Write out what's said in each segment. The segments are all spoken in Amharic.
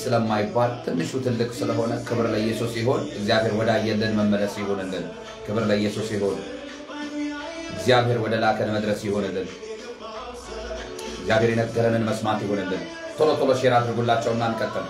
ስለማይባል ትንሹ ትልቅ ስለሆነ ክብር ለኢየሱስ ይሆን። እግዚአብሔር ወዳየልን መመለስ ይሆንልን። ክብር ለኢየሱስ ይሆን። እግዚአብሔር ወደ ላከን መድረስ ይሆንልን። እግዚአብሔር የነገረንን መስማት ይሆንልን። ቶሎ ቶሎ ሼር አድርጉላቸውና እንቀጥል።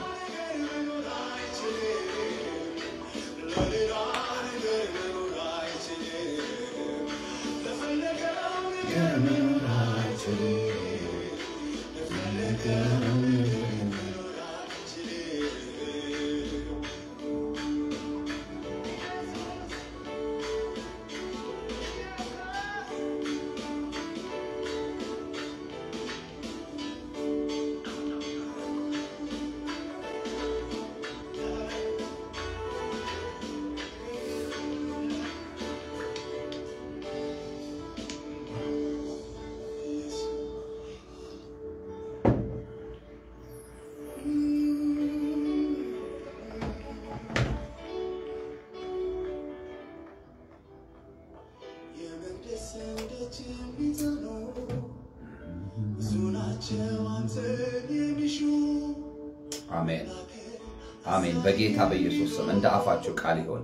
አሜን አሜን። በጌታ በኢየሱስ ስም እንደ አፋችሁ ቃል ይሆን።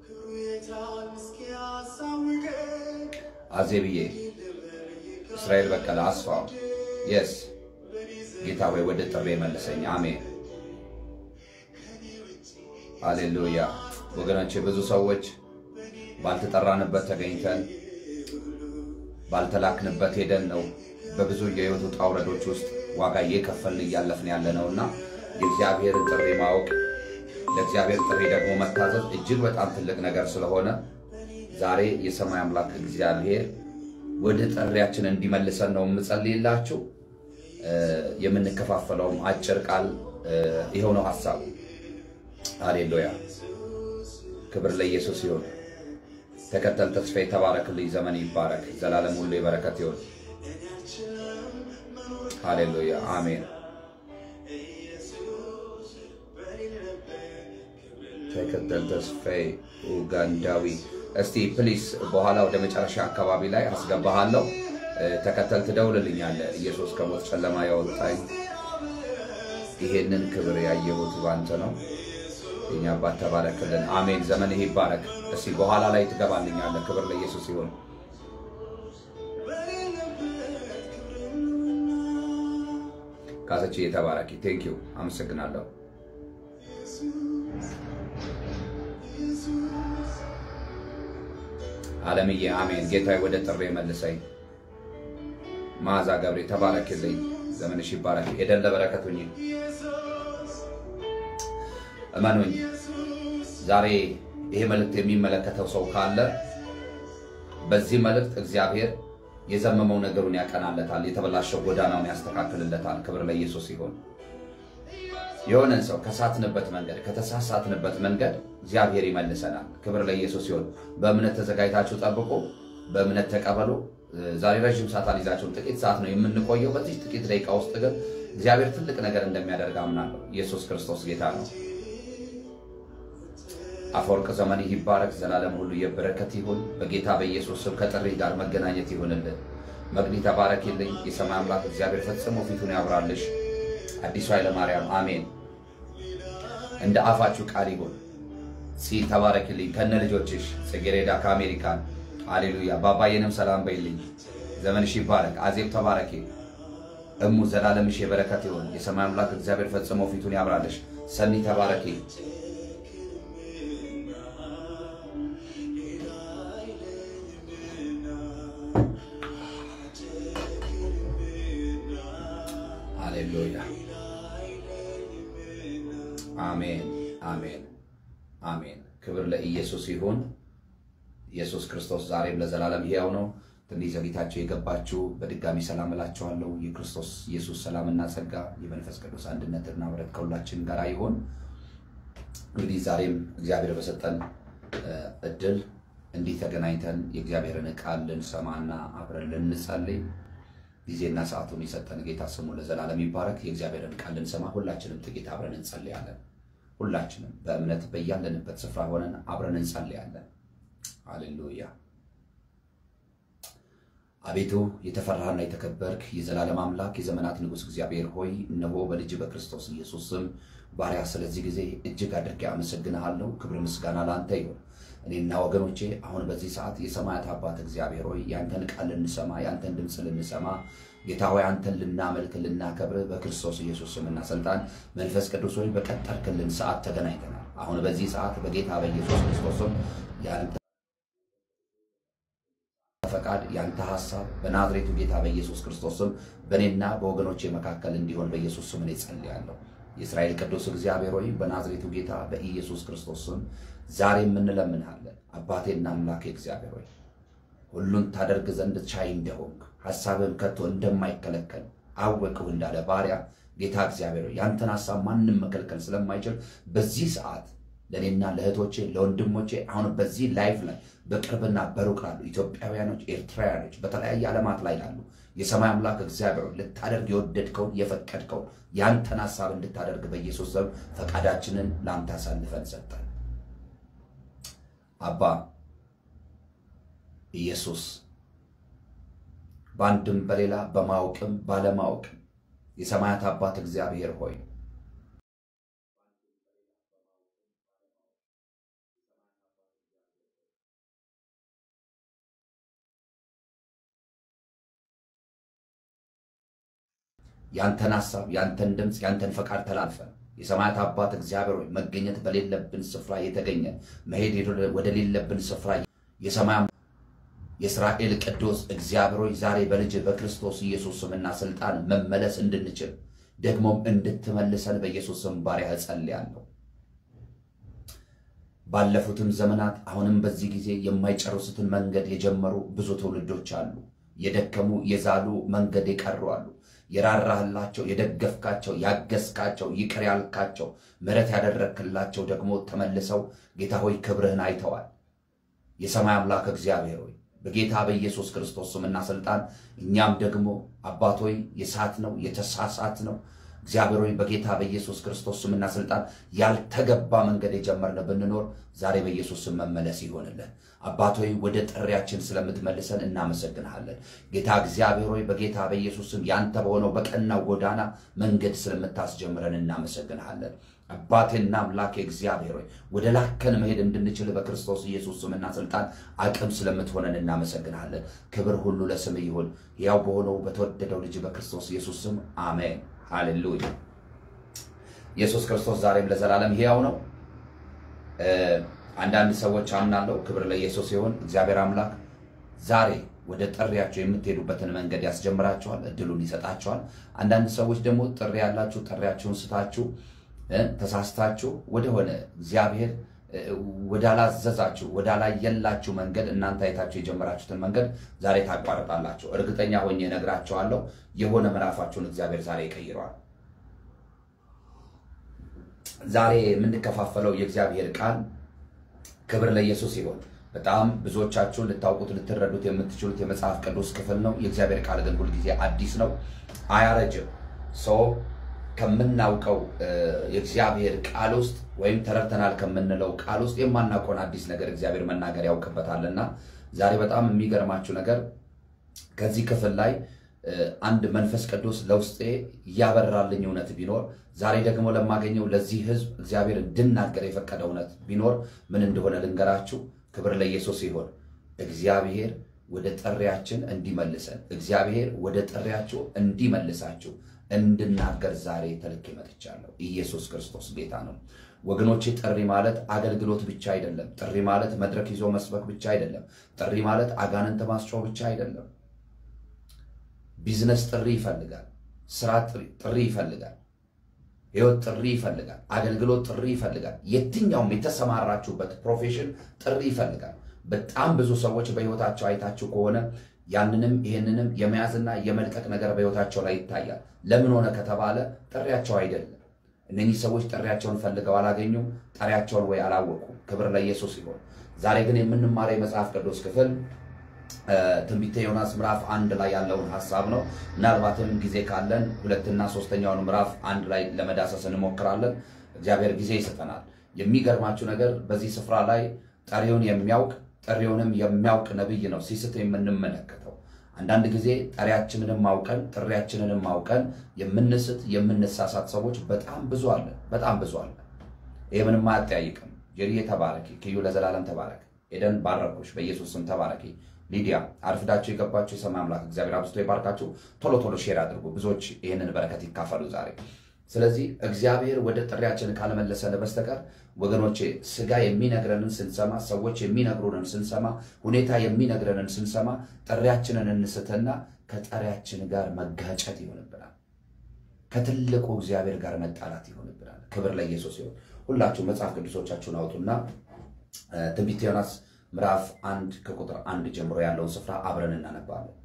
አዜብዬ እስራኤል በቀለ አስፋው የስ ጌታ ወይ ወደ ጥሬ መልሰኝ። አሜን ሃሌሉያ። ወገኖቼ ብዙ ሰዎች ባልተጠራንበት ተገኝተን ባልተላክንበት ሄደን ነው በብዙ የህይወት ውጣ ውረዶች ውስጥ ዋጋ እየከፈልን እያለፍን ያለ ነውና የእግዚአብሔርን ጥሪ ማወቅ ለእግዚአብሔር ጥሪ ደግሞ መታዘዝ እጅግ በጣም ትልቅ ነገር ስለሆነ ዛሬ የሰማይ አምላክ እግዚአብሔር ወደ ጥሪያችን እንዲመልሰን ነው የምጸልይላችሁ። የምንከፋፈለውም አጭር ቃል ይኸው ነው ሀሳቡ። ሃሌሉያ ክብር ለኢየሱስ ይሁን። ተከተል ተስፋ የተባረክልኝ ዘመን ይባረክ። ዘላለም ሁሉ የበረከት ይሁን። ሃሌሉያ አሜን። ተከተል ተስፋዬ ኡጋንዳዊ። እስቲ ፕሊስ በኋላ ወደ መጨረሻ አካባቢ ላይ አስገባሃለሁ። ተከተል ትደውልልኛለህ። ኢየሱስ ከሞት ጨለማ ያወጣኝ ይሄንን ክብር ያየሁት ባንተ ነው። የኛ አባት ተባረክልን። አሜን። ዘመንህ ይባረክ። እስቲ በኋላ ላይ ትገባልኛለህ። ክብር ለኢየሱስ ይሁን። ካሰች የተባረኪ ቴንኪው አመሰግናለሁ። አለምዬ አሜን። ጌታዬ ወደ ጥሬ መልሰኝ። መዓዛ ገብሬ ተባረክልኝ። ዘመንሽ ይባረክ። ሄደን ለበረከት ሁኚ። እመኑኝ ዛሬ ይሄ መልእክት የሚመለከተው ሰው ካለ በዚህ መልእክት እግዚአብሔር የዘመመው ነገሩን ያቀናለታል፣ የተበላሸው ጎዳናውን ያስተካክልለታል። ክብር ለኢየሱስ ይሁን። የሆነን ሰው ከሳትንበት መንገድ ከተሳሳትንበት መንገድ እግዚአብሔር ይመልሰናል። ክብር ለኢየሱስ ይሁን። በእምነት ተዘጋጅታችሁ ጠብቁ፣ በእምነት ተቀበሉ። ዛሬ ረዥም ሰዓት አልይዛችሁም፣ ጥቂት ሰዓት ነው የምንቆየው። በዚህ ጥቂት ደቂቃ ውስጥ ግን እግዚአብሔር ትልቅ ነገር እንደሚያደርግ አምናለሁ። ኢየሱስ ክርስቶስ ጌታ ነው። አፈወርቅ ዘመን ይባረክ። ዘላለም ሁሉ የበረከት ይሁን። በጌታ በኢየሱስ ስም ከጥሪ ጋር መገናኘት ይሁንልን። መግኒ ተባረኪልኝ። የሰማይ አምላክ እግዚአብሔር ፈጽሞ ፊቱን ያብራልሽ። አዲሱ ኃይለማርያም አሜን። እንደ አፋችሁ ቃል ይሁን። ሲ ተባረኪልኝ ከነ ልጆችሽ። ጽጌሬዳ ከአሜሪካን ሃሌሉያ። ባባዬንም ሰላም በይልኝ። ዘመንሽ ይባረክ። አዜብ ተባረኪ። እሙ ዘላለምሽ የበረከት ይሁን። የሰማይ አምላክ እግዚአብሔር ፈጽሞ ፊቱን ያብራልሽ። ሰኒ ተባረኪ። ሃሌሉያ አሜን አሜን አሜን። ክብር ለኢየሱስ ይሁን። ኢየሱስ ክርስቶስ ዛሬም ለዘላለም ሕያው ነው። ትንሽ ዘግይታችሁ የገባችሁ በድጋሚ ሰላም እላችኋለሁ። የክርስቶስ ኢየሱስ ሰላምና ጸጋ የመንፈስ ቅዱስ አንድነትና ምሕረት ከሁላችን ጋር ይሁን። እንግዲህ ዛሬም እግዚአብሔር በሰጠን እድል እንዲህ ተገናኝተን የእግዚአብሔርን ቃል ልንሰማና አብረን ልንጸልይ ጊዜና ሰዓቱን የሰጠን ጌታ ስሙ ለዘላለም ይባረክ። የእግዚአብሔርን ቃል ልንሰማ ሁላችንም ጥቂት አብረን እንጸልያለን። ሁላችንም በእምነት በያለንበት ስፍራ ሆነን አብረን እንጸልያለን። ሃሌሉያ። አቤቱ የተፈራህና የተከበርክ የዘላለም አምላክ የዘመናት ንጉሥ እግዚአብሔር ሆይ እነሆ በልጅ በክርስቶስ ኢየሱስ ስም ባሪያ ስለዚህ ጊዜ እጅግ አድርጌ አመሰግንሃለሁ። ክብር ምስጋና ለአንተ ይሁን። እኔና ወገኖቼ አሁን በዚህ ሰዓት የሰማያት አባት እግዚአብሔር ሆይ ያንተን ቃል ልንሰማ ያንተን ድምፅ ልንሰማ ጌታ ሆይ አንተን ልናመልክ ልናከብር በክርስቶስ ኢየሱስ ስምና ስልጣን መንፈስ ቅዱስ ሆይ በቀጠርክልን ሰዓት ተገናኝተናል። አሁን በዚህ ሰዓት በጌታ በኢየሱስ ክርስቶስም ያንተ ፈቃድ ያንተ ሐሳብ በናዝሬቱ ጌታ በኢየሱስ ክርስቶስ ስም በእኔና በወገኖቼ መካከል እንዲሆን በኢየሱስ ስም እኔ ጸልያለሁ። የእስራኤል ቅዱስ እግዚአብሔር ሆይ በናዝሬቱ ጌታ በኢየሱስ ክርስቶስ ስም ዛሬ የምንለምንሃለን። አባቴና አምላኬ እግዚአብሔር ሆይ ሁሉን ታደርግ ዘንድ ቻይ እንደሆንክ ሐሳብን ከቶ እንደማይከለከል አወቅሁ እንዳለ ባሪያ ጌታ እግዚአብሔር ሆይ ያንተን ሐሳብ ማንም መከልከል ስለማይችል በዚህ ሰዓት ለእኔና ለእህቶቼ ለወንድሞቼ አሁን በዚህ ላይፍ ላይ በቅርብና በሩቅ ላሉ ኢትዮጵያውያኖች፣ ኤርትራውያኖች በተለያየ ዓለማት ላይ ላሉ የሰማይ አምላክ እግዚአብሔር ልታደርግ የወደድከውን የፈቀድከውን ያንተን ሐሳብ እንድታደርግ በኢየሱስ ስም ፈቃዳችንን ለአንተ አሳልፈን ሰጠን። አባ ኢየሱስ በአንድም በሌላ በማወቅም ባለማወቅም የሰማያት አባት እግዚአብሔር ሆይ ያንተን ሐሳብ ያንተን ድምፅ ያንተን ፈቃድ ተላልፈን የሰማያት አባት እግዚአብሔር ሆይ መገኘት በሌለብን ስፍራ የተገኘ መሄድ ወደሌለብን ስፍራ የሰማይ የእስራኤል ቅዱስ እግዚአብሔር ሆይ ዛሬ በልጅ በክርስቶስ ኢየሱስ ስምና ስልጣን መመለስ እንድንችል ደግሞም እንድትመልሰን በኢየሱስ ስም ባሪያ እጸልያለሁ። ባለፉትም ዘመናት አሁንም በዚህ ጊዜ የማይጨርሱትን መንገድ የጀመሩ ብዙ ትውልዶች አሉ። የደከሙ የዛሉ መንገድ የቀሩ አሉ። የራራህላቸው፣ የደገፍካቸው፣ ያገዝካቸው፣ ይቅር ያልካቸው፣ ምሕረት ያደረግክላቸው ደግሞ ተመልሰው ጌታ ሆይ ክብርህን አይተዋል። የሰማይ አምላክ እግዚአብሔር ሆይ በጌታ በኢየሱስ ክርስቶስ ስምና ስልጣን እኛም ደግሞ አባት ሆይ የሳት ነው የተሳሳት ነው እግዚአብሔር ሆይ በጌታ በኢየሱስ ክርስቶስ ስምና ስልጣን ያልተገባ መንገድ የጀመርን ብንኖር ዛሬ በኢየሱስ ስም መመለስ ይሆንልን። አባት ሆይ ወደ ጥሪያችን ስለምትመልሰን እናመሰግንሃለን። ጌታ እግዚአብሔር ሆይ በጌታ በኢየሱስ ስም ያንተ በሆነው በቀናው ጎዳና መንገድ ስለምታስጀምረን እናመሰግንሃለን። አባቴና አምላኬ እግዚአብሔር ሆይ ወደ ላከን መሄድ እንድንችል በክርስቶስ ኢየሱስ ስምና ስልጣን አቅም ስለምትሆነን እናመሰግንሃለን። ክብር ሁሉ ለስም ይሁን፣ ያው በሆነው በተወደደው ልጅ በክርስቶስ ኢየሱስ ስም አሜን። ሃሌሉያ። ኢየሱስ ክርስቶስ ዛሬም ለዘላለም ሕያው ነው። አንዳንድ ሰዎች አምናለሁ። ክብር ለኢየሱስ ሲሆን እግዚአብሔር አምላክ ዛሬ ወደ ጥሪያቸው የምትሄዱበትን መንገድ ያስጀምራቸዋል፣ እድሉን ይሰጣቸዋል። አንዳንድ ሰዎች ደግሞ ጥሪ ያላችሁ ጥሪያችሁን ስታችሁ ተሳስታችሁ ወደሆነ እግዚአብሔር ወዳላዘዛችሁ ወዳላየላችሁ መንገድ እናንተ አይታችሁ የጀመራችሁትን መንገድ ዛሬ ታቋርጣላችሁ። እርግጠኛ ሆኜ እነግራችኋለሁ፣ የሆነ ምዕራፋችሁን እግዚአብሔር ዛሬ ይቀይረዋል። ዛሬ የምንከፋፈለው የእግዚአብሔር ቃል ክብር ለኢየሱስ ይሆን። በጣም ብዙዎቻችሁን ልታውቁት ልትረዱት የምትችሉት የመጽሐፍ ቅዱስ ክፍል ነው። የእግዚአብሔር ቃል ግን ሁልጊዜ አዲስ ነው፣ አያረጅም። ሰው ከምናውቀው የእግዚአብሔር ቃል ውስጥ ወይም ተረድተናል ከምንለው ቃል ውስጥ የማናውቀውን አዲስ ነገር እግዚአብሔር መናገር ያውቅበታልና ዛሬ በጣም የሚገርማችሁ ነገር ከዚህ ክፍል ላይ አንድ መንፈስ ቅዱስ ለውስጤ እያበራልኝ እውነት ቢኖር ዛሬ ደግሞ ለማገኘው ለዚህ ሕዝብ እግዚአብሔር እንድናገር የፈቀደ እውነት ቢኖር ምን እንደሆነ ልንገራችሁ። ክብር ለኢየሱስ ይሆን። እግዚአብሔር ወደ ጥሪያችን እንዲመልሰን እግዚአብሔር ወደ ጥሪያችሁ እንዲመልሳችሁ እንድናገር ዛሬ ተልኬ መጥቻለሁ። ኢየሱስ ክርስቶስ ጌታ ነው ወገኖቼ። ጥሪ ማለት አገልግሎት ብቻ አይደለም። ጥሪ ማለት መድረክ ይዞ መስበክ ብቻ አይደለም። ጥሪ ማለት አጋንንት ማስጮህ ብቻ አይደለም። ቢዝነስ ጥሪ ይፈልጋል። ስራ ጥሪ ይፈልጋል። ህይወት ጥሪ ይፈልጋል። አገልግሎት ጥሪ ይፈልጋል። የትኛውም የተሰማራችሁበት ፕሮፌሽን ጥሪ ይፈልጋል። በጣም ብዙ ሰዎች በህይወታቸው አይታችሁ ከሆነ ያንንም ይህንንም የመያዝና የመልቀቅ ነገር በህይወታቸው ላይ ይታያል። ለምን ሆነ ከተባለ ጥሪያቸው አይደለም። እነኚህ ሰዎች ጥሪያቸውን ፈልገው አላገኙም። ጠሪያቸውን ወይ አላወቁም። ክብር ለኢየሱስ ይሆን። ዛሬ ግን የምንማረው የመጽሐፍ ቅዱስ ክፍል ትንቢተ ዮናስ ምዕራፍ አንድ ላይ ያለውን ሀሳብ ነው። ምናልባትም ጊዜ ካለን ሁለትና ሶስተኛውን ምዕራፍ አንድ ላይ ለመዳሰስ እንሞክራለን። እግዚአብሔር ጊዜ ይሰጠናል። የሚገርማችሁ ነገር በዚህ ስፍራ ላይ ጠሪውን የሚያውቅ ጥሪውንም የሚያውቅ ነቢይ ነው ሲስት የምንመለከተው። አንዳንድ ጊዜ ጠሪያችንንም ማውቀን ጥሪያችንንም ማውቀን የምንስት የምንሳሳት ሰዎች በጣም ብዙ አለ፣ በጣም ብዙ አለ። ይህ ምንም አያጠያይቅም። ጀሪዬ ተባረኪ፣ ክዩ ለዘላለም ተባረክ። ኤደን ባረኩሽ፣ በኢየሱስ ስም ተባረኪ። ሊዲያ አርፍዳችሁ የገባችሁ የሰማይ አምላክ እግዚአብሔር አብዝቶ ይባርካችሁ። ቶሎ ቶሎ ሼር አድርጉ፣ ብዙዎች ይህንን በረከት ይካፈሉ ዛሬ። ስለዚህ እግዚአብሔር ወደ ጥሪያችን ካልመለሰን በስተቀር ወገኖቼ ስጋ የሚነግረንን ስንሰማ፣ ሰዎች የሚነግሩንን ስንሰማ፣ ሁኔታ የሚነግረንን ስንሰማ ጥሪያችንን እንስትና ከጠሪያችን ጋር መጋጨት ይሆንብናል። ከትልቁ እግዚአብሔር ጋር መጣላት ይሆንብናል። ክብር ለኢየሱስ ይሁን። ሁላችሁ መጽሐፍ ቅዱሶቻችሁን አውጡና ትንቢተ ዮናስ ምዕራፍ አንድ ከቁጥር አንድ ጀምሮ ያለውን ስፍራ አብረን እናነባለን።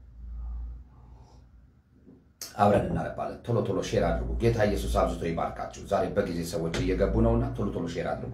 አብረን እናነባለን። ቶሎ ቶሎ ሼር አድርጉ። ጌታ ኢየሱስ አብዝቶ ይባርካችሁ። ዛሬ በጊዜ ሰዎች እየገቡ ነውና ቶሎ ቶሎ ሼር አድርጉ።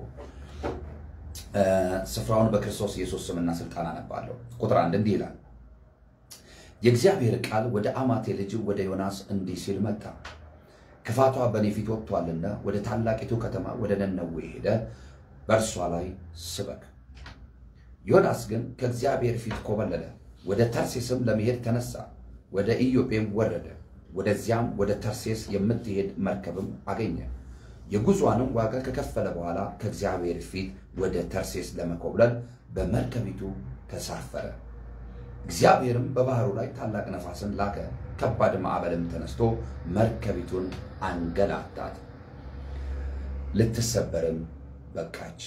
ስፍራውን በክርስቶስ ኢየሱስ ስምና ስልጣን አነባለሁ። ቁጥር አንድ እንዲህ ይላል፣ የእግዚአብሔር ቃል ወደ አማቴ ልጅ ወደ ዮናስ እንዲህ ሲል መጣ። ክፋቷ በእኔ ፊት ወጥቷልና ወደ ታላቂቱ ከተማ ወደ ነነዌ ሄደ፣ በእርሷ ላይ ስበክ። ዮናስ ግን ከእግዚአብሔር ፊት ኮበለለ፣ ወደ ተርሴስም ለመሄድ ተነሳ፣ ወደ ኢዮጴም ወረደ። ወደዚያም ወደ ተርሴስ የምትሄድ መርከብም አገኘ። የጉዟንም ዋጋ ከከፈለ በኋላ ከእግዚአብሔር ፊት ወደ ተርሴስ ለመኮብለል በመርከቢቱ ተሳፈረ። እግዚአብሔርም በባህሩ ላይ ታላቅ ነፋስን ላከ፣ ከባድ ማዕበልም ተነስቶ መርከቢቱን አንገላታት፣ ልትሰበርም በቃች።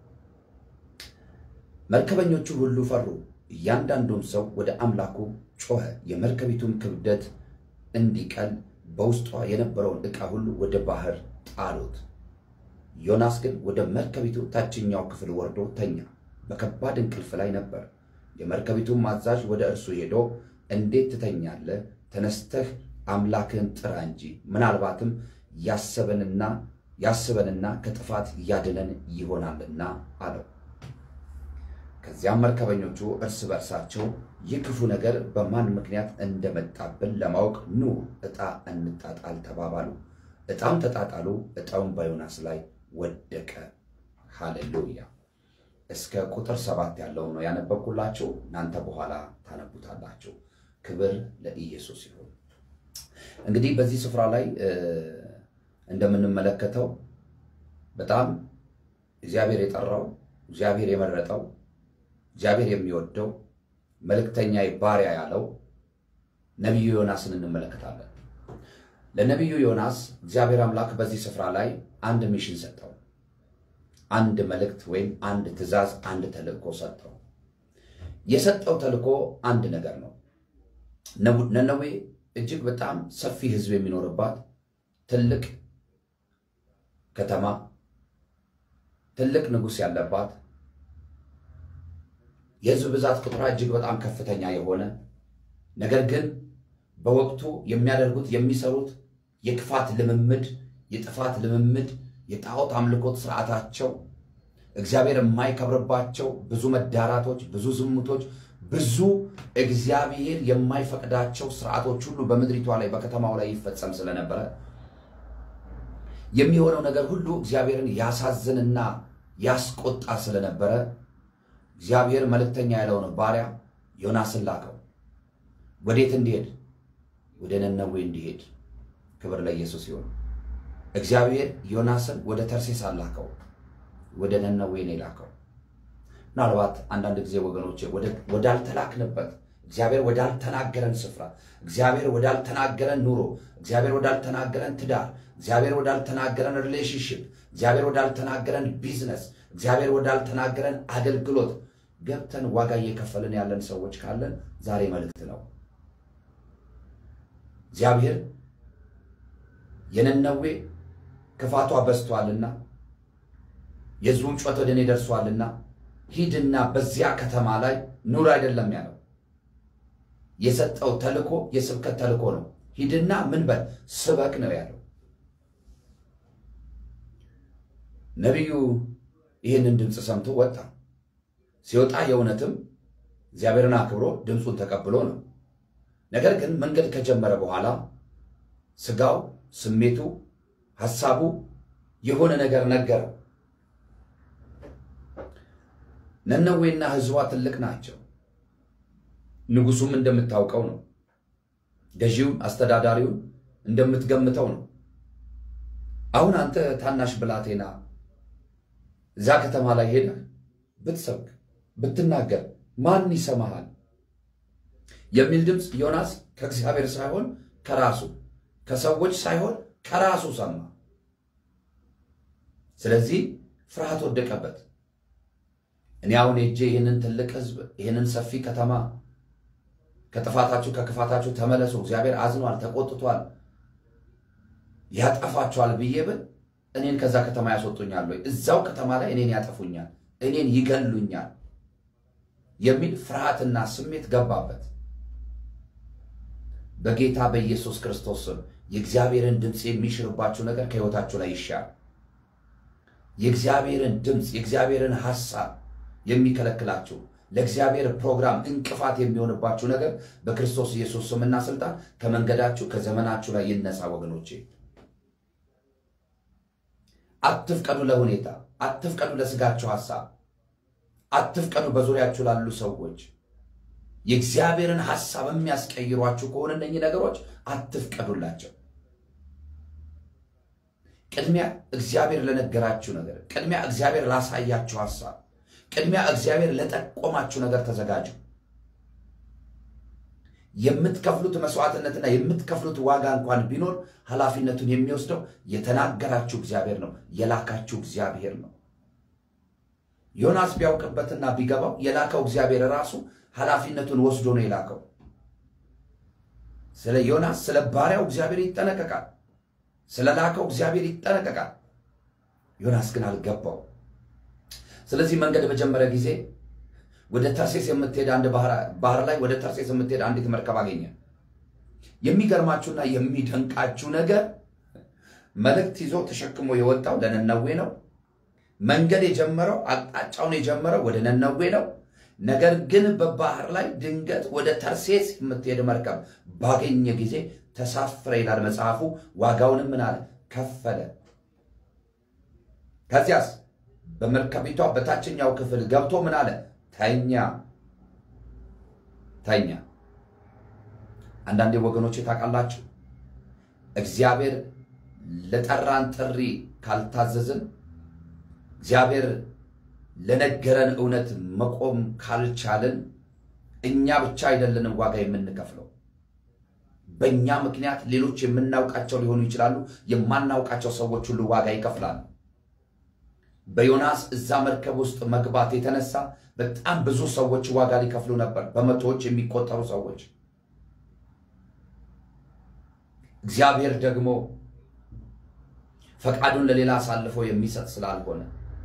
መርከበኞቹ ሁሉ ፈሩ፣ እያንዳንዱም ሰው ወደ አምላኩ ጮኸ። የመርከቢቱን ክብደት እንዲቀል በውስጧ የነበረውን ዕቃ ሁሉ ወደ ባህር ጣሉት። ዮናስ ግን ወደ መርከቢቱ ታችኛው ክፍል ወርዶ ተኛ፣ በከባድ እንቅልፍ ላይ ነበር። የመርከቢቱን አዛዥ ወደ እርሱ ሄዶ እንዴት ትተኛለህ? ተነስተህ አምላክህን ጥራ እንጂ ምናልባትም ያሰበንና ያስበንና ከጥፋት ያድነን ይሆናልና አለው። ከዚያም መርከበኞቹ እርስ በርሳቸው ይህ ክፉ ነገር በማን ምክንያት እንደመጣብን ለማወቅ ኑ ዕጣ እንጣጣል ተባባሉ። ዕጣም ተጣጣሉ። ዕጣውን በዮናስ ላይ ወደቀ። ሃሌሉያ። እስከ ቁጥር ሰባት ያለው ነው ያነበብኩላችሁ። እናንተ በኋላ ታነቡታላችሁ። ክብር ለኢየሱስ ይሁን። እንግዲህ በዚህ ስፍራ ላይ እንደምንመለከተው በጣም እግዚአብሔር የጠራው እግዚአብሔር የመረጠው እግዚአብሔር የሚወደው መልእክተኛ ባሪያ ያለው ነቢዩ ዮናስን እንመለከታለን። ለነቢዩ ዮናስ እግዚአብሔር አምላክ በዚህ ስፍራ ላይ አንድ ሚሽን ሰጠው። አንድ መልእክት ወይም አንድ ትእዛዝ፣ አንድ ተልእኮ ሰጠው። የሰጠው ተልእኮ አንድ ነገር ነው። ነነዌ እጅግ በጣም ሰፊ ሕዝብ የሚኖርባት ትልቅ ከተማ፣ ትልቅ ንጉሥ ያለባት የሕዝብ ብዛት ቁጥሯ እጅግ በጣም ከፍተኛ የሆነ ነገር ግን በወቅቱ የሚያደርጉት የሚሰሩት የክፋት ልምምድ፣ የጥፋት ልምምድ፣ የጣዖት አምልኮት ስርዓታቸው እግዚአብሔር የማይከብርባቸው ብዙ መዳራቶች፣ ብዙ ዝሙቶች፣ ብዙ እግዚአብሔር የማይፈቅዳቸው ስርዓቶች ሁሉ በምድሪቷ ላይ በከተማው ላይ ይፈጸም ስለነበረ የሚሆነው ነገር ሁሉ እግዚአብሔርን ያሳዝንና ያስቆጣ ስለነበረ እግዚአብሔር መልእክተኛ ያለውን ባሪያ ዮናስን ላከው። ወዴት እንዲሄድ? ወደ ነነዌ እንዲሄድ። ክብር ለኢየሱስ ይሁን። እግዚአብሔር ዮናስን ወደ ተርሴስ አላከው፣ ወደ ነነዌ ነው የላከው። ምናልባት አንዳንድ ጊዜ ወገኖቼ ወዳልተላክንበት እግዚአብሔር ወዳልተናገረን ስፍራ፣ እግዚአብሔር ወዳልተናገረን ኑሮ፣ እግዚአብሔር ወዳልተናገረን ትዳር፣ እግዚአብሔር ወዳልተናገረን ሪሌሽንሽፕ፣ እግዚአብሔር ወዳልተናገረን ቢዝነስ፣ እግዚአብሔር ወዳልተናገረን አገልግሎት ገብተን ዋጋ እየከፈልን ያለን ሰዎች ካለን ዛሬ መልእክት ነው። እግዚአብሔር የነነዌ ክፋቷ በዝቷልና የሕዝቡም ጩኸት ወደ እኔ ደርሷልና ሂድና በዚያ ከተማ ላይ ኑር አይደለም ያለው። የሰጠው ተልኮ የስብከት ተልኮ ነው። ሂድና ምን በል ስበክ ነው ያለው። ነቢዩ ይህንን ድምፅ ሰምቶ ወጣ። ሲወጣ የእውነትም እግዚአብሔርን አክብሮ ድምፁን ተቀብሎ ነው። ነገር ግን መንገድ ከጀመረ በኋላ ስጋው፣ ስሜቱ፣ ሐሳቡ የሆነ ነገር ነገረው። ነነዌና ሕዝቧ ትልቅ ናቸው። ንጉሱም እንደምታውቀው ነው። ገዢውን አስተዳዳሪውን እንደምትገምተው ነው። አሁን አንተ ታናሽ ብላቴና እዛ ከተማ ላይ ሄደህ ብትሰብክ ብትናገር ማን ይሰማሃል? የሚል ድምፅ ዮናስ ከእግዚአብሔር ሳይሆን ከራሱ ከሰዎች ሳይሆን ከራሱ ሰማ። ስለዚህ ፍርሃት ወደቀበት። እኔ አሁን ሄጄ ይህንን ትልቅ ሕዝብ ይህንን ሰፊ ከተማ ከጥፋታችሁ ከክፋታችሁ ተመለሱ፣ እግዚአብሔር አዝኗል፣ ተቆጥቷል፣ ያጠፋችኋል ብዬ ብል እኔን ከዛ ከተማ ያስወጡኛል ወይ? እዛው ከተማ ላይ እኔን ያጠፉኛል፣ እኔን ይገሉኛል የሚል ፍርሃትና ስሜት ገባበት። በጌታ በኢየሱስ ክርስቶስ ስም የእግዚአብሔርን ድምፅ የሚሽርባችሁ ነገር ከሕይወታችሁ ላይ ይሻል። የእግዚአብሔርን ድምፅ የእግዚአብሔርን ሐሳብ የሚከለክላችሁ ለእግዚአብሔር ፕሮግራም እንቅፋት የሚሆንባችሁ ነገር በክርስቶስ ኢየሱስ ስምና ስልጣን ከመንገዳችሁ ከዘመናችሁ ላይ ይነሳ። ወገኖቼ አትፍቀዱ ለሁኔታ፣ አትፍቀዱ ለስጋችሁ ሐሳብ፣ አትፍቀዱ በዙሪያችሁ ላሉ ሰዎች የእግዚአብሔርን ሐሳብ የሚያስቀይሯችሁ ከሆነ እነኚህ ነገሮች አትፍቀዱላቸው። ቅድሚያ እግዚአብሔር ለነገራችሁ ነገር፣ ቅድሚያ እግዚአብሔር ላሳያችሁ ሐሳብ፣ ቅድሚያ እግዚአብሔር ለጠቆማችሁ ነገር ተዘጋጁ። የምትከፍሉት መስዋዕትነትና የምትከፍሉት ዋጋ እንኳን ቢኖር ኃላፊነቱን የሚወስደው የተናገራችሁ እግዚአብሔር ነው፣ የላካችሁ እግዚአብሔር ነው። ዮናስ ቢያውቅበትና ቢገባው የላከው እግዚአብሔር ራሱ ኃላፊነቱን ወስዶ ነው የላከው። ስለ ዮናስ ስለ ባሪያው እግዚአብሔር ይጠነቀቃል። ስለ ላከው እግዚአብሔር ይጠነቀቃል። ዮናስ ግን አልገባው። ስለዚህ መንገድ በጀመረ ጊዜ ወደ ተርሴስ የምትሄድ አንድ ባህር ላይ ወደ ተርሴስ የምትሄድ አንዲት መርከብ አገኘ። የሚገርማችሁና የሚደንቃችሁ ነገር መልእክት ይዞ ተሸክሞ የወጣው ለነነዌ ነው። መንገድ የጀመረው አቅጣጫውን የጀመረው ወደ ነነዌ ነው። ነገር ግን በባህር ላይ ድንገት ወደ ተርሴስ የምትሄድ መርከብ ባገኘ ጊዜ ተሳፍረ ይላል መጽሐፉ። ዋጋውንም ምን አለ ከፈለ። ከዚያስ በመርከቢቷ በታችኛው ክፍል ገብቶ ምን አለ ተኛ ተኛ። አንዳንዴ ወገኖች ታውቃላችሁ፣ እግዚአብሔር ለጠራን ጥሪ ካልታዘዝን እግዚአብሔር ለነገረን እውነት መቆም ካልቻልን እኛ ብቻ አይደለንም ዋጋ የምንከፍለው። በእኛ ምክንያት ሌሎች የምናውቃቸው ሊሆኑ ይችላሉ። የማናውቃቸው ሰዎች ሁሉ ዋጋ ይከፍላሉ። በዮናስ እዛ መርከብ ውስጥ መግባት የተነሳ በጣም ብዙ ሰዎች ዋጋ ሊከፍሉ ነበር። በመቶዎች የሚቆጠሩ ሰዎች። እግዚአብሔር ደግሞ ፈቃዱን ለሌላ አሳልፎ የሚሰጥ ስላልሆነ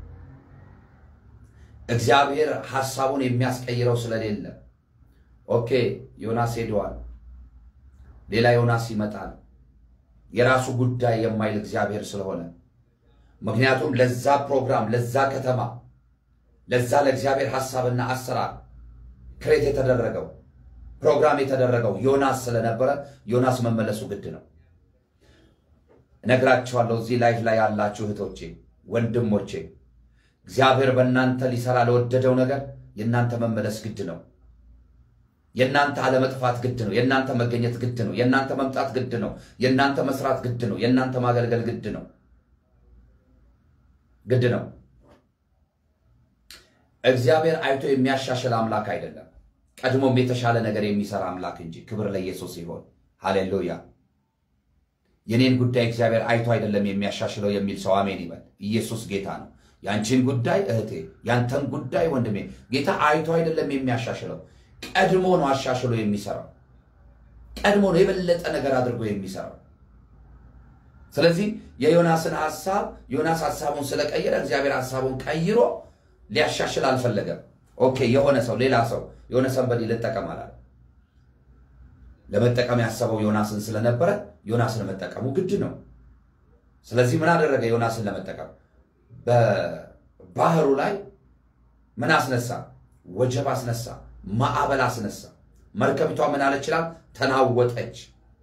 እግዚአብሔር ሐሳቡን የሚያስቀይረው ስለሌለ ኦኬ ዮናስ ሄደዋል፣ ሌላ ዮናስ ይመጣል፣ የራሱ ጉዳይ የማይል እግዚአብሔር ስለሆነ ምክንያቱም ለዛ ፕሮግራም ለዛ ከተማ ለዛ ለእግዚአብሔር ሐሳብና አሰራር ክሬት የተደረገው ፕሮግራም የተደረገው ዮናስ ስለነበረ ዮናስ መመለሱ ግድ ነው። እነግራችኋለሁ እዚህ ላይፍ ላይ ያላችሁ እህቶቼ፣ ወንድሞቼ እግዚአብሔር በእናንተ ሊሰራ ለወደደው ነገር የእናንተ መመለስ ግድ ነው። የእናንተ አለመጥፋት ግድ ነው። የእናንተ መገኘት ግድ ነው። የእናንተ መምጣት ግድ ነው። የእናንተ መስራት ግድ ነው። የእናንተ ማገልገል ግድ ነው ግድ ነው። እግዚአብሔር አይቶ የሚያሻሽል አምላክ አይደለም፣ ቀድሞም የተሻለ ነገር የሚሰራ አምላክ እንጂ። ክብር ለኢየሱስ ይሆን። ሃሌሉያ። የኔን ጉዳይ እግዚአብሔር አይቶ አይደለም የሚያሻሽለው የሚል ሰው አሜን ይበል። ኢየሱስ ጌታ ነው። ያንቺን ጉዳይ እህቴ፣ ያንተን ጉዳይ ወንድሜ፣ ጌታ አይቶ አይደለም የሚያሻሽለው፣ ቀድሞ ነው አሻሽሎ የሚሰራው። ቀድሞ ነው የበለጠ ነገር አድርጎ የሚሰራው። ስለዚህ የዮናስን ሐሳብ ዮናስ ሐሳቡን ስለቀየረ እግዚአብሔር ሐሳቡን ቀይሮ ሊያሻሽል አልፈለገም። ኦኬ የሆነ ሰው ሌላ ሰው የሆነ ሰንበዲ ልጠቀም አላለ። ለመጠቀም ያሰበው ዮናስን ስለነበረ ዮናስን መጠቀሙ ግድ ነው። ስለዚህ ምን አደረገ? ዮናስን ለመጠቀም በባህሩ ላይ ምን አስነሳ? ወጀብ አስነሳ፣ ማዕበል አስነሳ። መርከቢቷ ምን አለች ይላል? ተናወጠች።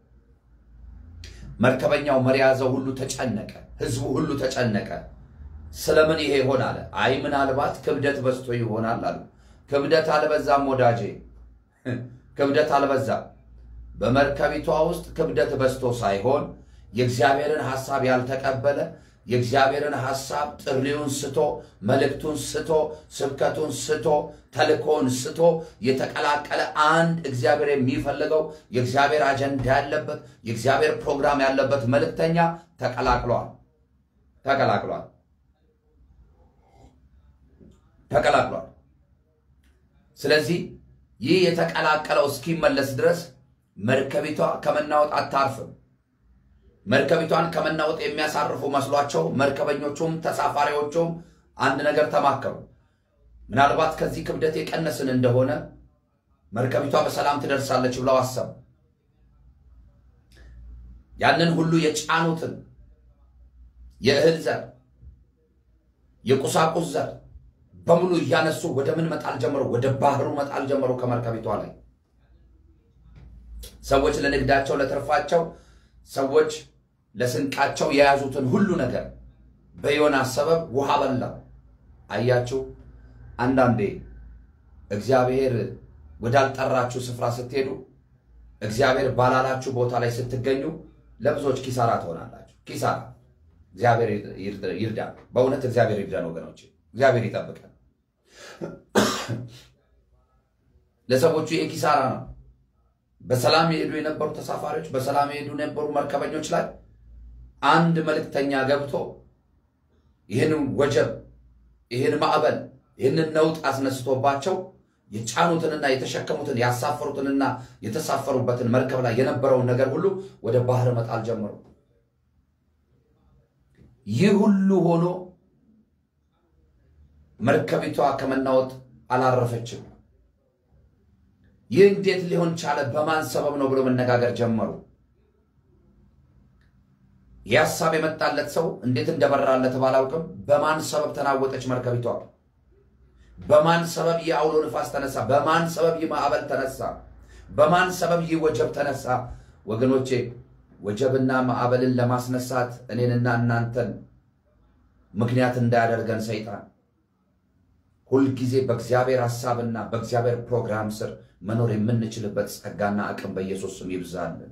መርከበኛው መሪ ያዘው ሁሉ ተጨነቀ፣ ህዝቡ ሁሉ ተጨነቀ። ስለምን ይሄ ይሆን አለ። አይ ምናልባት ክብደት በዝቶ ይሆናል አሉ። ክብደት አልበዛም ወዳጄ፣ ክብደት አልበዛም። በመርከቢቷ ውስጥ ክብደት በዝቶ ሳይሆን የእግዚአብሔርን ሐሳብ ያልተቀበለ የእግዚአብሔርን ሐሳብ ጥሪውን ስቶ መልእክቱን ስቶ ስብከቱን ስቶ ተልኮውን ስቶ የተቀላቀለ አንድ እግዚአብሔር የሚፈልገው የእግዚአብሔር አጀንዳ ያለበት የእግዚአብሔር ፕሮግራም ያለበት መልእክተኛ ተቀላቅሏል ተቀላቅሏል ተቀላቅሏል። ስለዚህ ይህ የተቀላቀለው እስኪመለስ ድረስ መርከቢቷ ከመናወጥ አታርፍም። መርከቢቷን ከመናወጥ የሚያሳርፉ መስሏቸው መርከበኞቹም ተሳፋሪዎቹም አንድ ነገር ተማከሩ። ምናልባት ከዚህ ክብደት የቀነስን እንደሆነ መርከቢቷ በሰላም ትደርሳለች ብለው አሰቡ። ያንን ሁሉ የጫኑትን የእህል ዘር፣ የቁሳቁስ ዘር በሙሉ እያነሱ ወደ ምን መጣል ጀመሩ? ወደ ባህሩ መጣል ጀመሩ። ከመርከቢቷ ላይ ሰዎች ለንግዳቸው ለትርፋቸው፣ ሰዎች ለስንቃቸው የያዙትን ሁሉ ነገር በዮናስ ሰበብ ውሃ በላው። አያችሁ፣ አንዳንዴ እግዚአብሔር ወዳልጠራችሁ ስፍራ ስትሄዱ፣ እግዚአብሔር ባላላችሁ ቦታ ላይ ስትገኙ ለብዙዎች ኪሳራ ትሆናላችሁ። ኪሳራ እግዚአብሔር ይርዳን። በእውነት እግዚአብሔር ይርዳን ወገኖች፣ እግዚአብሔር ይጠብቀን። ለሰዎቹ ይሄ ኪሳራ ነው። በሰላም የሄዱ የነበሩ ተሳፋሪዎች፣ በሰላም የሄዱ የነበሩ መርከበኞች ላይ አንድ መልእክተኛ ገብቶ ይህን ወጀብ፣ ይህን ማዕበል፣ ይህንን ነውጥ አስነስቶባቸው የጫኑትንና የተሸከሙትን ያሳፈሩትንና የተሳፈሩበትን መርከብ ላይ የነበረውን ነገር ሁሉ ወደ ባህር መጣል ጀመሩ። ይህ ሁሉ ሆኖ መርከቢቷ ከመናወጥ አላረፈችም። ይህ እንዴት ሊሆን ቻለ? በማን ሰበብ ነው ብሎ መነጋገር ጀመሩ። ይህ ሀሳብ የመጣለት ሰው እንዴት እንደበራለት ባላውቅም በማን ሰበብ ተናወጠች መርከቢቷ? በማን ሰበብ ይህ አውሎ ንፋስ ተነሳ? በማን ሰበብ ይህ ማዕበል ተነሳ? በማን ሰበብ ይህ ወጀብ ተነሳ? ወገኖቼ ወጀብና ማዕበልን ለማስነሳት እኔንና እናንተን ምክንያት እንዳያደርገን ሰይጣን ሁልጊዜ በእግዚአብሔር ሐሳብና በእግዚአብሔር ፕሮግራም ስር መኖር የምንችልበት ጸጋና አቅም በኢየሱስ ስም ይብዛልን።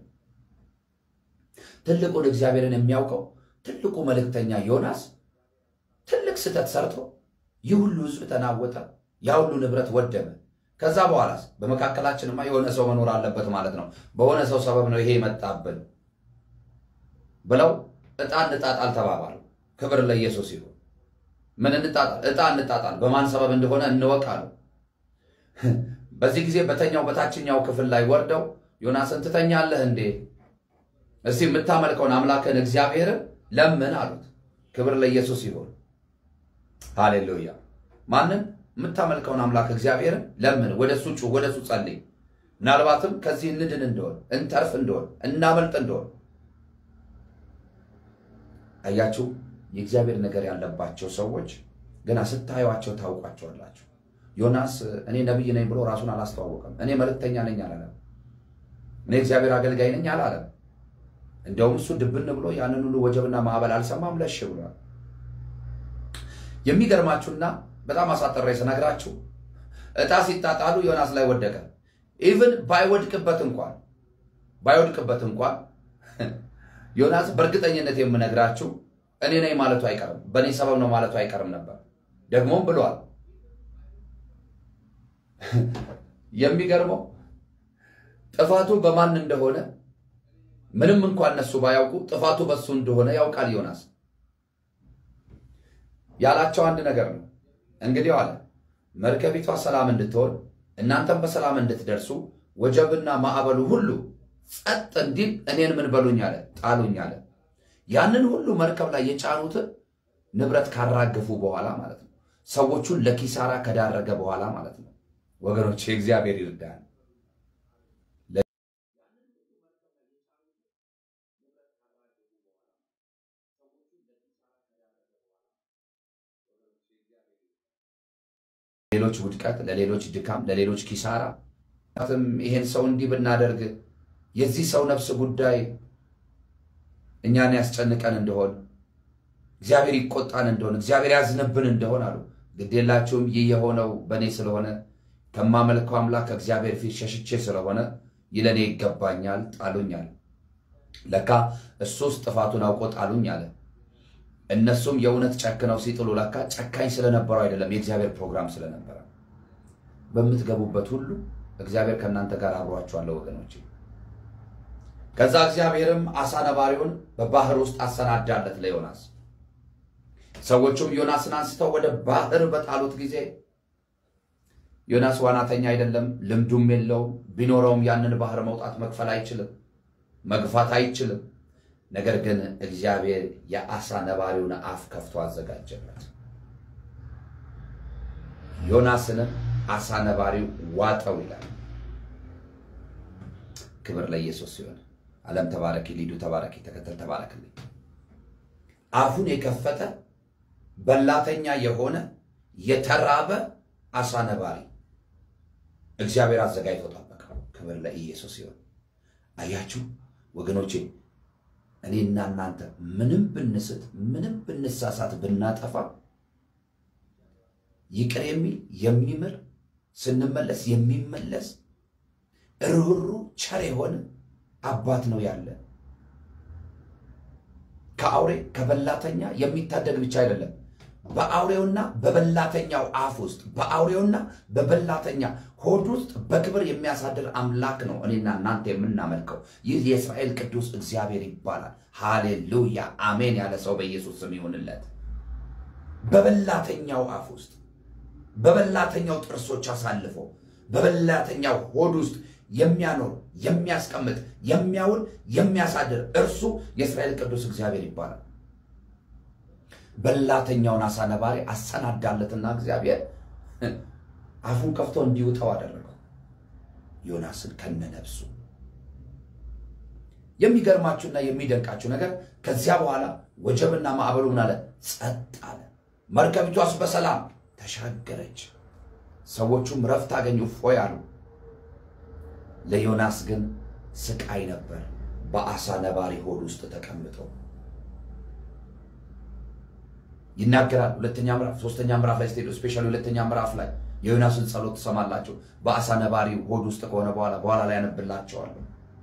ትልቁን እግዚአብሔርን የሚያውቀው ትልቁ መልእክተኛ ዮናስ ትልቅ ስህተት ሰርቶ ይህ ሁሉ ሕዝብ ተናወጠ፣ ያ ሁሉ ንብረት ወደመ። ከዛ በኋላስ በመካከላችንማ የሆነ ሰው መኖር አለበት ማለት ነው። በሆነ ሰው ሰበብ ነው ይሄ የመጣብን ብለው ዕጣ እንጣጣል ተባባሉ። ክብር ለኢየሱስ ይሁን። ምን እንጣጣል? ዕጣ እንጣጣል። በማን ሰበብ እንደሆነ እንወቃሉ። በዚህ ጊዜ በተኛው በታችኛው ክፍል ላይ ወርደው ዮናስን ትተኛለህ እንዴ? እስቲ የምታመልከውን አምላክን እግዚአብሔርን ለምን አሉት። ክብር ለኢየሱስ ይሁን። ሃሌሉያ። ማንን? የምታመልከውን አምላክ እግዚአብሔርን ለምን፣ ወደ እሱ ጩህ፣ ወደ እሱ ጸልይ። ምናልባትም ከዚህ እንድን እንደሆን፣ እንተርፍ እንደሆን፣ እናመልጥ እንደሆን። አያችሁ የእግዚአብሔር ነገር ያለባቸው ሰዎች ገና ስታዩቸው ታውቋቸዋላችሁ። ዮናስ እኔ ነቢይ ነኝ ብሎ ራሱን አላስተዋወቀም። እኔ መልእክተኛ ነኝ አላለም። እኔ እግዚአብሔር አገልጋይ ነኝ አላለም። እንደውም እሱ ድብን ብሎ ያንን ሁሉ ወጀብና ማዕበል አልሰማም፣ ለሽ ብሏል። የሚገርማችሁና በጣም አሳጠረ ስነግራችሁ ዕጣ ሲጣጣሉ ዮናስ ላይ ወደቀ። ኢቭን ባይወድቅበት እንኳን ባይወድቅበት እንኳን ዮናስ በእርግጠኝነት የምነግራችሁ እኔ ነኝ ማለቱ አይቀርም፣ በእኔ ሰበብ ነው ማለቱ አይቀርም ነበር። ደግሞም ብሏል። የሚገርመው ጥፋቱ በማን እንደሆነ ምንም እንኳን እነሱ ባያውቁ ጥፋቱ በሱ እንደሆነ ያውቃል ዮናስ። ያላቸው አንድ ነገር ነው። እንግዲህ አለ መርከቢቷ ሰላም እንድትሆን እናንተም በሰላም እንድትደርሱ ወጀብና ማዕበሉ ሁሉ ጸጥ እንዲል እኔን ምን በሉኝ አለ ጣሉኝ አለ። ያንን ሁሉ መርከብ ላይ የጫኑትን ንብረት ካራገፉ በኋላ ማለት ነው። ሰዎቹን ለኪሳራ ከዳረገ በኋላ ማለት ነው። ወገኖች እግዚአብሔር ይርዳል። ለሌሎች ውድቀት፣ ለሌሎች ድካም፣ ለሌሎች ኪሳራ ም ይሄን ሰው እንዲህ ብናደርግ የዚህ ሰው ነፍስ ጉዳይ እኛን ያስጨንቀን እንደሆን እግዚአብሔር ይቆጣን እንደሆን እግዚአብሔር ያዝንብን እንደሆን አሉ። ግዴላችሁም ይህ የሆነው በእኔ ስለሆነ ከማመልከው አምላክ ከእግዚአብሔር ፊት ሸሽቼ ስለሆነ ይለኔ ይገባኛል ጣሉኛል። ለካ እሱስ ጥፋቱን አውቆ ጣሉኝ አለ። እነሱም የእውነት ጨክነው ሲጥሉ ለካ ጨካኝ ስለነበረው አይደለም፣ የእግዚአብሔር ፕሮግራም ስለነበረ። በምትገቡበት ሁሉ እግዚአብሔር ከእናንተ ጋር አብሯችኋለሁ ወገኖቼ። ከዛ እግዚአብሔርም አሳ ነባሪውን በባህር ውስጥ አሰናዳለት ለዮናስ። ሰዎቹም ዮናስን አንስተው ወደ ባህር በጣሉት ጊዜ ዮናስ ዋናተኛ አይደለም፣ ልምዱም የለውም። ቢኖረውም ያንን ባህር መውጣት መክፈል አይችልም፣ መግፋት አይችልም። ነገር ግን እግዚአብሔር የአሳ ነባሪውን አፍ ከፍቶ አዘጋጀለት። ዮናስንም አሳ ነባሪው ዋጠው ይላል። ክብር ለኢየሱስ ሲሆን ዓለም ተባረኪ፣ ሊዱ ተባረኪ፣ ተከተል ተባረክልኝ። አፉን የከፈተ በላተኛ የሆነ የተራበ አሳ ነባሪ እግዚአብሔር አዘጋጅቶ ጠበቀው። ክብር ለኢየሱስ ሲሆን አያችሁ ወገኖቼ፣ እኔና እናንተ ምንም ብንስት፣ ምንም ብንሳሳት፣ ብናጠፋ ይቅር የሚል የሚምር ስንመለስ የሚመለስ ርኅሩ ቸር የሆነ አባት ነው ያለ። ከአውሬ ከበላተኛ የሚታደግ ብቻ አይደለም፣ በአውሬውና በበላተኛው አፍ ውስጥ በአውሬውና በበላተኛ ሆድ ውስጥ በክብር የሚያሳድር አምላክ ነው እኔና እናንተ የምናመልከው። ይህ የእስራኤል ቅዱስ እግዚአብሔር ይባላል። ሃሌሉያ አሜን ያለ ሰው በኢየሱስ ስም ይሆንለት። በበላተኛው አፍ ውስጥ በበላተኛው ጥርሶች አሳልፎ በበላተኛው ሆድ ውስጥ የሚያኖር የሚያስቀምጥ የሚያውል የሚያሳድር እርሱ የእስራኤል ቅዱስ እግዚአብሔር ይባላል። በላተኛውን አሳ ነባሪ አሰናዳለትና እግዚአብሔር አፉን ከፍቶ እንዲውጠው አደረገው ዮናስን ከነነብሱ። የሚገርማችሁና የሚደንቃችሁ ነገር ከዚያ በኋላ ወጀብና ማዕበሉ ምን አለ? ጸጥ አለ። መርከቢቷስ በሰላም ተሻገረች። ሰዎቹም ረፍት አገኙ፣ እፎይ አሉ። ለዮናስ ግን ስቃይ ነበር፣ በአሳ ነባሪ ሆድ ውስጥ ተቀምጦ ይናገራል። ሁለተኛ ምዕራፍ ሶስተኛ ምዕራፍ ላይ ስትሄዱ ስፔሻሊ ሁለተኛ ምዕራፍ ላይ የዮናስን ጸሎት ትሰማላችሁ። በአሳ ነባሪ ሆድ ውስጥ ከሆነ በኋላ በኋላ ላይ ያነብላቸዋለሁ።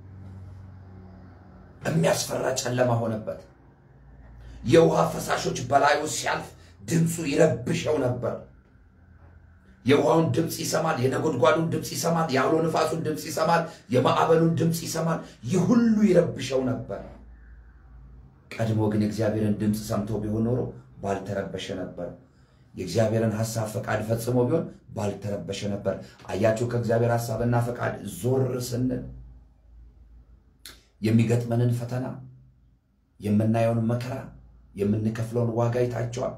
የሚያስፈራ ጨለማ ሆነበት። የውሃ ፈሳሾች በላዩ ሲያልፍ ድምፁ ይረብሸው ነበር። የውሃውን ድምፅ ይሰማል። የነጎድጓዱን ድምፅ ይሰማል። የአውሎ ንፋሱን ድምፅ ይሰማል። የማዕበሉን ድምፅ ይሰማል። ይህ ሁሉ ይረብሸው ነበር። ቀድሞ ግን የእግዚአብሔርን ድምፅ ሰምቶ ቢሆን ኖሮ ባልተረበሸ ነበር። የእግዚአብሔርን ሐሳብ ፈቃድ ፈጽሞ ቢሆን ባልተረበሸ ነበር። አያችሁ፣ ከእግዚአብሔር ሐሳብና ፈቃድ ዞር ስንል የሚገጥመንን ፈተና፣ የምናየውን መከራ፣ የምንከፍለውን ዋጋ ይታቸዋል።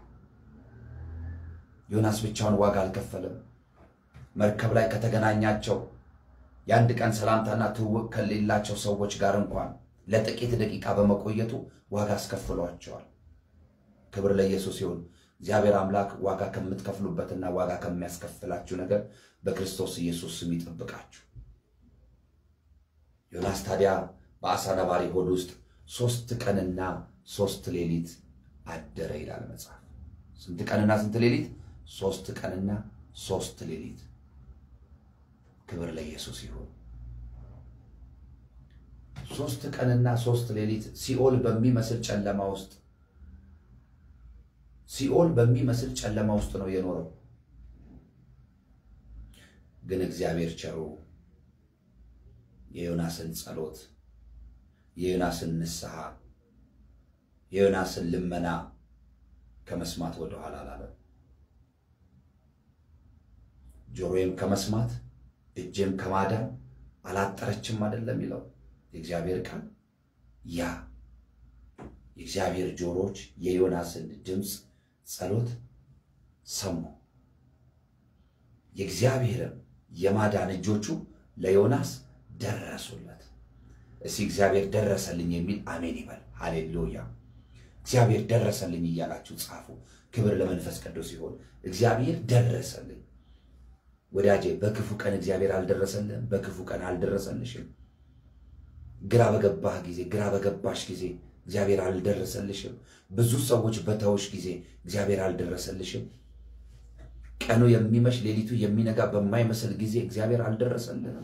ዮናስ ብቻውን ዋጋ አልከፈለም። መርከብ ላይ ከተገናኛቸው የአንድ ቀን ሰላምታና ትውውቅ ከሌላቸው ሰዎች ጋር እንኳን ለጥቂት ደቂቃ በመቆየቱ ዋጋ አስከፍሏቸዋል። ክብር ለኢየሱስ ይሁን። እግዚአብሔር አምላክ ዋጋ ከምትከፍሉበትና ዋጋ ከሚያስከፍላችሁ ነገር በክርስቶስ ኢየሱስ ስም ይጠብቃችሁ። ዮናስ ታዲያ በአሳ ነባሪ ሆድ ውስጥ ሦስት ቀንና ሦስት ሌሊት አደረ ይላል መጽሐፍ። ስንት ቀንና ስንት ሌሊት? ሦስት ቀንና ሦስት ሌሊት። ክብር ለኢየሱስ ይሁን። ሦስት ቀንና ሦስት ሌሊት ሲኦል በሚመስል ጨለማ ውስጥ ሲኦል በሚመስል ጨለማ ውስጥ ነው የኖረው። ግን እግዚአብሔር ቸሩ የዮናስን ጸሎት፣ የዮናስን ንስሐ፣ የዮናስን ልመና ከመስማት ወደኋላ አላለም። ጆሮዬም ከመስማት እጄም ከማዳን አላጠረችም አይደለም የሚለው የእግዚአብሔር ቃል። ያ የእግዚአብሔር ጆሮዎች የዮናስን ድምፅ ጸሎት ሰሙ። የእግዚአብሔርም የማዳን እጆቹ ለዮናስ ደረሱለት። እስቲ እግዚአብሔር ደረሰልኝ የሚል አሜን ይበል። ሃሌሉያ! እግዚአብሔር ደረሰልኝ እያላችሁ ጻፉ። ክብር ለመንፈስ ቅዱስ ሲሆን እግዚአብሔር ደረሰልኝ። ወዳጄ በክፉ ቀን እግዚአብሔር አልደረሰልህም። በክፉ ቀን አልደረሰልሽም። ግራ በገባህ ጊዜ፣ ግራ በገባሽ ጊዜ እግዚአብሔር አልደረሰልሽም። ብዙ ሰዎች በተውሽ ጊዜ እግዚአብሔር አልደረሰልሽም። ቀኑ የሚመሽ ሌሊቱ የሚነጋ በማይመስል ጊዜ እግዚአብሔር አልደረሰልንም?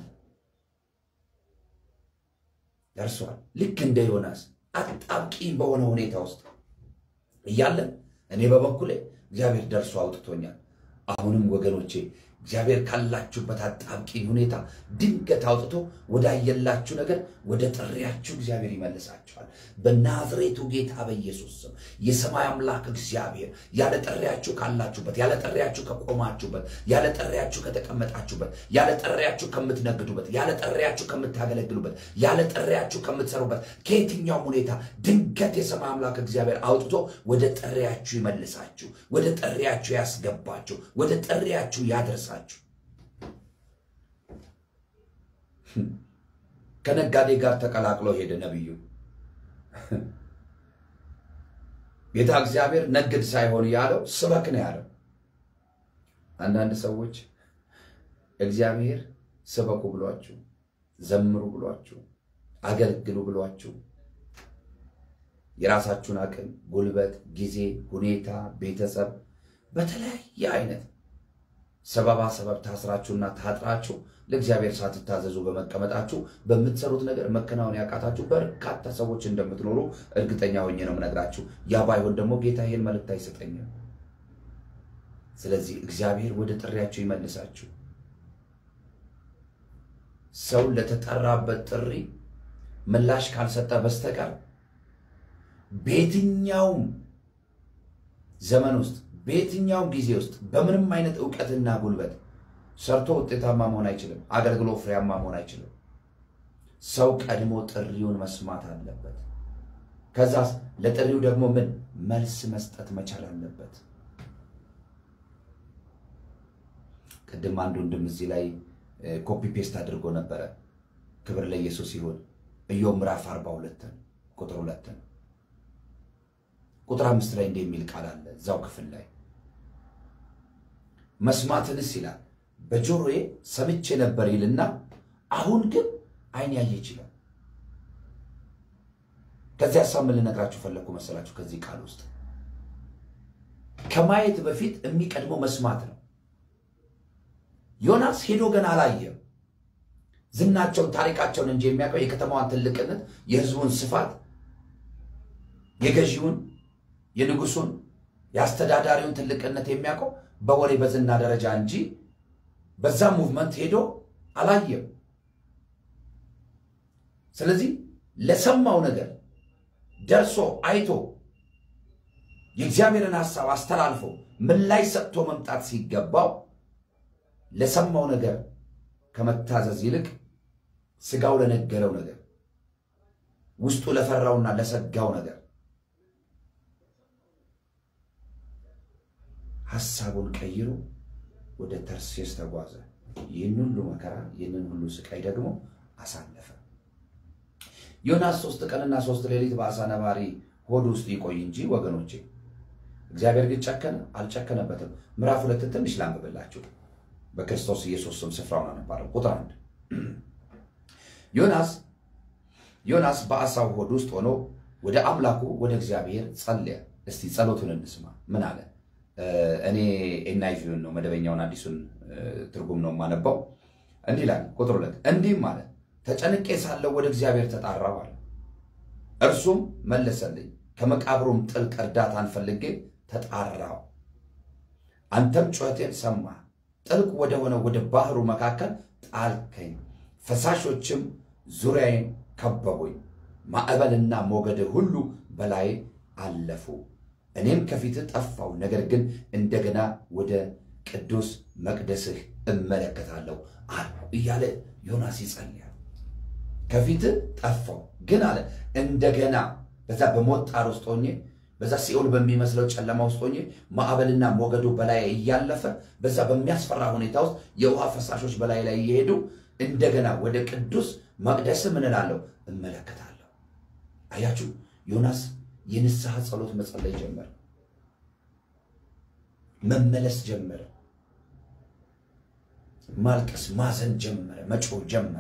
ደርሷል። ልክ እንደ ዮናስ አጣብቂኝ በሆነ ሁኔታ ውስጥ እያለን እኔ በበኩሌ እግዚአብሔር ደርሶ አውጥቶኛል። አሁንም ወገኖቼ እግዚአብሔር ካላችሁበት አጣብቂኝ ሁኔታ ድንገት አውጥቶ ወዳየላችሁ ነገር ወደ ጥሪያችሁ እግዚአብሔር ይመልሳችኋል። በናዝሬቱ ጌታ በኢየሱስ ስም የሰማይ አምላክ እግዚአብሔር ያለ ጥሪያችሁ ካላችሁበት፣ ያለ ጥሪያችሁ ከቆማችሁበት፣ ያለ ጥሪያችሁ ከተቀመጣችሁበት፣ ያለ ጥሪያችሁ ከምትነግዱበት፣ ያለ ጥሪያችሁ ከምታገለግሉበት፣ ያለ ጥሪያችሁ ከምትሰሩበት ከየትኛውም ሁኔታ ድንገት የሰማይ አምላክ እግዚአብሔር አውጥቶ ወደ ጥሪያችሁ ይመልሳችሁ፣ ወደ ጥሪያችሁ ያስገባችሁ፣ ወደ ጥሪያችሁ ያደርሳችሁ። ከነጋዴ ጋር ተቀላቅሎ ሄደ ነቢዩ። ጌታ እግዚአብሔር ነግድ ሳይሆን ያለው ስበክ ነው ያለው። አንዳንድ ሰዎች እግዚአብሔር ስበኩ ብሏችሁ፣ ዘምሩ ብሏችሁ፣ አገልግሉ ብሏችሁ የራሳችሁን አቅም፣ ጉልበት፣ ጊዜ፣ ሁኔታ፣ ቤተሰብ በተለያየ አይነት ሰበባ ሰበብ ታስራችሁና ታጥራችሁ ለእግዚአብሔር ሳትታዘዙ በመቀመጣችሁ በምትሰሩት ነገር መከናወን ያቃታችሁ በርካታ ሰዎች እንደምትኖሩ እርግጠኛ ሆኜ ነው የምነግራችሁ። ያ ባይሆን ደግሞ ጌታ ይህን መልእክት አይሰጠኝም። ስለዚህ እግዚአብሔር ወደ ጥሪያችሁ ይመልሳችሁ። ሰው ለተጠራበት ጥሪ ምላሽ ካልሰጠ በስተቀር በየትኛውም ዘመን ውስጥ በየትኛውም ጊዜ ውስጥ በምንም አይነት እውቀትና ጉልበት ሰርቶ ውጤታማ መሆን አይችልም። አገልግሎ ፍሬያማ መሆን አይችልም። ሰው ቀድሞ ጥሪውን መስማት አለበት። ከዛስ ለጥሪው ደግሞ ምን መልስ መስጠት መቻል አለበት። ቅድም አንድ ወንድም እዚህ ላይ ኮፒ ፔስት አድርጎ ነበረ። ክብር ለኢየሱስ ይሁን። ኢዮብ ምዕራፍ አርባ ሁለትን ቁጥር ሁለትን ቁጥር አምስት ላይ እንዲህ የሚል ቃል አለ እዛው ክፍል ላይ መስማትንስ ይላል በጆሮዬ ሰምቼ ነበር ይልና አሁን ግን ዓይን ያየ ይችላል። ከዚህ ሀሳብ ምን ልነግራችሁ ፈለግኩ መሰላችሁ? ከዚህ ቃል ውስጥ ከማየት በፊት የሚቀድመው መስማት ነው። ዮናስ ሄዶ ገና አላየም። ዝናቸውን፣ ታሪካቸውን እንጂ የሚያውቀው የከተማዋን ትልቅነት፣ የሕዝቡን ስፋት፣ የገዢውን፣ የንጉሱን፣ የአስተዳዳሪውን ትልቅነት የሚያውቀው በወሬ በዝና ደረጃ እንጂ በዛ ሙቭመንት ሄዶ አላየም። ስለዚህ ለሰማው ነገር ደርሶ አይቶ የእግዚአብሔርን ሐሳብ አስተላልፎ ምላሽ ሰጥቶ መምጣት ሲገባው ለሰማው ነገር ከመታዘዝ ይልቅ ስጋው ለነገረው ነገር ውስጡ ለፈራውና ለሰጋው ነገር ሐሳቡን ቀይሮ ወደ ተርሴስ ተጓዘ። ይህን ሁሉ መከራ ይህንን ሁሉ ስቃይ ደግሞ አሳለፈ። ዮናስ ሶስት ቀንና ሶስት ሌሊት በአሳ ነባሪ ሆድ ውስጥ ይቆይ እንጂ ወገኖቼ፣ እግዚአብሔር ግን ጨከነ? አልጨከነበትም። ምዕራፍ ሁለትን ትንሽ ላንብብላችሁ። በክርስቶስ ኢየሱስ ስም ስፍራውን አነባለሁ። ቁጥር አንድ ዮናስ ዮናስ በአሳው ሆድ ውስጥ ሆኖ ወደ አምላኩ ወደ እግዚአብሔር ጸለየ። እስቲ ጸሎቱን እንስማ። ምን አለ? እኔ ኤንአይቪውን ነው መደበኛውን አዲሱን ትርጉም ነው የማነባው። እንዲህ ይላል ቁጥር ሁለት እንዲህም አለ ተጨንቄ ሳለሁ ወደ እግዚአብሔር ተጣራሁ አለ። እርሱም መለሰልኝ፣ ከመቃብሩም ጥልቅ እርዳታን ፈልጌ ተጣራሁ። አንተም ጩኸቴን ሰማህ፣ ጥልቅ ወደ ሆነ ወደ ባህሩ መካከል ጣልከኝ፣ ፈሳሾችም ዙሪያዬን ከበቡኝ፣ ማዕበልና ሞገድ ሁሉ በላይ አለፉ። እኔም ከፊትህ ጠፋሁ፣ ነገር ግን እንደገና ወደ ቅዱስ መቅደስህ እመለከታለሁ አለ እያለ ዮናስ ይጸልያል። ከፊትህ ጠፋሁ ግን አለ እንደገና በዛ በሞት ጣር ውስጥ ሆኜ በዛ ሲኦል በሚመስለው ጨለማ ውስጥ ሆኜ ማዕበልና ሞገዱ በላይ እያለፈ በዛ በሚያስፈራ ሁኔታ ውስጥ የውሃ ፈሳሾች በላይ ላይ እየሄዱ እንደገና ወደ ቅዱስ መቅደስ ምን እላለሁ እመለከታለሁ። አያችሁ ዮናስ የንስሐ ጸሎት መጸለይ ጀመረ። መመለስ ጀመረ። ማልቀስ፣ ማዘን ጀመረ። መጮህ ጀመረ።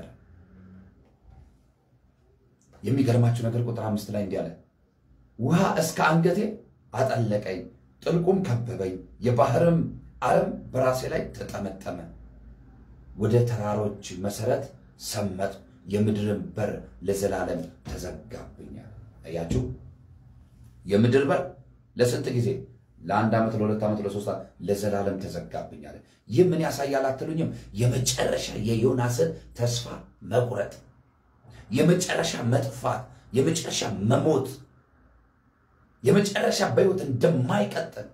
የሚገርማችሁ ነገር ቁጥር አምስት ላይ እንዲህ አለ፣ ውሃ እስከ አንገቴ አጠለቀኝ፣ ጥልቁም ከበበኝ፣ የባህርም አረም በራሴ ላይ ተጠመጠመ፣ ወደ ተራሮች መሰረት ሰመጥ፣ የምድርን በር ለዘላለም ተዘጋብኛል። አያችሁ፣ የምድር በር ለስንት ጊዜ? ለአንድ ዓመት፣ ለሁለት ዓመት፣ ለሶስት ዓመት ለዘላለም ተዘጋብኛል። ይህ ምን ያሳያል አትሉኝም? የመጨረሻ የዮናስን ተስፋ መቁረጥ፣ የመጨረሻ መጥፋት፣ የመጨረሻ መሞት፣ የመጨረሻ በሕይወት እንደማይቀጥል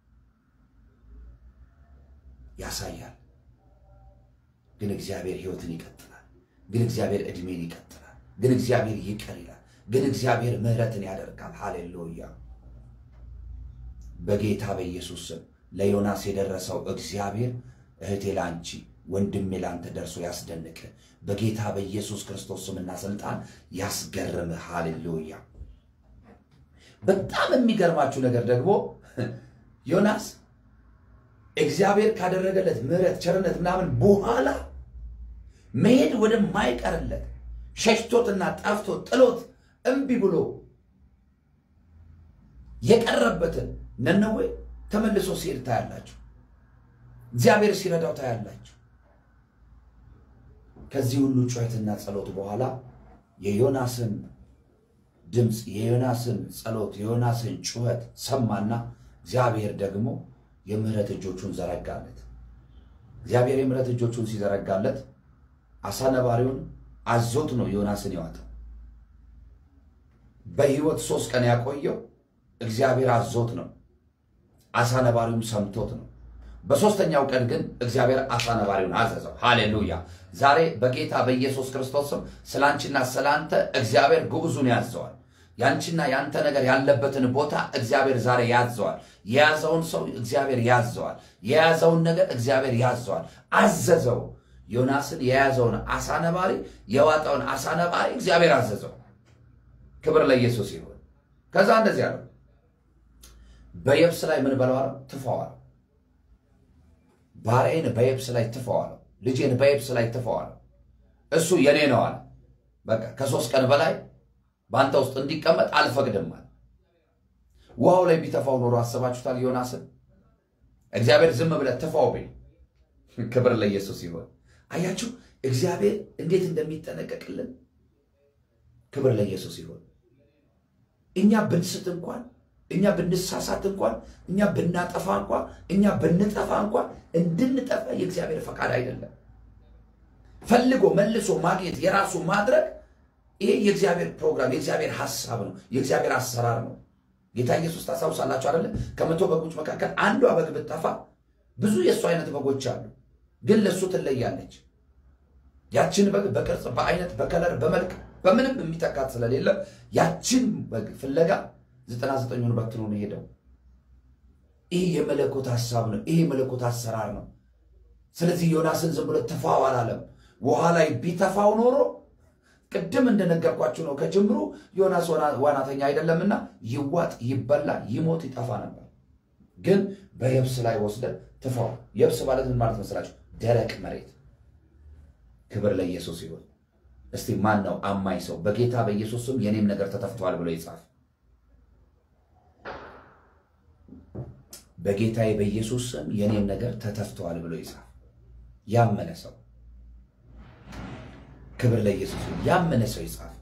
ያሳያል። ግን እግዚአብሔር ሕይወትን ይቀጥላል። ግን እግዚአብሔር ዕድሜን ይቀጥላል። ግን እግዚአብሔር ይቅር ይላል። ግን እግዚአብሔር ምሕረትን ያደርጋል። ሃሌሉያ! በጌታ በኢየሱስ ስም ለዮናስ የደረሰው እግዚአብሔር እህቴ ላንቺ፣ ወንድሜ ላንተ ደርሶ ያስደንቅ። በጌታ በኢየሱስ ክርስቶስ ስምና ስልጣን ያስገርምህ። ሃሌሉያ! በጣም የሚገርማችሁ ነገር ደግሞ ዮናስ እግዚአብሔር ካደረገለት ምሕረት፣ ቸርነት ምናምን በኋላ መሄድ ወደማይቀርለት ሸሽቶትና ጠፍቶት ጥሎት እምቢ ብሎ የቀረበትን ነነዌ ተመልሶ ሲሄድ ታያላችሁ። እግዚአብሔር ሲረዳው ታያላችሁ። ከዚህ ሁሉ ጩኸትና ጸሎት በኋላ የዮናስን ድምፅ፣ የዮናስን ጸሎት፣ የዮናስን ጩኸት ሰማና እግዚአብሔር ደግሞ የምህረት እጆቹን ዘረጋለት። እግዚአብሔር የምህረት እጆቹን ሲዘረጋለት አሳ ነባሪውን አዞት ነው ዮናስን ያወጣው። በሕይወት ሶስት ቀን ያቆየው እግዚአብሔር አዞት ነው። አሳ ነባሪውም ሰምቶት ነው። በሦስተኛው ቀን ግን እግዚአብሔር አሳ ነባሪውን አዘዘው። ሃሌሉያ! ዛሬ በጌታ በኢየሱስ ክርስቶስ ስም ስለ አንቺና ስለ አንተ እግዚአብሔር ግዑዙን ያዘዋል። ያንቺና ያንተ ነገር ያለበትን ቦታ እግዚአብሔር ዛሬ ያዘዋል። የያዘውን ሰው እግዚአብሔር ያዘዋል። የያዘውን ነገር እግዚአብሔር ያዘዋል፣ አዘዘው። ዮናስን የያዘውን አሳ ነባሪ የዋጠውን አሳ ነባሪ እግዚአብሔር አዘዘው። ክብር ለኢየሱስ ይሁን። ከዛ እንደዚህ አለው፣ በየብስ ላይ ምን በለዋለው? ትፈዋል። ባሪያዬን በየብስ ላይ ትፈዋለሁ፣ ልጄን በየብስ ላይ ትፈዋለሁ። እሱ የኔ ነው አለ። በቃ ከሶስት ቀን በላይ በአንተ ውስጥ እንዲቀመጥ አልፈቅድም አለ። ውሃው ላይ ቢተፋው ኖሮ አስባችሁታል? ዮናስን እግዚአብሔር ዝም ብለህ ትፋው ቢል፣ ክብር ለኢየሱስ ይሆን። አያችሁ እግዚአብሔር እንዴት እንደሚጠነቀቅልን። ክብር ለኢየሱስ ይሆን። እኛ ብንስት እንኳን እኛ ብንሳሳት እንኳን እኛ ብናጠፋ እንኳን እኛ ብንጠፋ እንኳን እንድንጠፋ የእግዚአብሔር ፈቃድ አይደለም። ፈልጎ መልሶ ማግኘት የራሱ ማድረግ ይሄ የእግዚአብሔር ፕሮግራም የእግዚአብሔር ሐሳብ ነው፣ የእግዚአብሔር አሰራር ነው። ጌታ ኢየሱስ ታስታውሳላችሁ አይደለ? ከመቶ በጎች መካከል አንዷ በግ ብትጠፋ ብዙ የእሱ አይነት በጎች አሉ፣ ግን ለእሱ ትለያለች። ያችን በግ በቅርጽ በአይነት በከለር በመልክ በምንም የሚተካት ስለሌለ ያችን በግ ፍለጋ ዘጠና ዘጠኙን በትኖ ነው ሄደው። ይህ የመለኮት ሐሳብ ነው። ይህ የመለኮት አሰራር ነው። ስለዚህ ዮናስን ዝም ብሎ ትፋው አላለም። ውሃ ላይ ቢተፋው ኖሮ ቅድም እንደነገርኳችሁ ነው ከጅምሩ ዮናስ ዋናተኛ አይደለምና ይዋጥ፣ ይበላ፣ ይሞት፣ ይጠፋ ነበር። ግን በየብስ ላይ ወስደ ትፋው። የብስ ማለት ምን ማለት መስላችሁ? ደረቅ መሬት። ክብር ለኢየሱስ ይሁን። እስቲ ማን ነው አማኝ ሰው በጌታ በኢየሱስ ስም የኔም ነገር ተተፍቷል ብሎ ይጻፍ። በጌታዬ በኢየሱስ ስም የኔም ነገር ተተፍቷል ብሎ ይጻፍ። ያመነ ሰው ክብር ለኢየሱስ ይሁን። ያመነ ሰው ይጻፍ።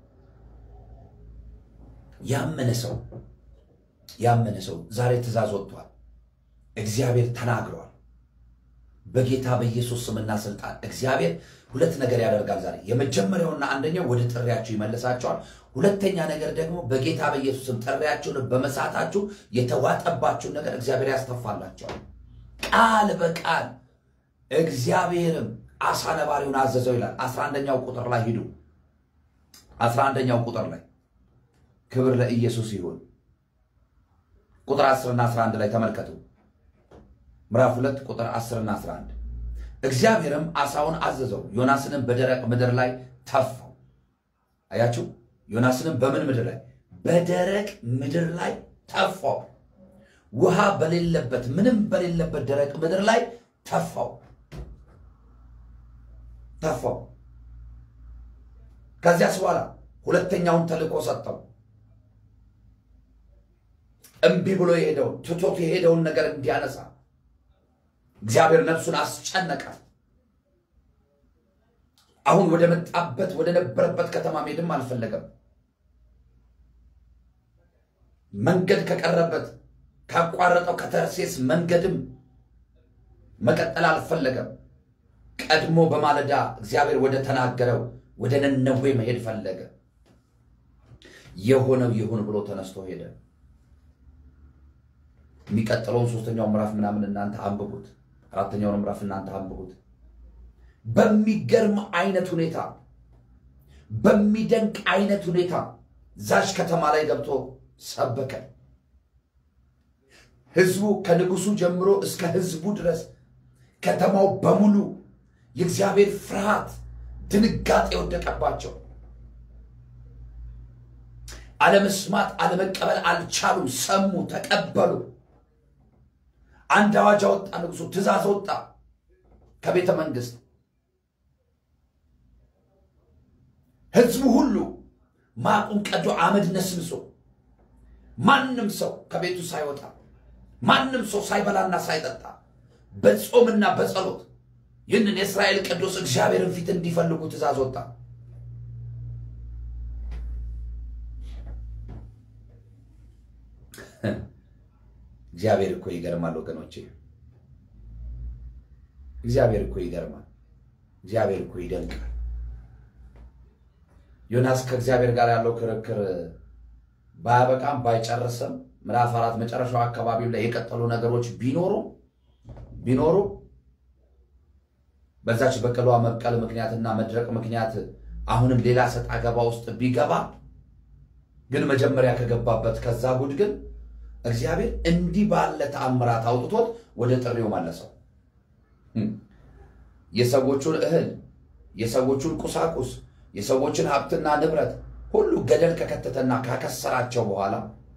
ያመነ ሰው ያመነ ሰው ዛሬ ትእዛዝ ወጥቷል። እግዚአብሔር ተናግሯል። በጌታ በኢየሱስ ስምና ስልጣን እግዚአብሔር ሁለት ነገር ያደርጋል ዛሬ። የመጀመሪያውና አንደኛው ወደ ጥሪያችሁ ይመልሳቸዋል። ሁለተኛ ነገር ደግሞ በጌታ በኢየሱስ ስም ጥሪያችሁን በመሳታችሁ የተዋጠባችሁን ነገር እግዚአብሔር ያስተፋላቸዋል። ቃል በቃል እግዚአብሔርም አሳ ነባሪውን አዘዘው ይላል። አስራ አንደኛው ቁጥር ላይ ሂዱ። አስራ አንደኛው ቁጥር ላይ ክብር ለኢየሱስ ይሁን። ቁጥር 10 እና 11 ላይ ተመልከቱ። ምዕራፍ 2 ቁጥር 10 እና 11 እግዚአብሔርም አሳውን አዘዘው፣ ዮናስንም በደረቅ ምድር ላይ ተፋው። አያችሁ፣ ዮናስንም በምን ምድር ላይ? በደረቅ ምድር ላይ ተፋው። ውሃ በሌለበት ምንም በሌለበት ደረቅ ምድር ላይ ተፋው ተፋው። ከዚያስ በኋላ ሁለተኛውን ተልእኮ ሰጠው። እምቢ ብሎ የሄደውን ትቶት የሄደውን ነገር እንዲያነሳ እግዚአብሔር ነፍሱን አስጨነቀ። አሁን ወደ መጣበት ወደ ነበረበት ከተማ መሄድም አልፈለገም። መንገድ ከቀረበት ካቋረጠው ከተርሴስ መንገድም መቀጠል አልፈለገም። ቀድሞ በማለዳ እግዚአብሔር ወደ ተናገረው ወደ ነነዌ መሄድ ፈለገ። የሆነው ይሁን ብሎ ተነስቶ ሄደ። የሚቀጥለውን ሶስተኛው ምዕራፍ ምናምን እናንተ አንብቡት። አራተኛውን ምዕራፍ እናንተ አንብቡት። በሚገርም አይነት ሁኔታ በሚደንቅ አይነት ሁኔታ ዛች ከተማ ላይ ገብቶ ሰበከ። ህዝቡ ከንጉሱ ጀምሮ እስከ ህዝቡ ድረስ ከተማው በሙሉ የእግዚአብሔር ፍርሃት፣ ድንጋጤ የወደቀባቸው አለመስማት፣ አለመቀበል አልቻሉም። ሰሙ፣ ተቀበሉ። አንድ አዋጅ አወጣ ንጉሱ፣ ትእዛዝ ወጣ ከቤተ መንግስት። ህዝቡ ሁሉ ማቁን ቀዶ አመድ ነስንሶ ማንም ሰው ከቤቱ ሳይወጣ ማንም ሰው ሳይበላና ሳይጠጣ በጾምና በጸሎት ይህንን የእስራኤል ቅዱስ እግዚአብሔርን ፊት እንዲፈልጉ ትእዛዝ ወጣ። እግዚአብሔር እኮ ይገርማል ወገኖቼ። እግዚአብሔር እኮ ይገርማል። እግዚአብሔር እኮ ይደንቃል። ዮናስ ከእግዚአብሔር ጋር ያለው ክርክር ባያበቃም ባይጨርስም ምዕራፍ አራት መጨረሻው አካባቢው ላይ የቀጠሉ ነገሮች ቢኖሩ ቢኖሩ በዛች በቅሏ መብቀል ምክንያትና መድረቅ ምክንያት አሁንም ሌላ ሰጥ አገባ ውስጥ ቢገባ ግን መጀመሪያ ከገባበት ከዛ ጉድ ግን እግዚአብሔር እንዲህ ባለ ተአምራት አውጥቶት ወደ ጥሪው መለሰው። የሰዎቹን እህል፣ የሰዎቹን ቁሳቁስ፣ የሰዎችን ሀብትና ንብረት ሁሉ ገደል ከከተተና ካከሰራቸው በኋላ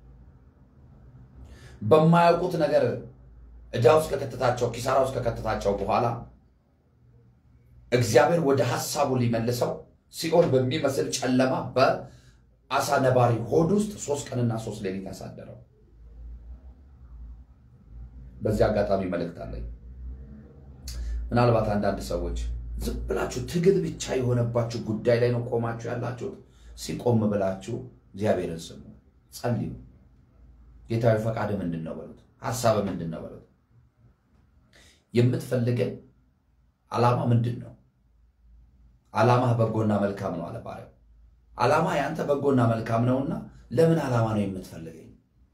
በማያውቁት ነገር ዕዳ ውስጥ ከከተታቸው ኪሳራ ውስጥ ከከተታቸው በኋላ እግዚአብሔር ወደ ሐሳቡ ሊመልሰው ሲኦል በሚመስል ጨለማ በአሳ ነባሪ ሆድ ውስጥ ሶስት ቀንና ሶስት ሌሊት ያሳደረው። በዚህ አጋጣሚ መልእክት አለኝ። ምናልባት አንዳንድ ሰዎች ዝም ብላችሁ ትግል ብቻ የሆነባችሁ ጉዳይ ላይ ነው ቆማችሁ ያላችሁት። ሲቆም ብላችሁ እግዚአብሔርን ስሙ፣ ጸልዩ። ጌታዊ ፈቃድ ምንድን ነው በሉት። ሐሳብ ምንድን ነው በሉት። የምትፈልገን ዓላማ ምንድን ነው? ዓላማህ በጎና መልካም ነው አለ ባሪያው። ዓላማ ያንተ በጎና መልካም ነውና ለምን ዓላማ ነው የምትፈልገኝ?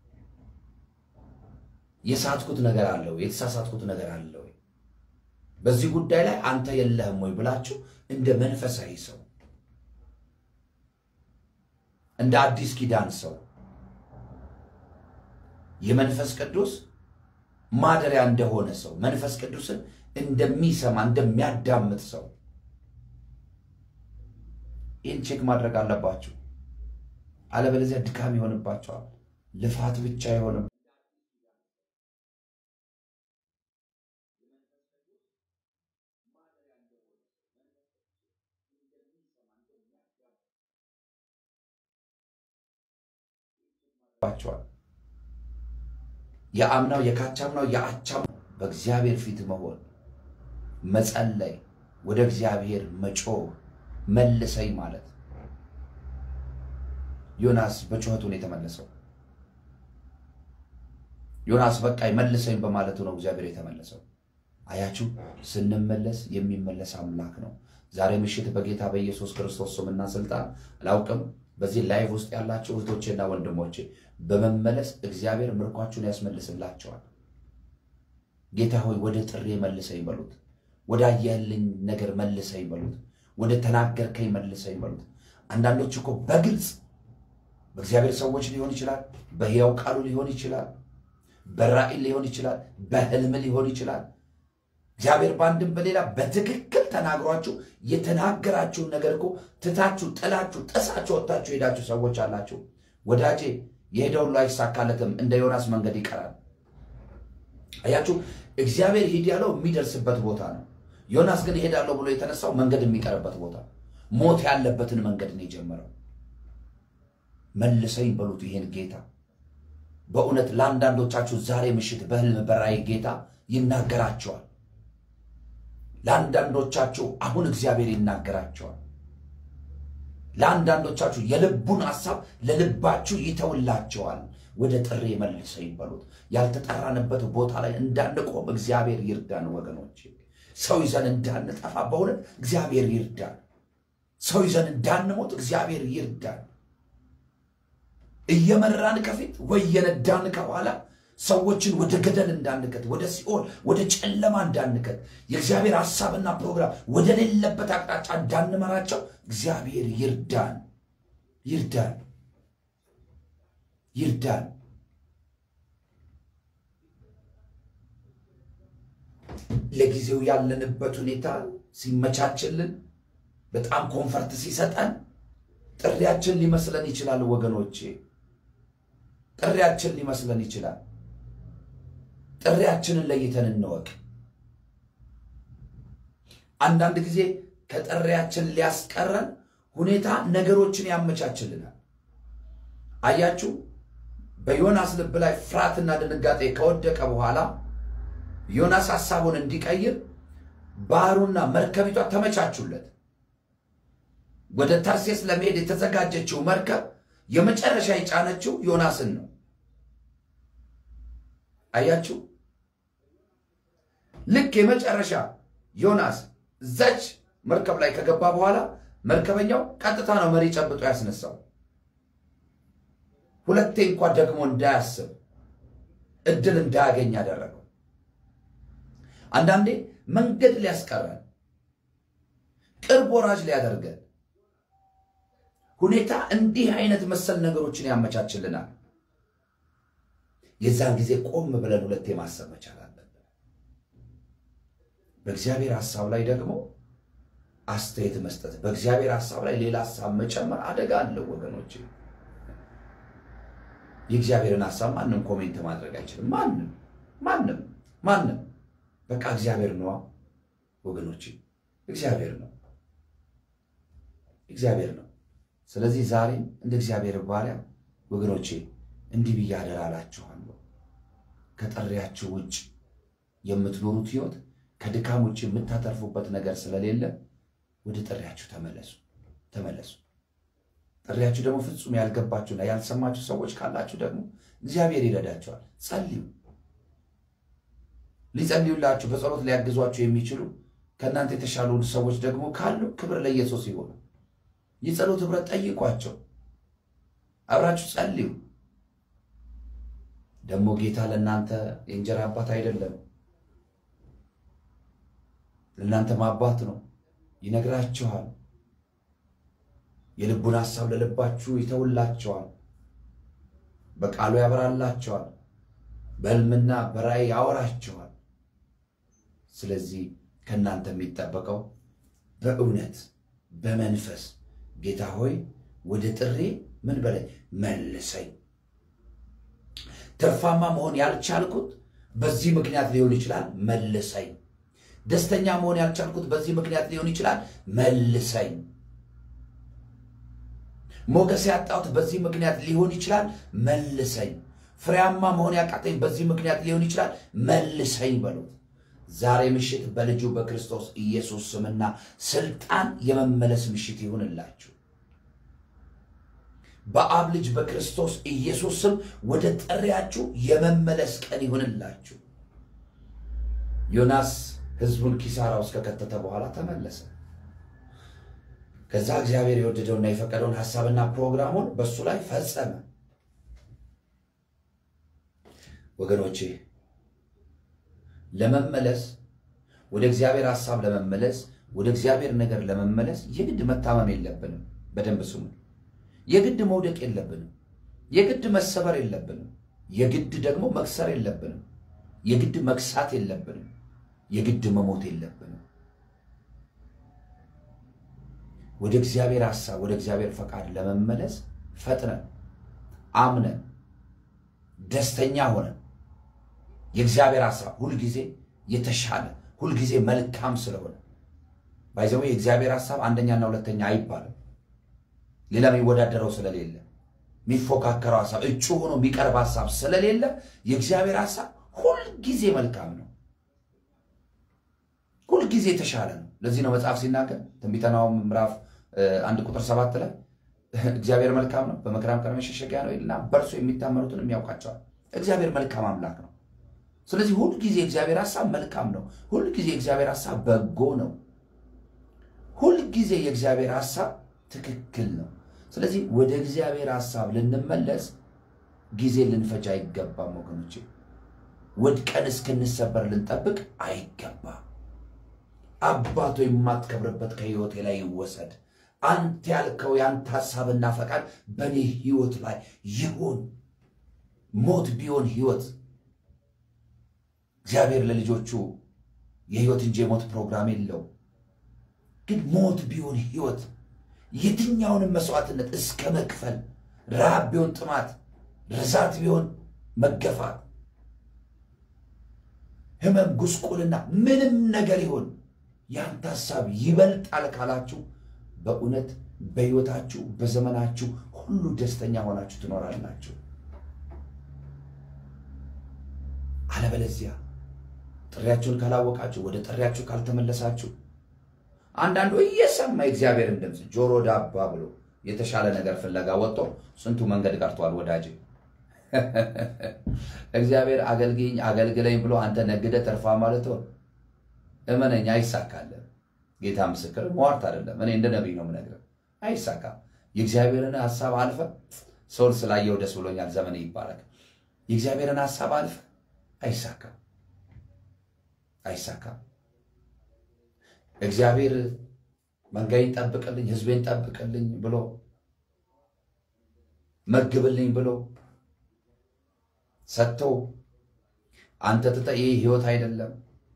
የሳትኩት ነገር አለ ወይ? የተሳሳትኩት ነገር አለ ወይ? በዚህ ጉዳይ ላይ አንተ የለህም ወይ ብላችሁ እንደ መንፈሳዊ ሰው እንደ አዲስ ኪዳን ሰው የመንፈስ ቅዱስ ማደሪያ እንደሆነ ሰው መንፈስ ቅዱስን እንደሚሰማ እንደሚያዳምጥ ሰው ይህን ቼክ ማድረግ አለባችሁ። አለበለዚያ ድካም ይሆንባቸዋል፣ ልፋት ብቻ አይሆንም። ባቸዋል የአምናው የካቻምናው የአቻምናው በእግዚአብሔር ፊት መሆን መጸለይ፣ ወደ እግዚአብሔር መጮህ፣ መልሰኝ ማለት ዮናስ በጩኸቱን የተመለሰው ዮናስ በቃኝ መልሰኝ በማለቱ ነው እግዚአብሔር የተመለሰው። አያችሁ፣ ስንመለስ የሚመለስ አምላክ ነው። ዛሬ ምሽት በጌታ በኢየሱስ ክርስቶስ ስምና ስልጣን አላውቅም በዚህ ላይቭ ውስጥ ያላችሁ እህቶቼና ወንድሞቼ በመመለስ እግዚአብሔር ምርኳችሁን ያስመልስላቸዋል። ጌታ ሆይ ወደ ጥሬ መልሰኝ በሉት። ወደ አየህልኝ ነገር መልሰኝ በሉት። ወደ ተናገርከኝ መልሰኝ በሉት። አንዳንዶች እኮ በግልጽ በእግዚአብሔር ሰዎች ሊሆን ይችላል፣ በሕያው ቃሉ ሊሆን ይችላል፣ በራእይ ሊሆን ይችላል፣ በህልም ሊሆን ይችላል። እግዚአብሔር በአንድም በሌላ በትክክል ተናግሯችሁ የተናገራችሁን ነገር እኮ ትታችሁ ጥላችሁ ጥሳችሁ ወጥታችሁ ሄዳችሁ ሰዎች አላችሁ። ወዳጄ የሄደው ሁሉ አይሳካለትም፣ እንደ ዮናስ መንገድ ይቀራል። አያችሁ፣ እግዚአብሔር ሂድ ያለው የሚደርስበት ቦታ ነው። ዮናስ ግን ይሄዳለሁ ብሎ የተነሳው መንገድ የሚቀርበት ቦታ፣ ሞት ያለበትን መንገድ ነው የጀመረው። መልሰኝ በሉት ይሄን ጌታ። በእውነት ለአንዳንዶቻችሁ ዛሬ ምሽት በህልም በራእይ ጌታ ይናገራቸዋል። ለአንዳንዶቻችሁ አሁን እግዚአብሔር ይናገራቸዋል። ለአንዳንዶቻችሁ የልቡን ሐሳብ ለልባችሁ ይተውላቸዋል። ወደ ጥሪ መልሰው ይበሉት። ያልተጠራንበት ቦታ ላይ እንዳንቆም እግዚአብሔር ይርዳን ወገኖች። ሰው ይዘን እንዳንጠፋ በእውነት እግዚአብሔር ይርዳን። ሰው ይዘን እንዳንሞት እግዚአብሔር ይርዳን። እየመራን ከፊት ወይ እየነዳን ከኋላ ሰዎችን ወደ ገደል እንዳንከት፣ ወደ ሲኦል ወደ ጨለማ እንዳንከት፣ የእግዚአብሔር ሐሳብና ፕሮግራም ወደ ሌለበት አቅጣጫ እንዳንመራቸው እግዚአብሔር ይርዳን፣ ይርዳን፣ ይርዳን። ለጊዜው ያለንበት ሁኔታ ሲመቻችልን በጣም ኮንፈርት ሲሰጠን ጥሪያችን ሊመስለን ይችላል ወገኖቼ፣ ጥሪያችን ሊመስለን ይችላል። ጥሪያችንን ለይተን እንወቅ። አንዳንድ ጊዜ ከጥሪያችን ሊያስቀረን ሁኔታ ነገሮችን ያመቻችልናል። አያችሁ፣ በዮናስ ልብ ላይ ፍርሃትና ድንጋጤ ከወደቀ በኋላ ዮናስ ሐሳቡን እንዲቀይር ባህሩና መርከቢቷ ተመቻቹለት። ወደ ተርሴስ ለመሄድ የተዘጋጀችው መርከብ የመጨረሻ የጫነችው ዮናስን ነው። አያችሁ፣ ልክ የመጨረሻ ዮናስ እዛች መርከብ ላይ ከገባ በኋላ መርከበኛው ቀጥታ ነው መሪ ጨብጦ ያስነሳው። ሁለቴ እንኳ ደግሞ እንዳያስብ እድል እንዳያገኝ ያደረገው። አንዳንዴ መንገድ ሊያስቀረን፣ ቅርብ ወራጅ ሊያደርገን ሁኔታ እንዲህ አይነት መሰል ነገሮችን ያመቻችልናል። የዛን ጊዜ ቆም ብለን ሁለቴ ማሰብ መቻል አለብን። በእግዚአብሔር ሐሳብ ላይ ደግሞ አስተያየት መስጠት፣ በእግዚአብሔር ሐሳብ ላይ ሌላ ሐሳብ መጨመር አደጋ አለው ወገኖች። የእግዚአብሔርን ሐሳብ ማንም ኮሜንት ማድረግ አይችልም። ማንም ማንም ማንም በቃ እግዚአብሔር ነዋ ወገኖች፣ እግዚአብሔር ነው፣ እግዚአብሔር ነው። ስለዚህ ዛሬም እንደ እግዚአብሔር ባሪያ ወገኖቼ እንዲህ ብዬ አደራ እላችኋለሁ። ከጥሪያችሁ ውጭ የምትኖሩት ሕይወት ከድካም ውጭ የምታተርፉበት ነገር ስለሌለ ወደ ጥሪያችሁ ተመለሱ፣ ተመለሱ። ጥሪያችሁ ደግሞ ፍጹም ያልገባችሁና ያልሰማችሁ ሰዎች ካላችሁ ደግሞ እግዚአብሔር ይረዳችኋል። ጸልዩ። ሊጸልዩላችሁ በጸሎት ሊያግዟችሁ የሚችሉ ከእናንተ የተሻሉ ሰዎች ደግሞ ካሉ ክብር ለኢየሱስ ይሆኑ። የጸሎት ኅብረት ጠይቋቸው፣ አብራችሁ ጸልዩ። ደግሞ ጌታ ለእናንተ የእንጀራ አባት አይደለም፣ ለእናንተም አባት ነው። ይነግራችኋል። የልቡን ሐሳብ ለልባችሁ ይተውላቸዋል። በቃሉ ያበራላቸዋል። በሕልምና በራእይ ያወራቸዋል። ስለዚህ ከእናንተ የሚጠበቀው በእውነት በመንፈስ ጌታ ሆይ ወደ ጥሬ ምን በላይ መልሰኝ። ትርፋማ መሆን ያልቻልኩት በዚህ ምክንያት ሊሆን ይችላል፣ መልሰኝ። ደስተኛ መሆን ያልቻልኩት በዚህ ምክንያት ሊሆን ይችላል፣ መልሰኝ። ሞገስ ያጣሁት በዚህ ምክንያት ሊሆን ይችላል፣ መልሰኝ። ፍሬያማ መሆን ያቃተኝ በዚህ ምክንያት ሊሆን ይችላል፣ መልሰኝ በሉት። ዛሬ ምሽት በልጁ በክርስቶስ ኢየሱስ ስምና ስልጣን የመመለስ ምሽት ይሁንላችሁ። በአብ ልጅ በክርስቶስ ኢየሱስ ስም ወደ ጥሪያችሁ የመመለስ ቀን ይሁንላችሁ። ዮናስ ሕዝቡን ኪሳራ ውስጥ ከከተተ በኋላ ተመለሰ። ከዛ እግዚአብሔር የወደደውና የፈቀደውን ሐሳብና ፕሮግራሙን በእሱ ላይ ፈጸመ። ወገኖቼ ለመመለስ ወደ እግዚአብሔር ሐሳብ ለመመለስ ወደ እግዚአብሔር ነገር ለመመለስ የግድ መታመም የለብንም። በደንብ ስሙ። የግድ መውደቅ የለብንም። የግድ መሰበር የለብንም። የግድ ደግሞ መክሰር የለብንም። የግድ መክሳት የለብንም። የግድ መሞት የለብንም። ወደ እግዚአብሔር ሐሳብ ወደ እግዚአብሔር ፈቃድ ለመመለስ ፈጥነን አምነን ደስተኛ ሆነን የእግዚአብሔር ሐሳብ ሁልጊዜ የተሻለ ሁልጊዜ መልካም ስለሆነ ባይዘው የእግዚአብሔር ሐሳብ አንደኛና ሁለተኛ አይባልም። ሌላ የሚወዳደረው ስለሌለ የሚፎካከረው ሐሳብ እጩ ሆኖ የሚቀርብ ሐሳብ ስለሌለ የእግዚአብሔር ሐሳብ ሁልጊዜ መልካም ነው። ሁልጊዜ የተሻለ ነው። ለዚህ ነው መጽሐፍ ሲናገር ትንቢተ ናሆም ምዕራፍ አንድ ቁጥር ሰባት ላይ እግዚአብሔር መልካም ነው፣ በመከራም ቀን መሸሸጊያ ነው ይልና በእርሱ የሚታመኑትን የሚያውቃቸዋል። እግዚአብሔር መልካም አምላክ ነው። ስለዚህ ሁልጊዜ የእግዚአብሔር ሀሳብ መልካም ነው። ሁልጊዜ የእግዚአብሔር ሀሳብ በጎ ነው። ሁልጊዜ የእግዚአብሔር ሀሳብ ትክክል ነው። ስለዚህ ወደ እግዚአብሔር ሀሳብ ልንመለስ ጊዜ ልንፈጅ አይገባም ወገኖቼ። ወድቀን እስክንሰበር ልንጠብቅ አይገባም። አባቶ የማትከብርበት ከህይወቴ ላይ ይወሰድ። አንተ ያልከው የአንተ ሀሳብና ፈቃድ በእኔ ህይወት ላይ ይሁን። ሞት ቢሆን ህይወት እግዚአብሔር ለልጆቹ የህይወት እንጂ የሞት ፕሮግራም የለው። ግን ሞት ቢሆን ህይወት የትኛውንም መስዋዕትነት እስከ መክፈል ረሃብ ቢሆን ጥማት፣ ርዛት ቢሆን መገፋት፣ ህመም፣ ጉስቁልና፣ ምንም ነገር ይሆን ያንተ ሀሳብ ይበልጣል ካላችሁ በእውነት በህይወታችሁ በዘመናችሁ ሁሉ ደስተኛ ሆናችሁ ትኖራላችሁ። አለበለዚያ ጥሪያችሁን ካላወቃችሁ ወደ ጥሪያችሁ ካልተመለሳችሁ አንዳንዱ እየሰማ የእግዚአብሔርን ድምፅ ጆሮ ዳባ ብሎ የተሻለ ነገር ፍለጋ ወጥቶ ስንቱ መንገድ ቀርቷል። ወዳጅ እግዚአብሔር አገልግኝ አገልግለኝ ብሎ አንተ ነግደ ተርፋ ማለት ሆን እመነኝ፣ አይሳካለን። ጌታ ምስክር መዋርት አይደለም። እኔ እንደ ነቢይ ነው የምነግርህ፣ አይሳካም። የእግዚአብሔርን ሀሳብ አልፈ ሰውን ስላየው ደስ ብሎኛል፣ ዘመን ይባረክ። የእግዚአብሔርን ሀሳብ አልፈ አይሳካም፣ አይሳካም። እግዚአብሔር መንጋይን ጠብቅልኝ፣ ህዝቤን ጠብቅልኝ ብሎ መግብልኝ ብሎ ሰጥቶ አንተ ትተ ይህ ህይወት አይደለም፣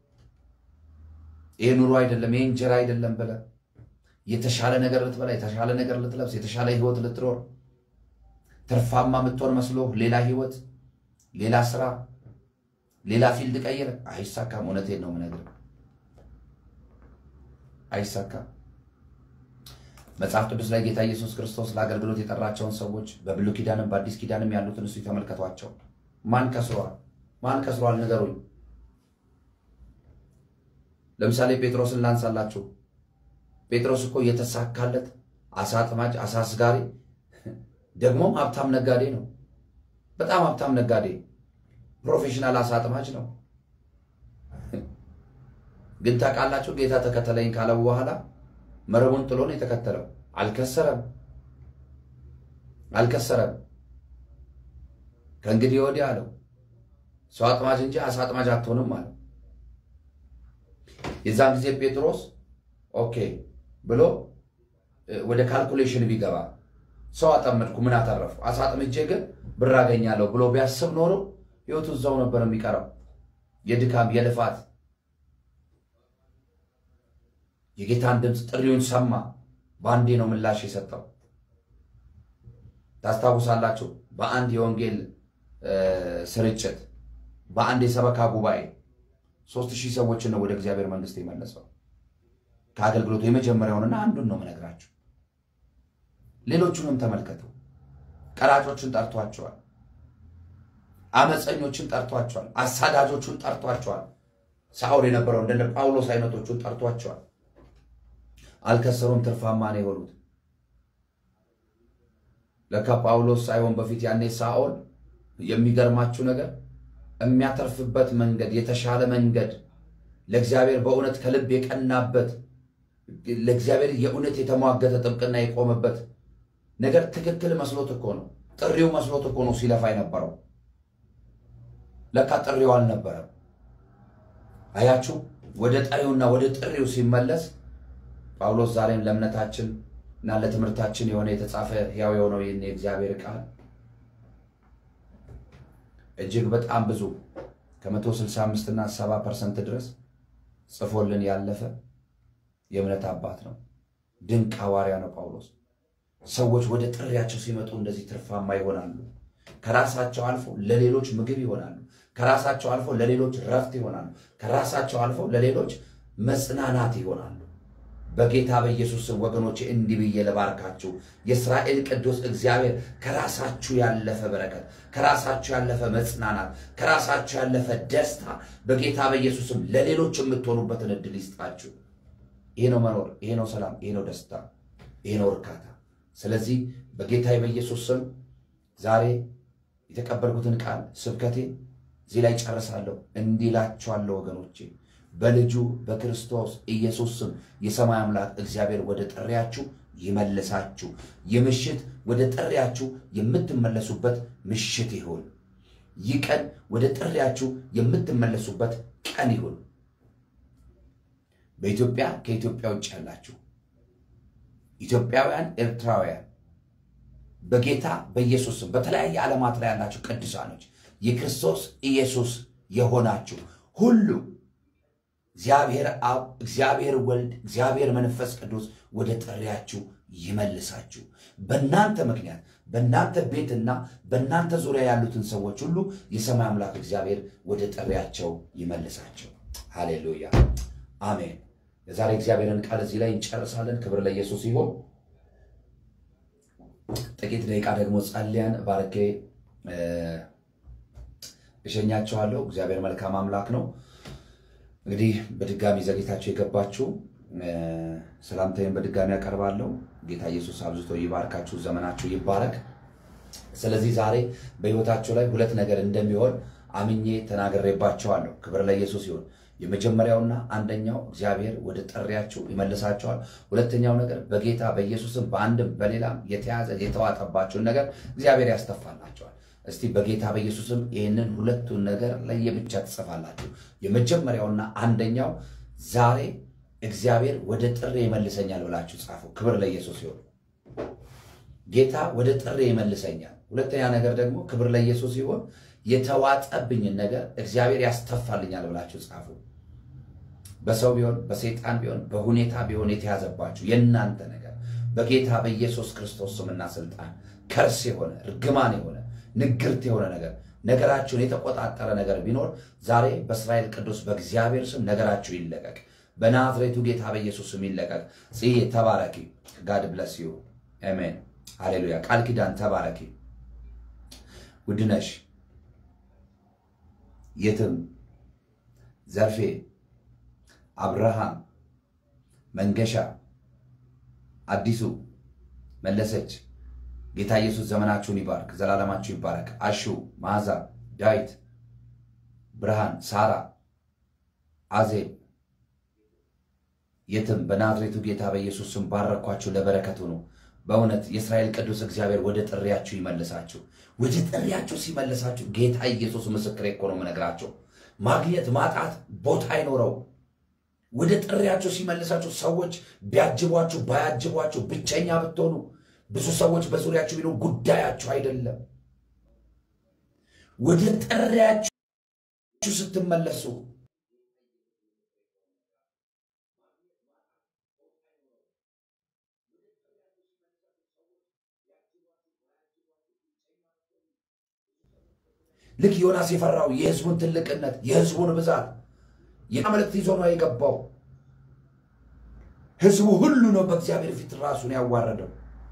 ይህ ኑሮ አይደለም፣ ይህ እንጀራ አይደለም ብለ የተሻለ ነገር ልትበላ፣ የተሻለ ነገር ልትለብስ፣ የተሻለ ህይወት ልትኖር ትርፋማ የምትሆን መስሎ ሌላ ህይወት፣ ሌላ ስራ፣ ሌላ ፊልድ ቀይረ አይሳካም። እውነቴን ነው የምነግርህ አይሳካም። መጽሐፍ ቅዱስ ላይ ጌታ ኢየሱስ ክርስቶስ ለአገልግሎት የጠራቸውን ሰዎች በብሉይ ኪዳንም በአዲስ ኪዳንም ያሉትን እሱ የተመልከቷቸው። ማን ከስሯል? ማን ከስሯል? ንገሩኝ። ለምሳሌ ጴጥሮስን ላንሳላችሁ። ጴጥሮስ እኮ የተሳካለት አሳ አጥማጅ፣ አሳ አስጋሪ፣ ደግሞም ሀብታም ነጋዴ ነው። በጣም ሀብታም ነጋዴ፣ ፕሮፌሽናል አሳ አጥማጅ ነው። ግን ታውቃላችሁ ጌታ ተከተለኝ ካለው በኋላ መረቡን ጥሎ ነው የተከተለው። አልከሰረም አልከሰረም። ከእንግዲህ ወዲህ አለው ሰው አጥማጅ እንጂ አሳ አጥማጅ አትሆንም አለው። የዛን ጊዜ ጴጥሮስ ኦኬ ብሎ ወደ ካልኩሌሽን ቢገባ ሰው አጠመድኩ ምን አተረፉ፣ አሳ አጥምጄ ግን ብር አገኛለሁ ብሎ ቢያስብ ኖሮ ህይወቱ እዛው ነበር የሚቀረው የድካም የልፋት የጌታን ድምፅ ጥሪውን ሰማ። በአንዴ ነው ምላሽ የሰጠው። ታስታውሳላችሁ። በአንድ የወንጌል ስርጭት በአንድ የሰበካ ጉባኤ ሶስት ሺህ ሰዎችን ነው ወደ እግዚአብሔር መንግስት የመለሰው። ከአገልግሎቱ የመጀመሪያውንና አንዱን ነው የምነግራችሁ። ሌሎቹንም ተመልከቱ። ቀራጮችን ጠርቷቸዋል። አመፀኞችን ጠርቷቸዋል። አሳዳጆቹን ጠርቷቸዋል። ሳውል የነበረው እንደነ ጳውሎስ አይነቶቹን ጠርቷቸዋል። አልከሰሩም። ትርፋማ ነው የሆኑት። ለካ ጳውሎስ ሳይሆን በፊት ያኔ ሳኦል የሚገርማችሁ ነገር የሚያተርፍበት መንገድ የተሻለ መንገድ ለእግዚአብሔር በእውነት ከልብ የቀናበት ለእግዚአብሔር የእውነት የተሟገተ ጥብቅና የቆመበት ነገር ትክክል መስሎት እኮ ነው። ጥሪው መስሎት እኮ ነው ሲለፋ የነበረው። ለካ ጥሪው አልነበረም። አያችሁ፣ ወደ ጠሪውና ወደ ጥሪው ሲመለስ ጳውሎስ ዛሬም ለእምነታችን እና ለትምህርታችን የሆነ የተጻፈ ሕያው የሆነው ይህን የእግዚአብሔር ቃል እጅግ በጣም ብዙ ከመቶ ስልሳ አምስት እና ሰባ ፐርሰንት ድረስ ጽፎልን ያለፈ የእምነት አባት ነው። ድንቅ ሐዋርያ ነው ጳውሎስ። ሰዎች ወደ ጥሪያቸው ሲመጡ እንደዚህ ትርፋማ ይሆናሉ። ከራሳቸው አልፎ ለሌሎች ምግብ ይሆናሉ። ከራሳቸው አልፎ ለሌሎች ረፍት ይሆናሉ። ከራሳቸው አልፎ ለሌሎች መጽናናት ይሆናሉ። በጌታ በኢየሱስ ስም ወገኖቼ እንዲህ ብዬ ልባርካችሁ። የእስራኤል ቅዱስ እግዚአብሔር ከራሳችሁ ያለፈ በረከት፣ ከራሳችሁ ያለፈ መጽናናት፣ ከራሳችሁ ያለፈ ደስታ በጌታ በኢየሱስ ስም ለሌሎች የምትሆኑበትን እድል ይስጣችሁ። ይሄ ነው መኖር፣ ይሄ ነው ሰላም፣ ይሄ ነው ደስታ፣ ይሄ ነው እርካታ። ስለዚህ በጌታ በኢየሱስ ስም ዛሬ የተቀበልኩትን ቃል ስብከቴ እዚህ ላይ ጨርሳለሁ። እንዲህ እላችኋለሁ ወገኖቼ በልጁ በክርስቶስ ኢየሱስ ስም የሰማይ አምላክ እግዚአብሔር ወደ ጥሪያችሁ ይመልሳችሁ። ይህ ምሽት ወደ ጥሪያችሁ የምትመለሱበት ምሽት ይሁን። ይህ ቀን ወደ ጥሪያችሁ የምትመለሱበት ቀን ይሁን። በኢትዮጵያ ከኢትዮጵያ ውጭ ያላችሁ ኢትዮጵያውያን፣ ኤርትራውያን በጌታ በኢየሱስ ስም በተለያየ ዓለማት ላይ ያላችሁ ቅዱሳኖች የክርስቶስ ኢየሱስ የሆናችሁ ሁሉ እግዚአብሔር አብ፣ እግዚአብሔር ወልድ፣ እግዚአብሔር መንፈስ ቅዱስ ወደ ጥሪያችሁ ይመልሳችሁ። በእናንተ ምክንያት በእናንተ ቤትና በእናንተ ዙሪያ ያሉትን ሰዎች ሁሉ የሰማይ አምላክ እግዚአብሔር ወደ ጥሪያቸው ይመልሳቸው። ሃሌሉያ አሜን። የዛሬ እግዚአብሔርን ቃል እዚህ ላይ እንጨርሳለን። ክብር ለኢየሱስ ይሁን። ጥቂት ደቂቃ ደግሞ ጸልያን ባርኬ እሸኛችኋለሁ። እግዚአብሔር መልካም አምላክ ነው። እንግዲህ በድጋሚ ዘግይታችሁ የገባችሁ ሰላምታዬን በድጋሚ ያቀርባለሁ። ጌታ ኢየሱስ አብዝቶ ይባርካችሁ፣ ዘመናችሁ ይባረክ። ስለዚህ ዛሬ በሕይወታችሁ ላይ ሁለት ነገር እንደሚሆን አምኜ ተናግሬባቸዋለሁ። ክብር ለኢየሱስ ይሁን። የመጀመሪያውና አንደኛው እግዚአብሔር ወደ ጥሪያችሁ ይመልሳቸዋል። ሁለተኛው ነገር በጌታ በኢየሱስም በአንድም በሌላም የተያዘ የተዋጠባቸውን ነገር እግዚአብሔር ያስተፋላቸዋል። እስቲ በጌታ በኢየሱስም ይህንን ሁለቱን ነገር ለየብቻ ትጽፋላችሁ። የመጀመሪያውና አንደኛው ዛሬ እግዚአብሔር ወደ ጥሬ ይመልሰኛል ብላችሁ ጻፉ። ክብር ለኢየሱስ ይሁን። ጌታ ወደ ጥሬ ይመልሰኛል። ሁለተኛ ነገር ደግሞ ክብር ለኢየሱስ ይሁን፣ የተዋጠብኝን ነገር እግዚአብሔር ያስተፋልኛል ብላችሁ ጻፉ። በሰው ቢሆን በሰይጣን ቢሆን በሁኔታ ቢሆን የተያዘባችሁ የእናንተ ነገር በጌታ በኢየሱስ ክርስቶስ ስምና ስልጣን ከርስ የሆነ እርግማን የሆነ ንግርት የሆነ ነገር ነገራችሁን የተቆጣጠረ ነገር ቢኖር ዛሬ በእስራኤል ቅዱስ በእግዚአብሔር ስም ነገራችሁ ይለቀቅ። በናዝሬቱ ጌታ በኢየሱስ ስም ይለቀቅ። ጽዬ ተባረኪ። ጋድ ብለስ ዩ አሜን። ሃሌሉያ። ቃል ኪዳን ተባረኪ። ውድነሽ የትም ዘርፌ አብርሃም መንገሻ አዲሱ መለሰች ጌታ ኢየሱስ ዘመናችሁን ይባርክ፣ ዘላለማችሁ ይባረክ። አሹ መዓዛ፣ ዳዊት፣ ብርሃን፣ ሳራ፣ አዜብ የትም በናዝሬቱ ጌታ በኢየሱስ ስም ባረኳችሁ፣ ለበረከቱ ነው። በእውነት የእስራኤል ቅዱስ እግዚአብሔር ወደ ጥሪያችሁ ይመልሳችሁ። ወደ ጥሪያችሁ ሲመልሳችሁ ጌታ ኢየሱስ ምስክሬ እኮ ነው የምነግራቸው። ማግኘት ማጣት ቦታ አይኖረው። ወደ ጥሪያችሁ ሲመልሳችሁ ሰዎች ቢያጅቧችሁ ባያጅቧችሁ ብቸኛ ብትሆኑ ብዙ ሰዎች በዙሪያችሁ ቢኖሩ ጉዳያችሁ አይደለም። ወደ ጥሪያችሁ ስትመለሱ ልክ ዮናስ የፈራው የሕዝቡን ትልቅነት የሕዝቡን ብዛት የመልእክት ይዞ ነው የገባው። ሕዝቡ ሁሉ ነው በእግዚአብሔር ፊት ራሱን ያዋረደው።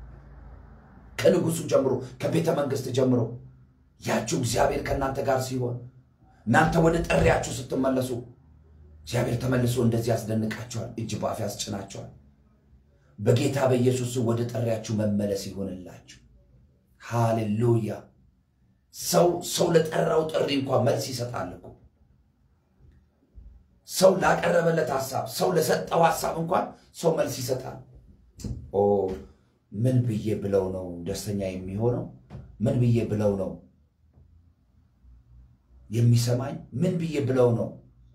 ከንጉሱ ጀምሮ ከቤተ መንግስት ጀምሮ ያችሁ እግዚአብሔር ከእናንተ ጋር ሲሆን እናንተ ወደ ጥሪያችሁ ስትመለሱ እግዚአብሔር ተመልሶ እንደዚህ ያስደንቃቸዋል፣ እጅ በአፍ ያስጭናቸዋል። በጌታ በኢየሱስ ወደ ጥሪያችሁ መመለስ ይሆንላችሁ። ሃሌሉያ። ሰው ሰው ለጠራው ጥሪ እንኳን መልስ ይሰጣል እኮ ሰው ላቀረበለት ሀሳብ ሰው ለሰጠው ሀሳብ እንኳን ሰው መልስ ይሰጣል። ኦ ምን ብዬ ብለው ነው ደስተኛ የሚሆነው? ምን ብዬ ብለው ነው የሚሰማኝ? ምን ብዬ ብለው ነው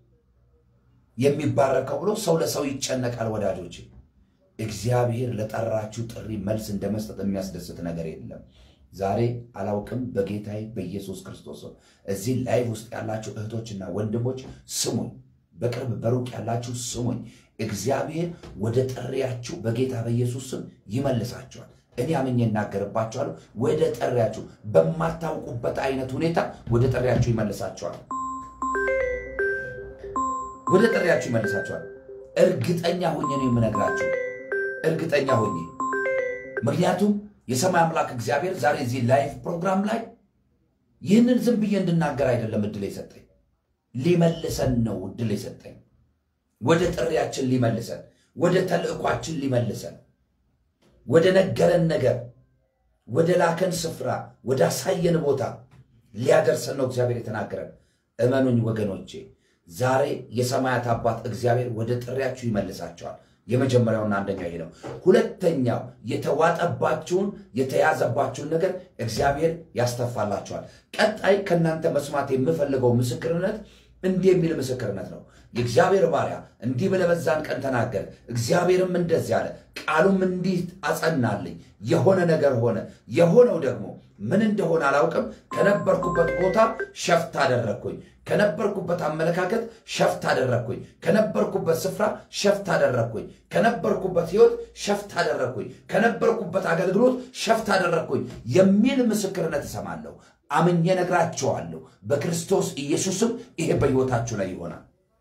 የሚባረከው ብሎ ሰው ለሰው ይጨነቃል። ወዳጆች እግዚአብሔር ለጠራችሁ ጥሪ መልስ እንደ መስጠት የሚያስደስት ነገር የለም። ዛሬ አላውቅም፣ በጌታዬ በኢየሱስ ክርስቶስ እዚህ ላይቭ ውስጥ ያላችሁ እህቶችና ወንድሞች ስሙኝ፣ በቅርብ በሩቅ ያላችሁ ስሙኝ። እግዚአብሔር ወደ ጥሪያችሁ በጌታ በኢየሱስ ስም ይመልሳችኋል። እኔ አምኜ እናገርባችኋለሁ። ወደ ጥሪያችሁ በማታውቁበት አይነት ሁኔታ ወደ ጥሪያችሁ ይመልሳችኋል። ወደ ጥሪያችሁ ይመልሳችኋል። እርግጠኛ ሆኜ ነው የምነግራችሁ፣ እርግጠኛ ሆኜ ምክንያቱም የሰማይ አምላክ እግዚአብሔር ዛሬ እዚህ ላይቭ ፕሮግራም ላይ ይህንን ዝም ብዬ እንድናገር አይደለም እድል የሰጠኝ፣ ሊመልሰን ነው እድል የሰጠኝ። ወደ ጥሪያችን ሊመልሰን፣ ወደ ተልእኳችን ሊመልሰን፣ ወደ ነገረን ነገር፣ ወደ ላከን ስፍራ፣ ወደ አሳየን ቦታ ሊያደርሰን ነው እግዚአብሔር የተናገረን። እመኑኝ ወገኖቼ፣ ዛሬ የሰማያት አባት እግዚአብሔር ወደ ጥሪያችሁ ይመልሳቸዋል። የመጀመሪያውና አንደኛው ይሄ ነው። ሁለተኛው የተዋጠባችሁን የተያዘባችሁን ነገር እግዚአብሔር ያስተፋላችኋል። ቀጣይ ከእናንተ መስማት የምፈልገው ምስክርነት እንዲህ የሚል ምስክርነት ነው። የእግዚአብሔር ባሪያ እንዲህ ብለህ በዛን ቀን ተናገር፣ እግዚአብሔርም እንደዚህ አለ፣ ቃሉም እንዲህ አጸናልኝ፣ የሆነ ነገር ሆነ። የሆነው ደግሞ ምን እንደሆነ አላውቅም። ከነበርኩበት ቦታ ሸፍት አደረግኩኝ። ከነበርኩበት አመለካከት ሸፍት አደረግኩኝ። ከነበርኩበት ስፍራ ሸፍት አደረግኩኝ። ከነበርኩበት ሕይወት ሸፍት አደረግኩኝ። ከነበርኩበት አገልግሎት ሸፍት አደረግኩኝ የሚል ምስክርነት እሰማለሁ። አምኜ ነግራቸዋለሁ። በክርስቶስ ኢየሱስም ይሄ በሕይወታችሁ ላይ ይሆናል።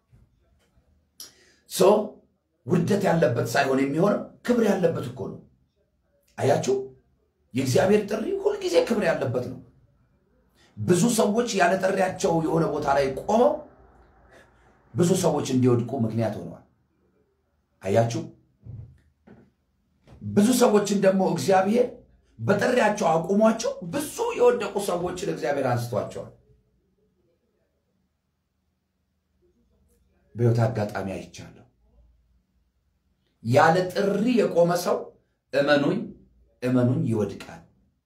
ሶ ውርደት ያለበት ሳይሆን የሚሆነው ክብር ያለበት እኮ ነው። አያችሁ፣ የእግዚአብሔር ጥሪ ሁልጊዜ ክብር ያለበት ነው። ብዙ ሰዎች ያለ ጥሪያቸው የሆነ ቦታ ላይ ቆመው ብዙ ሰዎች እንዲወድቁ ምክንያት ሆነዋል። አያችሁ፣ ብዙ ሰዎችን ደግሞ እግዚአብሔር በጥሪያቸው አቁሟቸው ብዙ የወደቁ ሰዎችን እግዚአብሔር አንስቷቸዋል። በሕይወት አጋጣሚ አይቻለሁ። ያለ ጥሪ የቆመ ሰው እመኑኝ እመኑኝ ይወድቃል።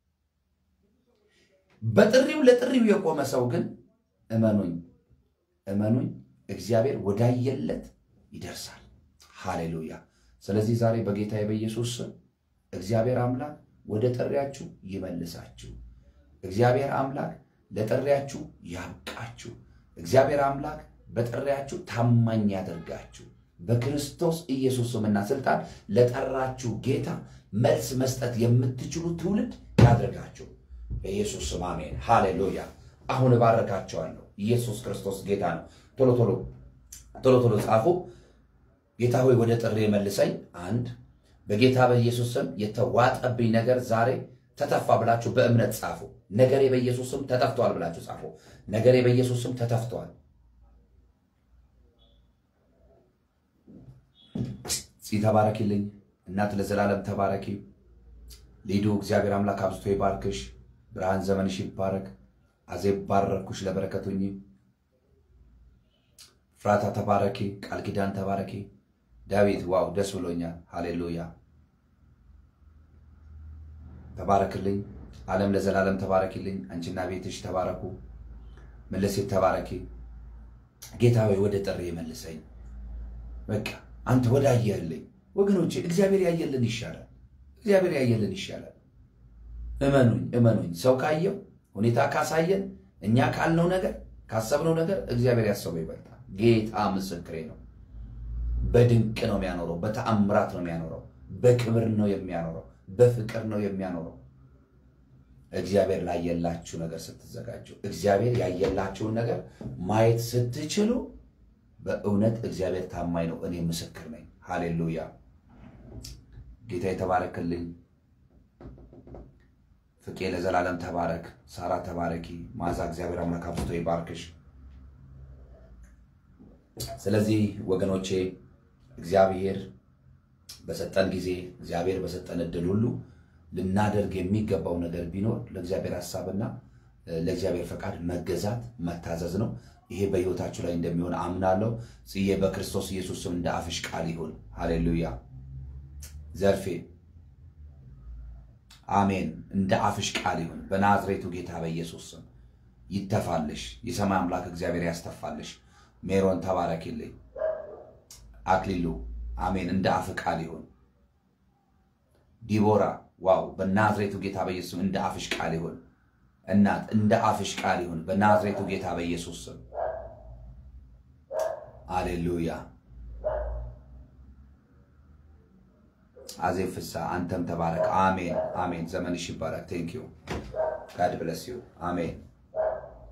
በጥሪው ለጥሪው የቆመ ሰው ግን እመኑኝ እመኑኝ እግዚአብሔር ወዳየለት ይደርሳል። ሃሌሉያ። ስለዚህ ዛሬ በጌታ በኢየሱስ ስም እግዚአብሔር አምላክ ወደ ጥሪያችሁ ይመልሳችሁ። እግዚአብሔር አምላክ ለጥሪያችሁ ያብቃችሁ። እግዚአብሔር አምላክ በጥሪያችሁ ታማኝ ያደርጋችሁ። በክርስቶስ ኢየሱስ ስምና ስልጣን ለጠራችሁ ጌታ መልስ መስጠት የምትችሉ ትውልድ ያደርጋችሁ። በኢየሱስ ስም አሜን። ሃሌሉያ። አሁን እባረካቸዋለሁ። ኢየሱስ ክርስቶስ ጌታ ነው። ቶሎ ቶሎ ቶሎ ቶሎ ጻፉ። ጌታ ሆይ ወደ ጥሪ መልሰኝ። አንድ በጌታ በኢየሱስ ስም የተዋጠብኝ ነገር ዛሬ ተተፋ ብላችሁ በእምነት ጻፉ። ነገሬ በኢየሱስ ስም ተተፍቷል ብላችሁ ጻፉ። ነገሬ በኢየሱስ ስም ተተፍቷል። ፂ ተባረኪልኝ። እናት ለዘላለም ተባረኪ። ሊዱ እግዚአብሔር አምላክ አብዝቶ ይባርክሽ። ብርሃን ዘመንሽ ይባረክ። አዜብ ባረኩሽ፣ ለበረከቱኝ። ፍራታ ተባረኪ። ቃል ኪዳን ተባረኪ። ዳዊት ዋው ደስ ብሎኛል። ሃሌሉያ ተባረክልኝ። ዓለም ለዘላለም ተባረኪልኝ። አንቺና ቤትሽ ተባረኩ። መለሴት ተባረኪ። ጌታ ሆይ ወደ ጥሪ መልሰኝ። በቃ አንተ ወደ አየህልኝ ወገኖቼ፣ እግዚአብሔር ያየልን ይሻላል። እግዚአብሔር ያየልን ይሻላል። እመኑኝ እመኑኝ። ሰው ካየው ሁኔታ ካሳየን እኛ ካልነው ነገር ካሰብነው ነገር እግዚአብሔር ያሰበው ይበልጣል። ጌታ ምስክሬ ነው። በድንቅ ነው የሚያኖረው። በተአምራት ነው የሚያኖረው። በክብር ነው የሚያኖረው። በፍቅር ነው የሚያኖረው። እግዚአብሔር ላየላችሁ ነገር ስትዘጋጁ፣ እግዚአብሔር ያየላችሁን ነገር ማየት ስትችሉ፣ በእውነት እግዚአብሔር ታማኝ ነው። እኔ ምስክር ነኝ። ሃሌሉያ። ጌታ የተባረክልኝ። ፍቄ ለዘላለም ተባረክ። ሳራ ተባረኪ። ማዛ እግዚአብሔር አምላክ አብዝቶ ይባርክሽ። ስለዚህ ወገኖቼ እግዚአብሔር በሰጠን ጊዜ እግዚአብሔር በሰጠን እድል ሁሉ ልናደርግ የሚገባው ነገር ቢኖር ለእግዚአብሔር ሀሳብና ለእግዚአብሔር ፈቃድ መገዛት መታዘዝ ነው። ይሄ በሕይወታችሁ ላይ እንደሚሆን አምናለሁ። ጽዬ በክርስቶስ ኢየሱስ ስም እንደ አፍሽ ቃል ይሁን። ሃሌሉያ። ዘርፌ አሜን። እንደ አፍሽ ቃል ይሁን በናዝሬቱ ጌታ በኢየሱስ ስም ይተፋልሽ። የሰማይ አምላክ እግዚአብሔር ያስተፋልሽ። ሜሮን ተባረኪልኝ። አክሊሉ አሜን። እንደ አፍ ቃል ይሁን። ዲቦራ ዋው፣ በናዝሬቱ ጌታ በኢየሱስ ስም እንደ አፍሽ ቃል ይሁን። እናት እንደ አፍሽ ቃል ይሁን በናዝሬቱ ጌታ በኢየሱስ ስም አሌሉያ። አዜብ ፍሳ አንተም ተባረክ። አሜን አሜን። ዘመንሽ ይባረክ። ቴንክ ዩ ጋድ ብለስ ዩ አሜን።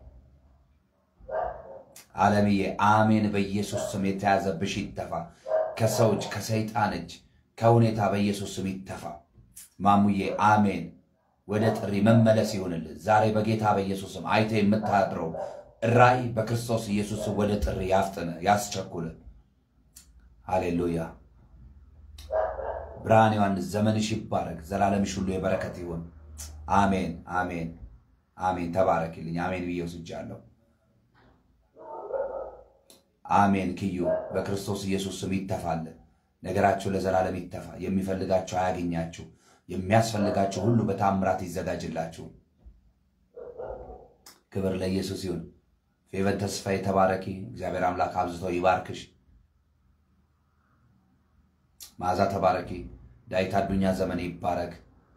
አለምዬ አሜን። በኢየሱስ ስም የተያዘብሽ ይተፋ። ከሰው እጅ፣ ከሰይጣን እጅ፣ ከሁኔታ በኢየሱስ ስም ይተፋ። ማሙዬ አሜን። ወደ ጥሪ መመለስ ይሁንልን። ዛሬ በጌታ በኢየሱስ ስም አይተ የምታድረው ራእይ በክርስቶስ ኢየሱስ ስም ወደ ጥሪ ያፍጥነ ያስቸኩል። ሃሌሉያ። ብርሃን ዮሐንስ ዘመንሽ ይባረክ፣ ዘላለምሽ ሁሉ የበረከት ይሁን። አሜን አሜን አሜን። ተባረክልኝ። አሜን ብዬ ወስጃለሁ። አሜን። ክዩ በክርስቶስ ኢየሱስ ስም ይተፋልን። ነገራችሁ ለዘላለም ይተፋ። የሚፈልጋችሁ አያገኛችሁ። የሚያስፈልጋችሁ ሁሉ በታምራት ይዘጋጅላችሁ። ክብር ለኢየሱስ ይሁን። ፌቨን ተስፋ የተባረኪ እግዚአብሔር አምላክ አብዝቶ ይባርክሽ። መዓዛ ተባረኪ። ዳዊት አዱኛ ዘመን ይባረክ።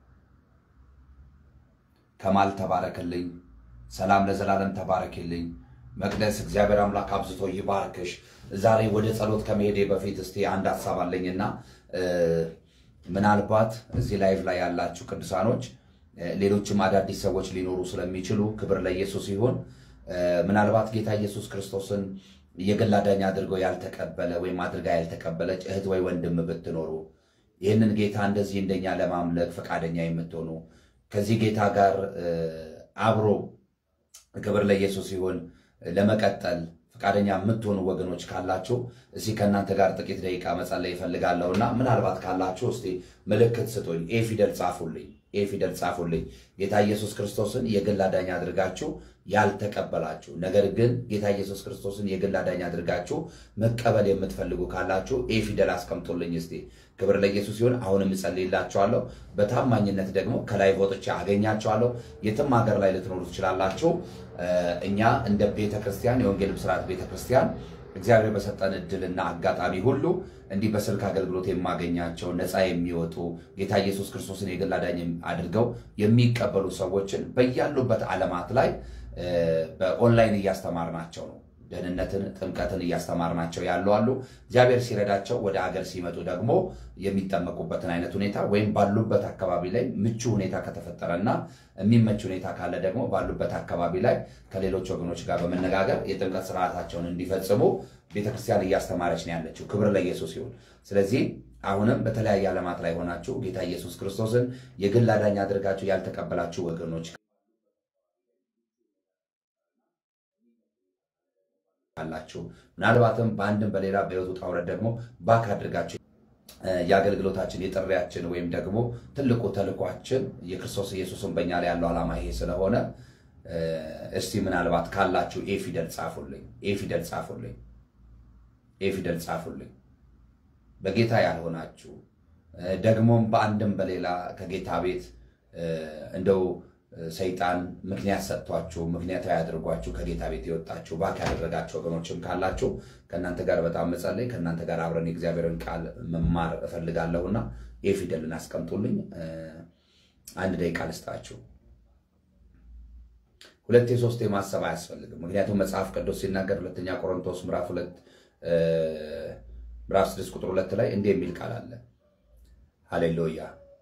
ከማል ተባረክልኝ። ሰላም ለዘላለም ተባረክልኝ። መቅደስ እግዚአብሔር አምላክ አብዝቶ ይባርክሽ። ዛሬ ወደ ጸሎት ከመሄዴ በፊት እስቲ አንድ ሀሳብ አለኝና ምናልባት እዚህ ላይቭ ላይ ያላችሁ ቅዱሳኖች ሌሎችም አዳዲስ ሰዎች ሊኖሩ ስለሚችሉ ክብር ለኢየሱስ ይሁን። ምናልባት ጌታ ኢየሱስ ክርስቶስን የግል አዳኝ አድርገው ያልተቀበለ ወይም አድርጋ ያልተቀበለች እህት ወይ ወንድም ብትኖሩ ይህንን ጌታ እንደዚህ እንደኛ ለማምለክ ፈቃደኛ የምትሆኑ ከዚህ ጌታ ጋር አብሮ ክብር ለኢየሱስ ይሁን ለመቀጠል ፈቃደኛ የምትሆኑ ወገኖች ካላችሁ እስቲ ከእናንተ ጋር ጥቂት ደቂቃ መጸለይ ይፈልጋለሁና ምናልባት ካላችሁ እስቲ ምልክት ስጡኝ። ኤ ፊደል ጻፉልኝ። ኤ ፊደል ጻፉልኝ። ጌታ ኢየሱስ ክርስቶስን የግል አዳኝ አድርጋችሁ ያልተቀበላችሁ ነገር ግን ጌታ ኢየሱስ ክርስቶስን የግል አዳኝ አድርጋችሁ መቀበል የምትፈልጉ ካላችሁ ኤ ፊደል አስቀምጡልኝ እስቲ። ክብር ለኢየሱስ ሲሆን አሁንም እጸልይላችኋለሁ። በታማኝነት ደግሞ ከላይ ወጥቼ አገኛችኋለሁ። የትም ሀገር ላይ ልትኖሩ ትችላላችሁ። እኛ እንደ ቤተ ክርስቲያን የወንጌል ብስራት ቤተ ክርስቲያን እግዚአብሔር በሰጠን እድልና አጋጣሚ ሁሉ እንዲህ በስልክ አገልግሎት የማገኛቸው ነፃ የሚወጡ ጌታ ኢየሱስ ክርስቶስን የግል አዳኝ አድርገው የሚቀበሉ ሰዎችን በያሉበት ዓለማት ላይ በኦንላይን እያስተማርናቸው ነው። ደህንነትን፣ ጥምቀትን እያስተማርናቸው ያሉ አሉ። እግዚአብሔር ሲረዳቸው ወደ አገር ሲመጡ ደግሞ የሚጠመቁበትን አይነት ሁኔታ ወይም ባሉበት አካባቢ ላይ ምቹ ሁኔታ ከተፈጠረና የሚመች ሁኔታ ካለ ደግሞ ባሉበት አካባቢ ላይ ከሌሎች ወገኖች ጋር በመነጋገር የጥምቀት ስርዓታቸውን እንዲፈጽሙ ቤተክርስቲያን እያስተማረች ነው ያለችው። ክብር ለኢየሱስ ይሁን። ስለዚህ አሁንም በተለያየ ዓለማት ላይ ሆናችሁ ጌታ ኢየሱስ ክርስቶስን የግል አዳኝ አድርጋችሁ ያልተቀበላችሁ ወገኖች አላችሁ ምናልባትም በአንድም በሌላ በሕይወት ውጣ ውረድ ደግሞ ባክ አድርጋችሁ የአገልግሎታችን የጥሪያችን ወይም ደግሞ ትልቁ ተልኳችን የክርስቶስ ኢየሱስን በእኛ ላይ ያለው ዓላማ ይሄ ስለሆነ እስቲ ምናልባት ካላችሁ ኤ ፊደል ጻፉልኝ። ኤ ፊደል ጻፉልኝ። ኤ ፊደል ጻፉልኝ። በጌታ ያልሆናችሁ ደግሞም በአንድም በሌላ ከጌታ ቤት እንደው ሰይጣን ምክንያት ሰጥቷችሁ ምክንያታዊ ያድርጓችሁ ከጌታ ቤት የወጣችሁ ባክ ያደረጋችሁ ወገኖችም ካላችሁ ከእናንተ ጋር በጣም መጸለይ ከእናንተ ጋር አብረን የእግዚአብሔርን ቃል መማር እፈልጋለሁና ኤ ፊደልን አስቀምጡልኝ። አንድ ደቂቃ ልስጣችሁ። ሁለቴ ሶስቴ ማሰብ አያስፈልግም። ምክንያቱም መጽሐፍ ቅዱስ ሲናገር ሁለተኛ ቆሮንቶስ ምዕራፍ ሁለት ምዕራፍ ስድስት ቁጥር ሁለት ላይ እንዲህ የሚል ቃል አለ። ሃሌሉያ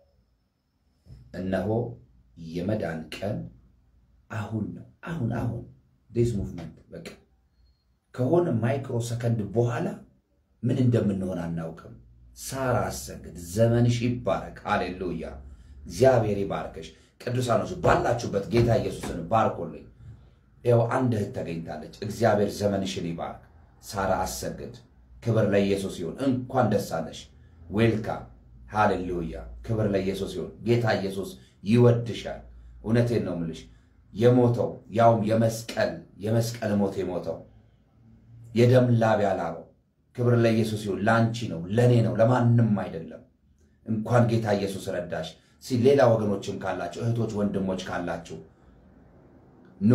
እነሆ የመዳን ቀን አሁን ነው። አሁን አሁን ዲስ ሙቭመንት በቃ ከሆነ ማይክሮ ሰከንድ በኋላ ምን እንደምንሆን አናውቅም። ሳራ አሰግድ፣ ዘመንሽ ይባረክ። ሃሌሉያ እግዚአብሔር ይባርከሽ። ቅዱሳኖች ባላችሁበት ጌታ ኢየሱስን ባርኮልኝ። ይኸው አንድ እህት ተገኝታለች። እግዚአብሔር ዘመንሽን ይባርክ። ሳራ አሰግድ፣ ክብር ለኢየሱስ ይሁን። እንኳን ደስ አለሽ። ዌልካም ሃሌሉያ። ክብር ለኢየሱስ ይሁን። ጌታ ኢየሱስ ይወድሻል። እውነቴን ነው ምልሽ። የሞተው ያውም የመስቀል የመስቀል ሞት የሞተው የደም ላብ ያላበው ክብር ለኢየሱስ ይሁን። ለአንቺ ነው፣ ለእኔ ነው፣ ለማንም አይደለም። እንኳን ጌታ ኢየሱስ ረዳሽ። ሲ ሌላ ወገኖችም ካላችሁ እህቶች ወንድሞች ካላችሁ ኖ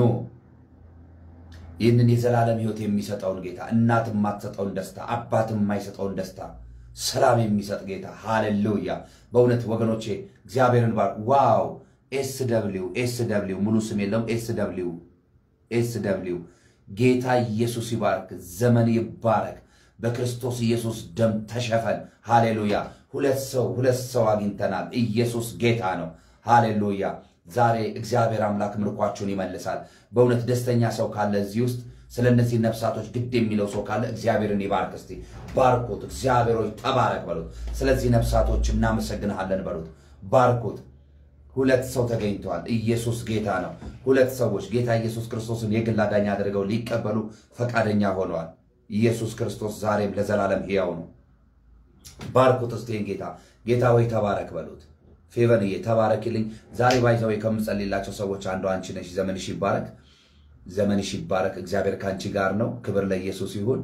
ይህንን የዘላለም ሕይወት የሚሰጠውን ጌታ እናት የማትሰጠውን ደስታ አባት የማይሰጠውን ደስታ ሰላም የሚሰጥ ጌታ ሃሌሉያ። በእውነት ወገኖቼ እግዚአብሔርን ባር ዋው ኤስ ደብሊው ኤስ ደብሊው ሙሉ ስም የለውም። ኤስ ደብሊው ኤስ ደብሊው ጌታ ኢየሱስ ይባርክ፣ ዘመን ይባረክ። በክርስቶስ ኢየሱስ ደም ተሸፈን። ሃሌሉያ። ሁለት ሰው ሁለት ሰው አግኝተናል። ኢየሱስ ጌታ ነው። ሃሌሉያ። ዛሬ እግዚአብሔር አምላክ ምርኳችሁን ይመልሳል። በእውነት ደስተኛ ሰው ካለ እዚህ ውስጥ ስለ እነዚህ ነፍሳቶች ግድ የሚለው ሰው ካለ እግዚአብሔርን ይባርክ። እስቲ ባርኩት። እግዚአብሔሮች ተባረክ በሉት። ስለዚህ ነፍሳቶች እናመሰግንሃለን በሉት። ባርኩት። ሁለት ሰው ተገኝተዋል። ኢየሱስ ጌታ ነው። ሁለት ሰዎች ጌታ ኢየሱስ ክርስቶስን የግል አዳኝ አድርገው ሊቀበሉ ፈቃደኛ ሆነዋል። ኢየሱስ ክርስቶስ ዛሬም ለዘላለም ሕያው ነው። ባርኩት እስቴን ጌታ ጌታ ወይ ተባረክ በሉት። ፌቨንዬ ተባረክልኝ። ዛሬ ባይዘው ከምጸልላቸው ሰዎች አንዱ አንቺ ነሽ። ዘመንሽ ይባረክ፣ ዘመንሽ ይባረክ። እግዚአብሔር ከአንቺ ጋር ነው። ክብር ለኢየሱስ ይሁን።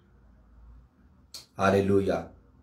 ሃሌሉያ።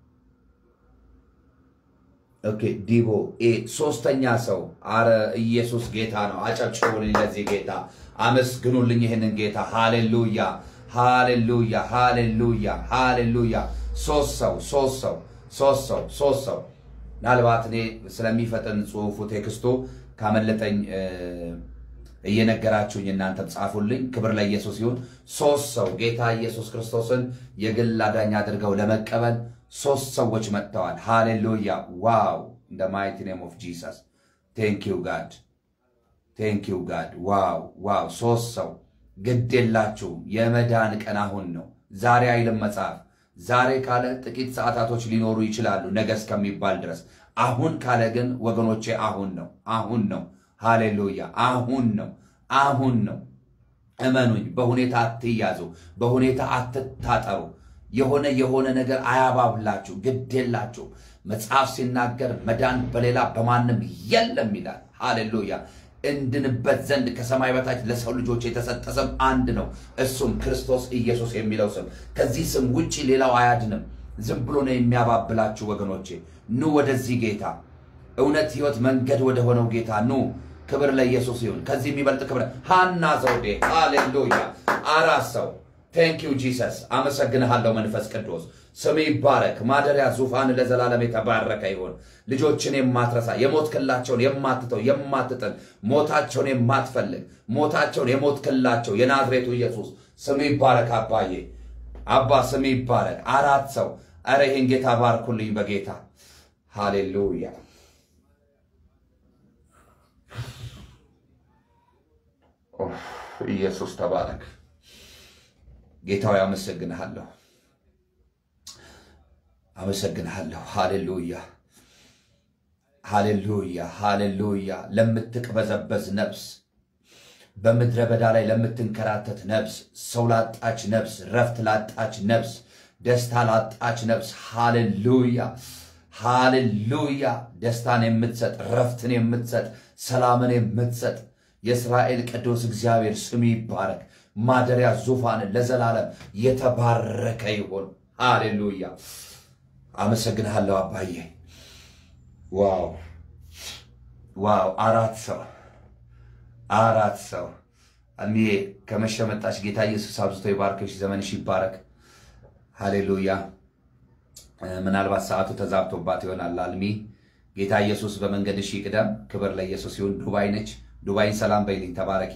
ኦኬ ዲቦ ኤ ሶስተኛ ሰው አረ ኢየሱስ ጌታ ነው። አጨብጭቡልኝ ለዚህ ጌታ፣ አመስግኑልኝ ይህንን ጌታ። ሃሌሉያ ሃሌሉያ ሃሌሉያ ሃሌሉያ። ሶስት ሰው ሶስት ሰው ሶስት ሰው ሶስት ሰው ምናልባት እኔ ስለሚፈጥን ጽሁፉ ቴክስቱ ካመለጠኝ እየነገራችሁኝ እናንተም ጻፉልኝ። ክብር ለኢየሱስ ይሁን። ሶስት ሰው ጌታ ኢየሱስ ክርስቶስን የግል አዳኝ አድርገው ለመቀበል ሶስት ሰዎች መጥተዋል። ሃሌሉያ ዋው! ኢን ማይቲ ኔም ኦፍ ጂሰስ ቴንክ ዩ ጋድ ቴንክ ዩ ጋድ። ዋው ዋው! ሶስት ሰው ግድ የላችሁም። የመዳን ቀን አሁን ነው። ዛሬ አይልም መጽሐፍ። ዛሬ ካለ ጥቂት ሰዓታቶች ሊኖሩ ይችላሉ ነገ እስከሚባል ድረስ። አሁን ካለ ግን ወገኖቼ አሁን ነው፣ አሁን ነው። ሃሌሉያ አሁን ነው፣ አሁን ነው። እመኑኝ። በሁኔታ አትያዙ፣ በሁኔታ አትታጠሩ። የሆነ የሆነ ነገር አያባብላችሁ፣ ግድ የላችሁ። መጽሐፍ ሲናገር መዳን በሌላ በማንም የለም ይላል። ሃሌሉያ እንድንበት ዘንድ ከሰማይ በታች ለሰው ልጆች የተሰጠ ስም አንድ ነው፣ እሱም ክርስቶስ ኢየሱስ የሚለው ስም። ከዚህ ስም ውጭ ሌላው አያድንም። ዝም ብሎ ነው የሚያባብላችሁ ወገኖቼ። ኑ ወደዚህ ጌታ፣ እውነት ሕይወት መንገድ ወደ ሆነው ጌታ ኑ። ክብር ለኢየሱስ ይሁን። ከዚህ የሚበልጥ ክብር ሃና ዘውዴ ሃሌሉያ። አራት ሰው ቴንክ ዩ ጂሰስ። አመሰግንሃለሁ መንፈስ ቅዱስ ስም ይባረክ። ማደሪያ ዙፋን ለዘላለም የተባረከ ይሁን። ልጆችን የማትረሳ የሞትክላቸውን የማትተው የማትጥል ሞታቸውን የማትፈልግ ሞታቸውን የሞትክላቸው የናዝሬቱ ኢየሱስ ስም ይባረክ። አባዬ አባ ስም ይባረክ። አራት ሰው ኧረ ይህን ጌታ ባርኩልኝ በጌታ ሃሌሉያ። ኢየሱስ ተባረክ። ጌታዊ አመሰግንሃለሁ አመሰግንሃለሁ። ሃሌሉያ ሃሌሉያ ሃሌሉያ። ለምትቅበዘበዝ ነፍስ፣ በምድረ በዳ ላይ ለምትንከራተት ነፍስ፣ ሰው ላጣች ነፍስ፣ ረፍት ላጣች ነፍስ፣ ደስታ ላጣች ነፍስ ሃሌሉያ ሃሌሉያ። ደስታን የምትሰጥ ረፍትን የምትሰጥ ሰላምን የምትሰጥ የእስራኤል ቅዱስ እግዚአብሔር ስም ይባረክ። ማደሪያ ዙፋን ለዘላለም የተባረከ ይሁን። ሃሌሉያ አመሰግንሃለሁ አባዬ። ዋው ዋው! አራት ሰው አራት ሰው እሚዬ ከመሸ መጣች። ጌታ ኢየሱስ አብዝቶ ይባርክሽ፣ ዘመንሽ ይባረክ። ሃሌሉያ። ምናልባት ሰዓቱ ተዛብቶባት ይሆናል። አልሚ ጌታ ኢየሱስ በመንገድሽ ይቅደም። ክብር ለኢየሱስ ይሁን። ዱባይ ነች። ዱባይን ሰላም በይልኝ። ተባረኪ።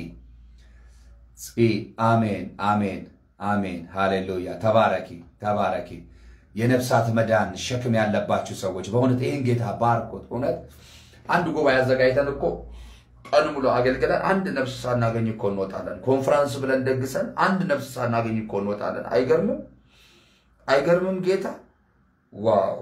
አሜን አሜን አሜን። ሃሌሉያ። ተባረኪ ተባረኪ። የነፍሳት መዳን ሸክም ያለባችሁ ሰዎች በእውነት ይህን ጌታ ባርኮት። እውነት አንድ ጉባኤ አዘጋጅተን እኮ ቀን ሙሉ አገልግለን አንድ ነፍስ ሳናገኝ እኮ እንወጣለን። ኮንፍራንስ ብለን ደግሰን አንድ ነፍስ ሳናገኝ እኮ እንወጣለን። አይገርምም? አይገርምም? ጌታ ዋው!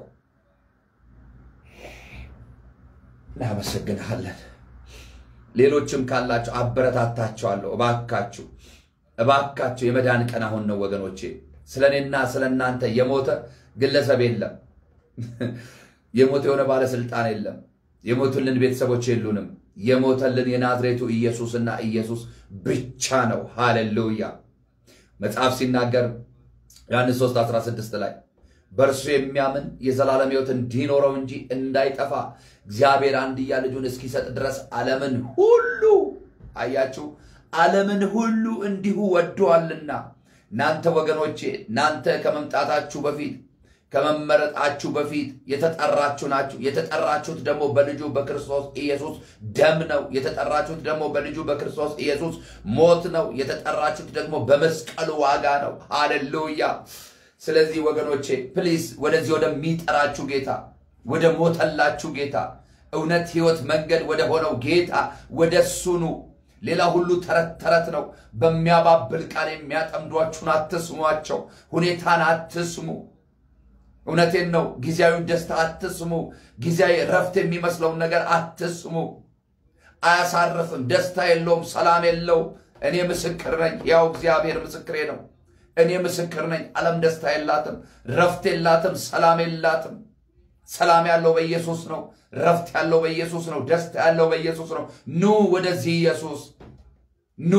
እናመሰግንሃለን። ሌሎችም ካላችሁ አበረታታችኋለሁ። እባካችሁ እባካችሁ የመዳን ቀን አሁን ነው ወገኖቼ። ስለ እኔና ስለ እናንተ የሞተ ግለሰብ የለም። የሞተ የሆነ ባለስልጣን የለም። የሞቱልን ቤተሰቦች የሉንም። የሞተልን የናዝሬቱ ኢየሱስና ኢየሱስ ብቻ ነው። ሃሌሉያ። መጽሐፍ ሲናገር ዮሐንስ 3 16 ላይ በእርሱ የሚያምን የዘላለም ሕይወት እንዲኖረው እንጂ እንዳይጠፋ እግዚአብሔር አንድያ ልጁን እስኪሰጥ ድረስ ዓለምን ሁሉ አያችሁ፣ ዓለምን ሁሉ እንዲሁ ወዶአልና እናንተ ወገኖቼ እናንተ ከመምጣታችሁ በፊት ከመመረጣችሁ በፊት የተጠራችሁ ናችሁ። የተጠራችሁት ደግሞ በልጁ በክርስቶስ ኢየሱስ ደም ነው። የተጠራችሁት ደግሞ በልጁ በክርስቶስ ኢየሱስ ሞት ነው። የተጠራችሁት ደግሞ በመስቀሉ ዋጋ ነው። ሃሌሉያ። ስለዚህ ወገኖቼ ፕሊዝ ወደዚህ ወደሚጠራችሁ ጌታ፣ ወደ ሞተላችሁ ጌታ፣ እውነት ሕይወት መንገድ ወደ ሆነው ጌታ ወደ እሱ ኑ። ሌላ ሁሉ ተረት ተረት ነው። በሚያባብል ቃል የሚያጠምዷችሁን አትስሟቸው። ሁኔታን አትስሙ። እውነቴን ነው። ጊዜያዊውን ደስታ አትስሙ። ጊዜያዊ ረፍት የሚመስለውን ነገር አትስሙ። አያሳርፍም። ደስታ የለውም። ሰላም የለውም። እኔ ምስክር ነኝ። ያው እግዚአብሔር ምስክሬ ነው። እኔ ምስክር ነኝ። ዓለም ደስታ የላትም፣ ረፍት የላትም፣ ሰላም የላትም። ሰላም ያለው በኢየሱስ ነው። ረፍት ያለው በኢየሱስ ነው። ደስታ ያለው በኢየሱስ ነው። ኑ ወደዚህ ኢየሱስ ኑ።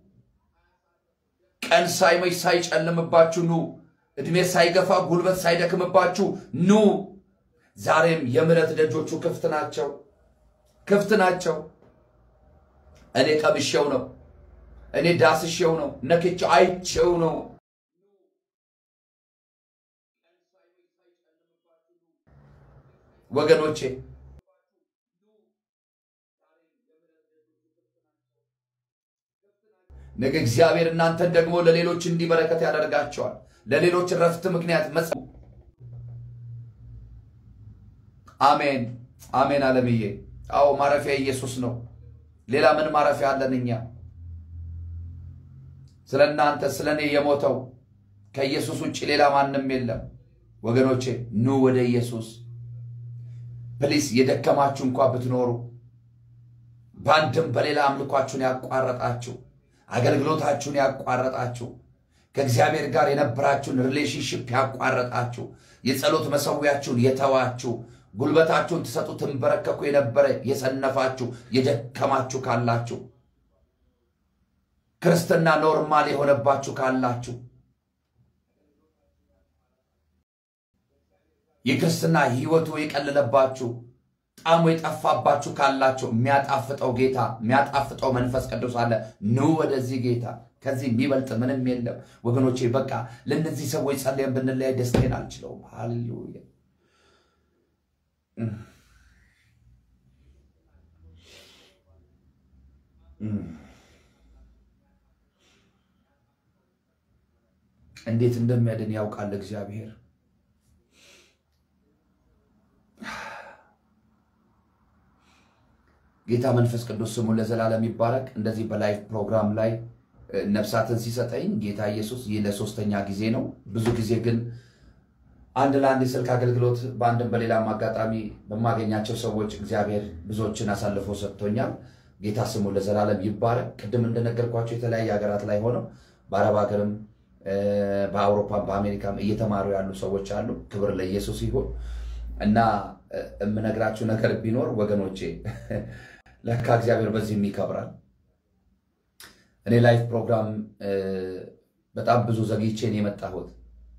ቀን ሳይመሽ ሳይጨልምባችሁ ኑ። ዕድሜ ሳይገፋ ጉልበት ሳይደክምባችሁ ኑ። ዛሬም የምሕረት ደጆቹ ክፍት ናቸው፣ ክፍት ናቸው። እኔ ቀምሼው ነው፣ እኔ ዳስሼው ነው፣ ነክቼው አይቼው ነው። ወገኖቼ ነገ እግዚአብሔር እናንተን ደግሞ ለሌሎች እንዲበረከት ያደርጋቸዋል። ለሌሎች ረፍት ምክንያት መጽ አሜን አሜን። አለምዬ አዎ ማረፊያ ኢየሱስ ነው። ሌላ ምን ማረፊያ አለን እኛ? ስለ እናንተ ስለ እኔ የሞተው ከኢየሱስ ውጭ ሌላ ማንም የለም። ወገኖቼ ኑ ወደ ኢየሱስ ፕሊስ። የደከማችሁ እንኳ ብትኖሩ በአንድም በሌላ አምልኳችሁን ያቋረጣችሁ አገልግሎታችሁን ያቋረጣችሁ ከእግዚአብሔር ጋር የነበራችሁን ሪሌሽንሽፕ ያቋረጣችሁ የጸሎት መሰዊያችሁን የተዋችሁ ጉልበታችሁን ትሰጡ ትንበረከኩ የነበረ የሰነፋችሁ የደከማችሁ ካላችሁ ክርስትና ኖርማል የሆነባችሁ ካላችሁ የክርስትና ሕይወቱ የቀለለባችሁ ጣዕሙ የጠፋባችሁ ካላችሁ የሚያጣፍጠው ጌታ የሚያጣፍጠው መንፈስ ቅዱስ አለ። ኑ ወደዚህ ጌታ። ከዚህ የሚበልጥ ምንም የለም ወገኖቼ። በቃ ለእነዚህ ሰዎች ጸልየን ብንለያይ ደስታዬን አልችለውም። ሃሌሉያ። እንዴት እንደሚያድን ያውቃል እግዚአብሔር። ጌታ መንፈስ ቅዱስ ስሙ ለዘላለም ይባረክ። እንደዚህ በላይቭ ፕሮግራም ላይ ነፍሳትን ሲሰጠኝ ጌታ ኢየሱስ ይህ ለሶስተኛ ጊዜ ነው። ብዙ ጊዜ ግን አንድ ለአንድ የስልክ አገልግሎት በአንድም በሌላም አጋጣሚ በማገኛቸው ሰዎች እግዚአብሔር ብዙዎችን አሳልፎ ሰጥቶኛል። ጌታ ስሙ ለዘላለም ይባረክ። ቅድም እንደነገርኳቸው የተለያየ ሀገራት ላይ ሆነው በአረብ ሀገርም በአውሮፓም በአሜሪካም እየተማሩ ያሉ ሰዎች አሉ። ክብር ለኢየሱስ ይሁን እና የምነግራችሁ ነገር ቢኖር ወገኖቼ ለካ እግዚአብሔር በዚህም ይከብራል። እኔ ላይፍ ፕሮግራም በጣም ብዙ ዘግይቼን የመጣሁት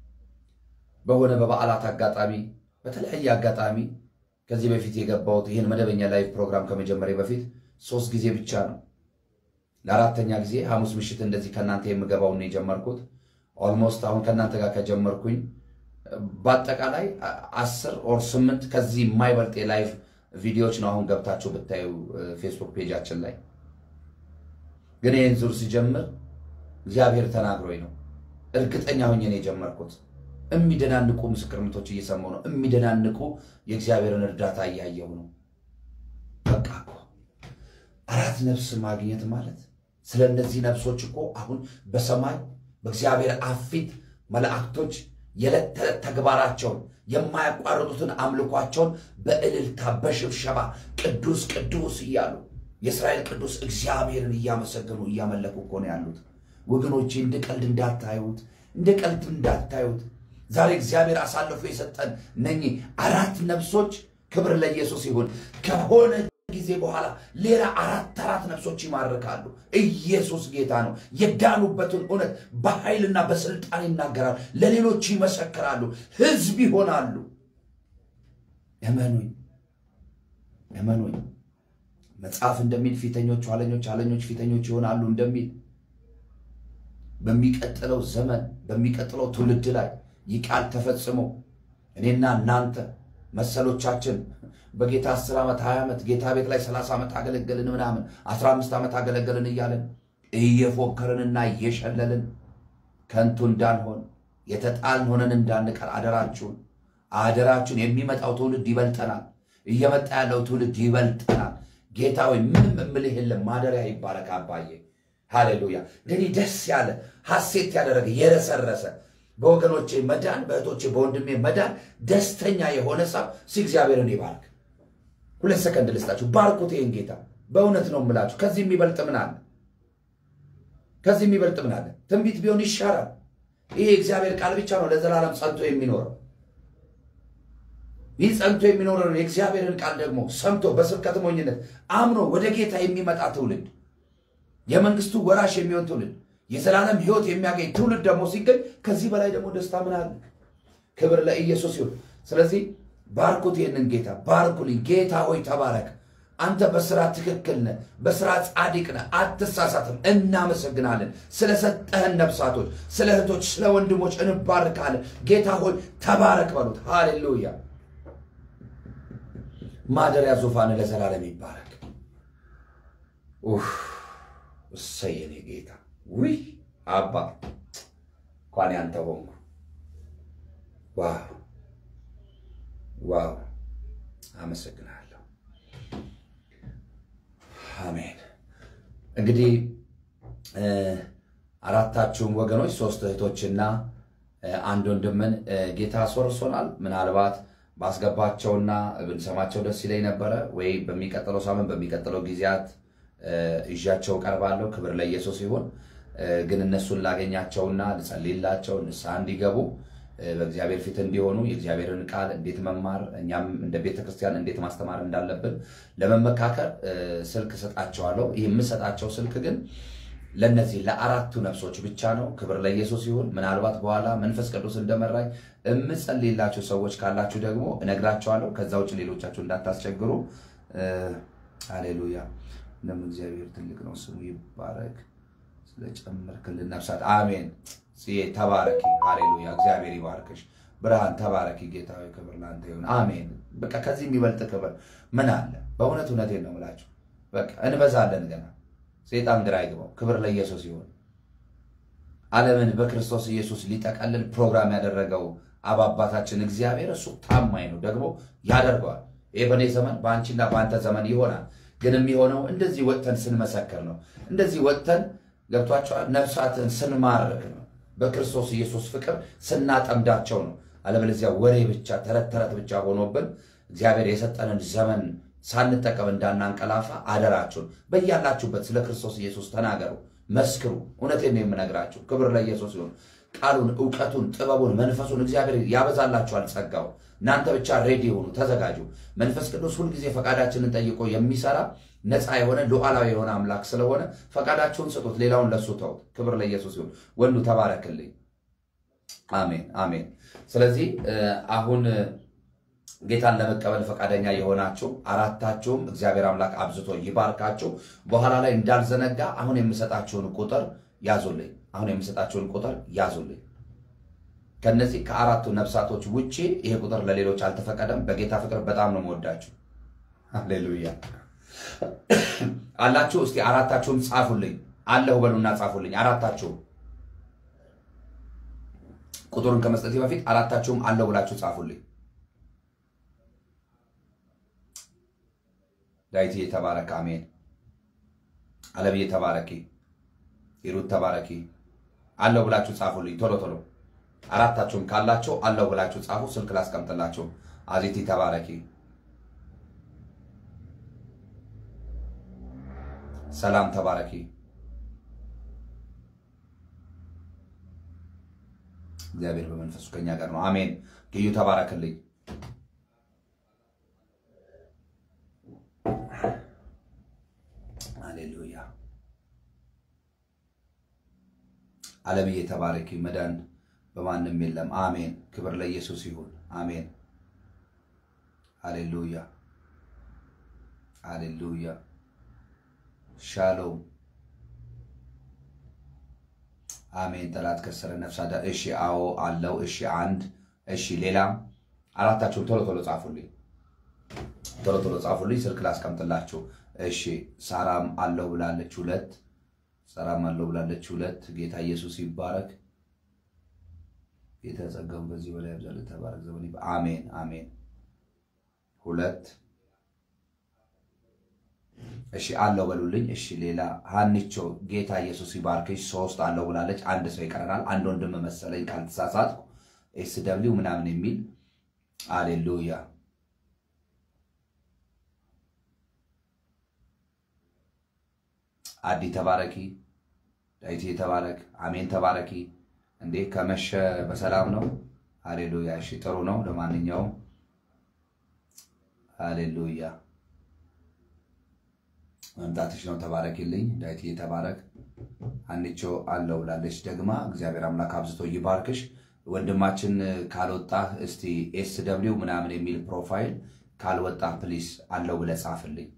በሆነ በበዓላት አጋጣሚ በተለያየ አጋጣሚ ከዚህ በፊት የገባሁት ይህን መደበኛ ላይፍ ፕሮግራም ከመጀመሪያ በፊት ሶስት ጊዜ ብቻ ነው። ለአራተኛ ጊዜ ሐሙስ ምሽት እንደዚህ ከእናንተ የምገባውን የጀመርኩት ኦልሞስት አሁን ከእናንተ ጋር ከጀመርኩኝ በአጠቃላይ አስር ኦር ስምንት ከዚህ የማይበልጥ የላይቭ ቪዲዮዎች ነው አሁን ገብታችሁ ብታዩ ፌስቡክ ፔጃችን ላይ። ግን ይህን ዙር ሲጀምር እግዚአብሔር ተናግሮኝ ነው። እርግጠኛ ሆኜ ነው የጀመርኩት። የሚደናንቁ ምስክርነቶች እየሰማሁ ነው። የሚደናንቁ የእግዚአብሔርን እርዳታ እያየሁ ነው። በቃ እኮ አራት ነፍስ ማግኘት ማለት ስለ እነዚህ ነፍሶች እኮ አሁን በሰማይ በእግዚአብሔር አብ ፊት መላእክቶች የዕለት ተዕለት ተግባራቸውን የማያቋርጡትን አምልኳቸውን በእልልታ በሽብሸባ ቅዱስ ቅዱስ እያሉ የእስራኤል ቅዱስ እግዚአብሔርን እያመሰገኑ እያመለኩ እኮ ነው ያሉት። ወገኖቼ እንደ ቀልድ እንዳታዩት፣ እንደ ቀልድ እንዳታዩት። ዛሬ እግዚአብሔር አሳልፎ የሰጠን እነኚህ አራት ነፍሶች ክብር ለኢየሱስ ይሁን። ከሆነ ጊዜ በኋላ ሌላ አራት አራት ነፍሶች ይማርካሉ። ኢየሱስ ጌታ ነው። የዳኑበትን እውነት በኃይልና በስልጣን ይናገራሉ፣ ለሌሎች ይመሰክራሉ፣ ሕዝብ ይሆናሉ። እመኑኝ፣ እመኑኝ። መጽሐፍ እንደሚል ፊተኞች ኋለኞች፣ ኋለኞች ፊተኞች ይሆናሉ እንደሚል በሚቀጥለው ዘመን በሚቀጥለው ትውልድ ላይ ይህ ቃል ተፈጽሞ እኔና እናንተ መሰሎቻችን በጌታ 10 ዓመት 20 ዓመት ጌታ ቤት ላይ 30 ዓመት አገለገልን ምናምን 15 ዓመት አገለገልን እያለን እየፎከርንና እየሸለልን ከንቱ እንዳንሆን የተጣልን ሆነን እንዳንቀር አደራችሁን አደራችሁን። የሚመጣው ትውልድ ይበልጠናል። እየመጣ ያለው ትውልድ ይበልጠናል። ጌታ ሆይ ምንም እምልህ የለም። ማደሪያ ይባረክ አባዬ። ሃሌሉያ። እንግዲህ ደስ ያለ ሐሴት ያደረገ የረሰረሰ በወገኖቼ መዳን፣ በእህቶቼ በወንድሜ መዳን ደስተኛ የሆነ ሰው ሲ እግዚአብሔርን ይባርክ። ሁለት ሰከንድ ልስጣችሁ። ባርኩት ይህን ጌታ። በእውነት ነው የምላችሁ። ከዚህ የሚበልጥ ምን አለ? ከዚህ የሚበልጥ ምን አለ? ትንቢት ቢሆን ይሻራል። ይሄ የእግዚአብሔር ቃል ብቻ ነው ለዘላለም ጸንቶ የሚኖረው። ይህ ጸንቶ የሚኖረውን የእግዚአብሔርን ቃል ደግሞ ሰምቶ በስብከት ሞኝነት አምኖ ወደ ጌታ የሚመጣ ትውልድ የመንግስቱ ወራሽ የሚሆን ትውልድ የዘላለም ሕይወት የሚያገኝ ትውልድ ደግሞ ሲገኝ ከዚህ በላይ ደግሞ ደስታ ምን አለ? ክብር ለኢየሱስ ይሁን። ስለዚህ ባርኩት ይህንን ጌታ ባርኩልኝ። ጌታ ሆይ ተባረክ። አንተ በስራ ትክክል ነህ፣ በስራ ጻድቅ ነህ፣ አትሳሳትም። እናመሰግናለን ስለሰጠህን ነፍሳቶች፣ ስለ እህቶች፣ ስለ ወንድሞች እንባርካለን። ጌታ ሆይ ተባረክ በሉት። ሃሌሉያ። ማደሪያ ዙፋን ለዘላለም ይባረክ። ኡፍ እሰይ የኔ ጌታ ውይ አባ እንኳን ያንተ ሆንኩ። ዋው ዋው! አመሰግናለሁ። አሜን። እንግዲህ አራታችሁም ወገኖች ሶስት እህቶችና አንድ ወንድምን ጌታ አስወርሶናል። ምናልባት ባስገባቸውና ብንሰማቸው ደስ ይለኝ ነበረ ወይ በሚቀጥለው ሳምንት በሚቀጥለው ጊዜያት ይዣቸው ቀርባለሁ። ክብር ለኢየሱስ ይሁን። ግን እነሱን ላገኛቸውና ልጸልይላቸው ንስሐ እንዲገቡ በእግዚአብሔር ፊት እንዲሆኑ የእግዚአብሔርን ቃል እንዴት መማር እኛም እንደ ቤተ ክርስቲያን እንዴት ማስተማር እንዳለብን ለመመካከር ስልክ እሰጣቸዋለሁ። ይህ የምሰጣቸው ስልክ ግን ለእነዚህ ለአራቱ ነፍሶች ብቻ ነው። ክብር ለኢየሱስ ይሁን። ምናልባት በኋላ መንፈስ ቅዱስ እንደመራኝ የምጸልይላቸው ሰዎች ካላችሁ ደግሞ እነግራቸዋለሁ። ከዛ ውጭ ሌሎቻችሁ እንዳታስቸግሩ። ሃሌሉያ። እንደምን እግዚአብሔር ትልቅ ነው፣ ስሙ ይባረክ። ስለጨመርክልን ነፍሳት አሜን። ጽዬ ተባረኪ። ሃሌሉያ። እግዚአብሔር ይባርክሽ። ብርሃን ተባረኪ። ጌታዊ ክብር ለአንተ ይሁን። አሜን። በቃ ከዚህ የሚበልጥ ክብር ምን አለ? በእውነት እውነቴን ነው የምላችሁ። በቃ እንበዛለን ገና። ሴጣን ግራ አይግባው። ክብር ለኢየሱስ ይሁን። ዓለምን በክርስቶስ ኢየሱስ ሊጠቀልል ፕሮግራም ያደረገው አብ አባታችን እግዚአብሔር እሱ ታማኝ ነው፣ ደግሞ ያደርገዋል። ይህ በእኔ ዘመን በአንቺና በአንተ ዘመን ይሆናል። ግን የሚሆነው እንደዚህ ወጥተን ስንመሰክር ነው። እንደዚህ ወጥተን ገብቷቸዋል። ነፍሳትን ስንማርክ ነው። በክርስቶስ ኢየሱስ ፍቅር ስናጠምዳቸው ነው። አለበለዚያ ወሬ ብቻ ተረት ተረት ብቻ ሆኖብን እግዚአብሔር የሰጠንን ዘመን ሳንጠቀም እንዳናንቀላፋ አደራችሁን። በያላችሁበት ስለ ክርስቶስ ኢየሱስ ተናገሩ፣ መስክሩ። እውነቴን ነው የምነግራችሁ። ክብር ለኢየሱስ ይሁን። ቃሉን፣ እውቀቱን፣ ጥበቡን፣ መንፈሱን እግዚአብሔር ያበዛላችኋል ጸጋው። እናንተ ብቻ ሬዲ ሆኑ፣ ተዘጋጁ። መንፈስ ቅዱስ ሁልጊዜ ፈቃዳችንን ጠይቆ የሚሰራ ነፃ የሆነ ሉዓላዊ የሆነ አምላክ ስለሆነ ፈቃዳችሁን ስጡት፣ ሌላውን ለሱ ተውት። ክብር ለኢየሱስ ይሁን። ወንዱ ተባረክልኝ። አሜን አሜን። ስለዚህ አሁን ጌታን ለመቀበል ፈቃደኛ የሆናችሁ አራታችሁም እግዚአብሔር አምላክ አብዝቶ ይባርካችሁ። በኋላ ላይ እንዳልዘነጋ አሁን የምሰጣችሁን ቁጥር ያዙልኝ። አሁን የምሰጣችሁን ቁጥር ያዙልኝ። ከነዚህ ከአራቱ ነፍሳቶች ውጪ ይሄ ቁጥር ለሌሎች አልተፈቀደም። በጌታ ፍቅር በጣም ነው የምወዳችሁ። ሃሌሉያ አላችሁ። እስቲ አራታችሁም ጻፉልኝ። አለሁ በሉና ጻፉልኝ። አራታችሁም ቁጥሩን ከመስጠቴ በፊት አራታችሁም አለሁ ብላችሁ ጻፉልኝ። ዳዊት ተባረክ። አሜን። አለብዬ ተባረኪ። ሂሩት ተባረኪ። አለው ብላችሁ ጻፉልኝ ቶሎ ቶሎ። አራታችሁም ካላችሁ አለው ብላችሁ ጻፉ። ስልክ ላስቀምጥላችሁ። አዚቲ ተባረኪ። ሰላም ተባረኪ። እግዚአብሔር በመንፈሱ ከኛ ጋር ነው። አሜን። ግዩ ተባረክልኝ። ሃሌሉያ ዓለምዬ ተባረኪ። መዳን በማንም የለም። አሜን። ክብር ለኢየሱስ ይሁን። አሜን። ሃሌሉያ ሃሌሉያ። ሻሎም አሜን። ጠላት ከሰረ ነፍሳ ዳ እሺ፣ አዎ አለው። እሺ፣ አንድ እሺ፣ ሌላም አራታችሁም ቶሎ ቶሎ ጻፉልኝ፣ ቶሎ ቶሎ ጻፉልኝ። ስልክ ላስቀምጥላችሁ። እሺ፣ ሳራም አለው ብላለች ሁለት ሰላም አለው ብላለች ሁለት። ጌታ ኢየሱስ ይባረክ። ጌታ ጸጋውን በዚህ በላይ ያብዛል። ተባረክ ዘመን አሜን አሜን። ሁለት እሺ አለው በሉልኝ። እሺ ሌላ ሀኒቾ ጌታ ኢየሱስ ይባርክሽ። ሶስት አለው ብላለች። አንድ ሰው ይቀረናል። አንድ ወንድም መሰለኝ ካልተሳሳትኩ ኤስ ደብሊው ምናምን የሚል አሌሉያ። አዲ ተባረኪ፣ ዳዊቴ ተባረክ፣ አሜን ተባረኪ። እንዴ ከመሸ በሰላም ነው። አሌሉያ። እሺ ጥሩ ነው። ለማንኛውም አሌሉያ መምጣትሽ ነው። ተባረኪልኝ ዳዊቴ ተባረክ። አንቾ አለው ብላለች ደግማ። እግዚአብሔር አምላክ አብዝቶ ይባርክሽ። ወንድማችን ካልወጣህ እስቲ ኤስ ደብሊው ምናምን የሚል ፕሮፋይል ካልወጣህ ፕሊስ አለው ብለህ ጻፍልኝ።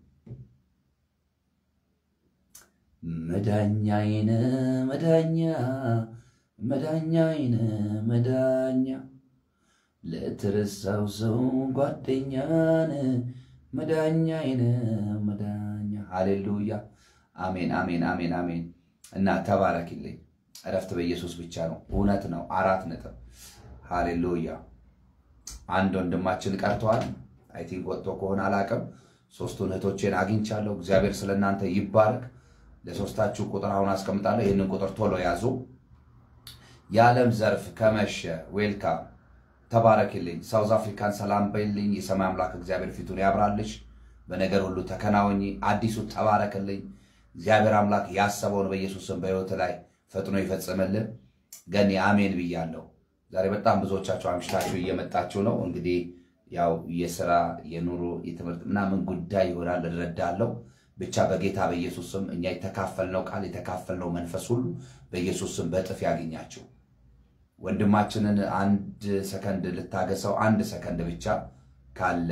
መዳኛዬን መዳኛ መዳኛዬን መዳኛ ለተረሳው ሰው ጓደኛን መዳኛዬን መዳኛ። ሃሌሉያ አሜን አሜን አሜን አሜን። እና ተባረኪልኝ። እረፍት በኢየሱስ ብቻ ነው። እውነት ነው። አራት ነጥብ። ሃሌሉያ። አንድ ወንድማችን ቀርተዋል። አይ ቲንክ ወጥቶ ከሆነ አላቅም። ሶስቱን እህቶቼን አግኝቻለሁ። እግዚአብሔር ስለ እናንተ ይባረክ። ለሶስታችሁ ቁጥር አሁን አስቀምጣለሁ። ይህንን ቁጥር ቶሎ ያዙ። የዓለም ዘርፍ ከመሸ ዌልካም ተባረክልኝ። ሳውዝ አፍሪካን ሰላም በይልኝ። የሰማይ አምላክ እግዚአብሔር ፊቱን ያብራልሽ። በነገር ሁሉ ተከናወኝ። አዲሱ ተባረክልኝ። እግዚአብሔር አምላክ ያሰበውን በኢየሱስም በሕይወት ላይ ፈጥኖ ይፈጽምልን። ገኔ አሜን ብያለሁ። ዛሬ በጣም ብዙዎቻችሁ አምሽታችሁ እየመጣችሁ ነው። እንግዲህ ያው የስራ የኑሮ የትምህርት ምናምን ጉዳይ ይሆናል እረዳለሁ። ብቻ በጌታ በኢየሱስም እኛ የተካፈልነው ቃል የተካፈልነው መንፈስ ሁሉ በኢየሱስም በእጥፍ ያገኛችሁ። ወንድማችንን አንድ ሰከንድ ልታገሰው፣ አንድ ሰከንድ ብቻ ካለ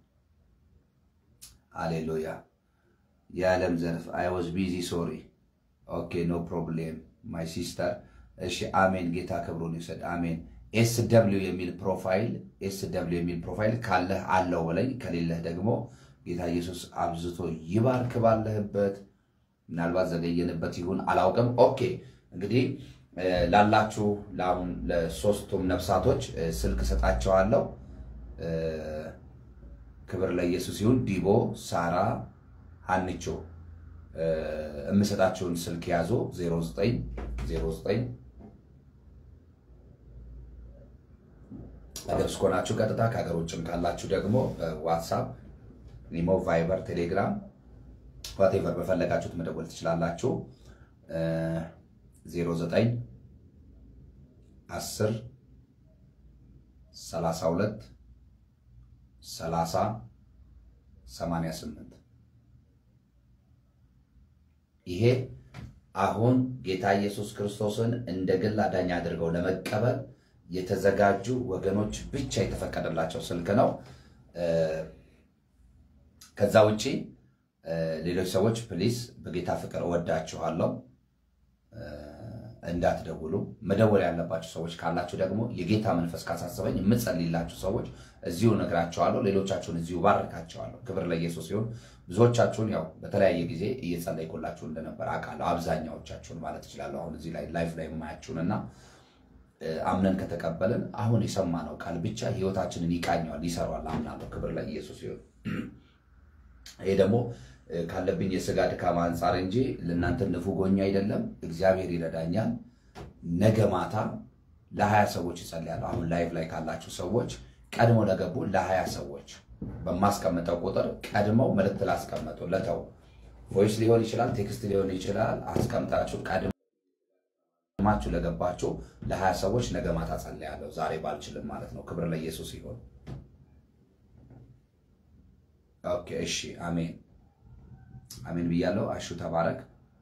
ሃሌሉያ። የዓለም ዘርፍ አይ ዋዝ ቢዚ ሶሪ ኦኬ ኖ ፕሮብሌም ማይ ሲስተር። እሺ አሜን። ጌታ ክብሩን ይውሰድ። አሜን። ኤስ ደብሊው የሚል ፕሮፋይል ኤስ ደብሊው የሚል ፕሮፋይል ካለህ አለው በለኝ፣ ከሌለህ ደግሞ ጌታ ኢየሱስ አብዝቶ ይባርክ ባለህበት። ምናልባት ዘገየንበት ይሁን አላውቅም። ኦኬ እንግዲህ ላላችሁ ለአሁን ለሶስቱም ነፍሳቶች ስልክ ሰጣቸዋለሁ። ክብር ለኢየሱስ ይሁን። ዲቦ፣ ሳራ፣ ሀንቾ የምሰጣችሁን ስልክ ያዙ 0909 ሀገር ውስጥ ከሆናችሁ ቀጥታ ከሀገር ውጭም ካላችሁ ደግሞ ዋትሳፕ፣ ኢሞ፣ ቫይበር፣ ቴሌግራም ዋቴቨር በፈለጋችሁት መደወል ትችላላችሁ። 09 10 32 30 88 ይሄ አሁን ጌታ ኢየሱስ ክርስቶስን እንደ ግል አዳኝ አድርገው ለመቀበል የተዘጋጁ ወገኖች ብቻ የተፈቀደላቸው ስልክ ነው። ከዛ ውጪ ሌሎች ሰዎች ፕሊስ በጌታ ፍቅር እወዳችኋለሁ እንዳትደውሉ። መደወል ያለባችሁ ሰዎች ካላችሁ ደግሞ የጌታ መንፈስ ካሳሰበኝ የምጸልይላችሁ ሰዎች እዚሁ እነግራቸዋለሁ። ሌሎቻችሁን እዚሁ ባርካቸዋለሁ። ክብር ለኢየሱስ ሲሆን ብዙዎቻችሁን ያው በተለያየ ጊዜ እየጸለይኩላችሁ እንደነበር አውቃለሁ። አብዛኛዎቻችሁን ማለት እችላለሁ። አሁን እዚህ ላይ ላይፍ ላይ የማያችሁን እና አምነን ከተቀበልን አሁን የሰማነው ቃል ብቻ ህይወታችንን ይቃኘዋል፣ ይሰሯል። አምናለሁ። ክብር ለኢየሱስ ሲሆን ይሄ ደግሞ ካለብኝ የስጋ ድካም አንጻር እንጂ ለእናንተ ንፉጎኛ አይደለም። እግዚአብሔር ይረዳኛል። ነገ ማታ ለሀያ ሰዎች ይጸልያለሁ። አሁን ላይቭ ላይ ካላችሁ ሰዎች ቀድሞ ለገቡ ለሀያ ሰዎች በማስቀምጠው ቁጥር ቀድመው መልእክት ላስቀመጡ ለተው ቮይስ ሊሆን ይችላል፣ ቴክስት ሊሆን ይችላል። አስቀምጣችሁ ቀድማችሁ ለገባችሁ ለሀያ ሰዎች ነገ ማታ ጸልያለሁ። ዛሬ ባልችልም ማለት ነው። ክብር ለኢየሱስ ይሆን። ኦኬ፣ እሺ፣ አሜን አሜን ብያለሁ። አሹ ተባረክ።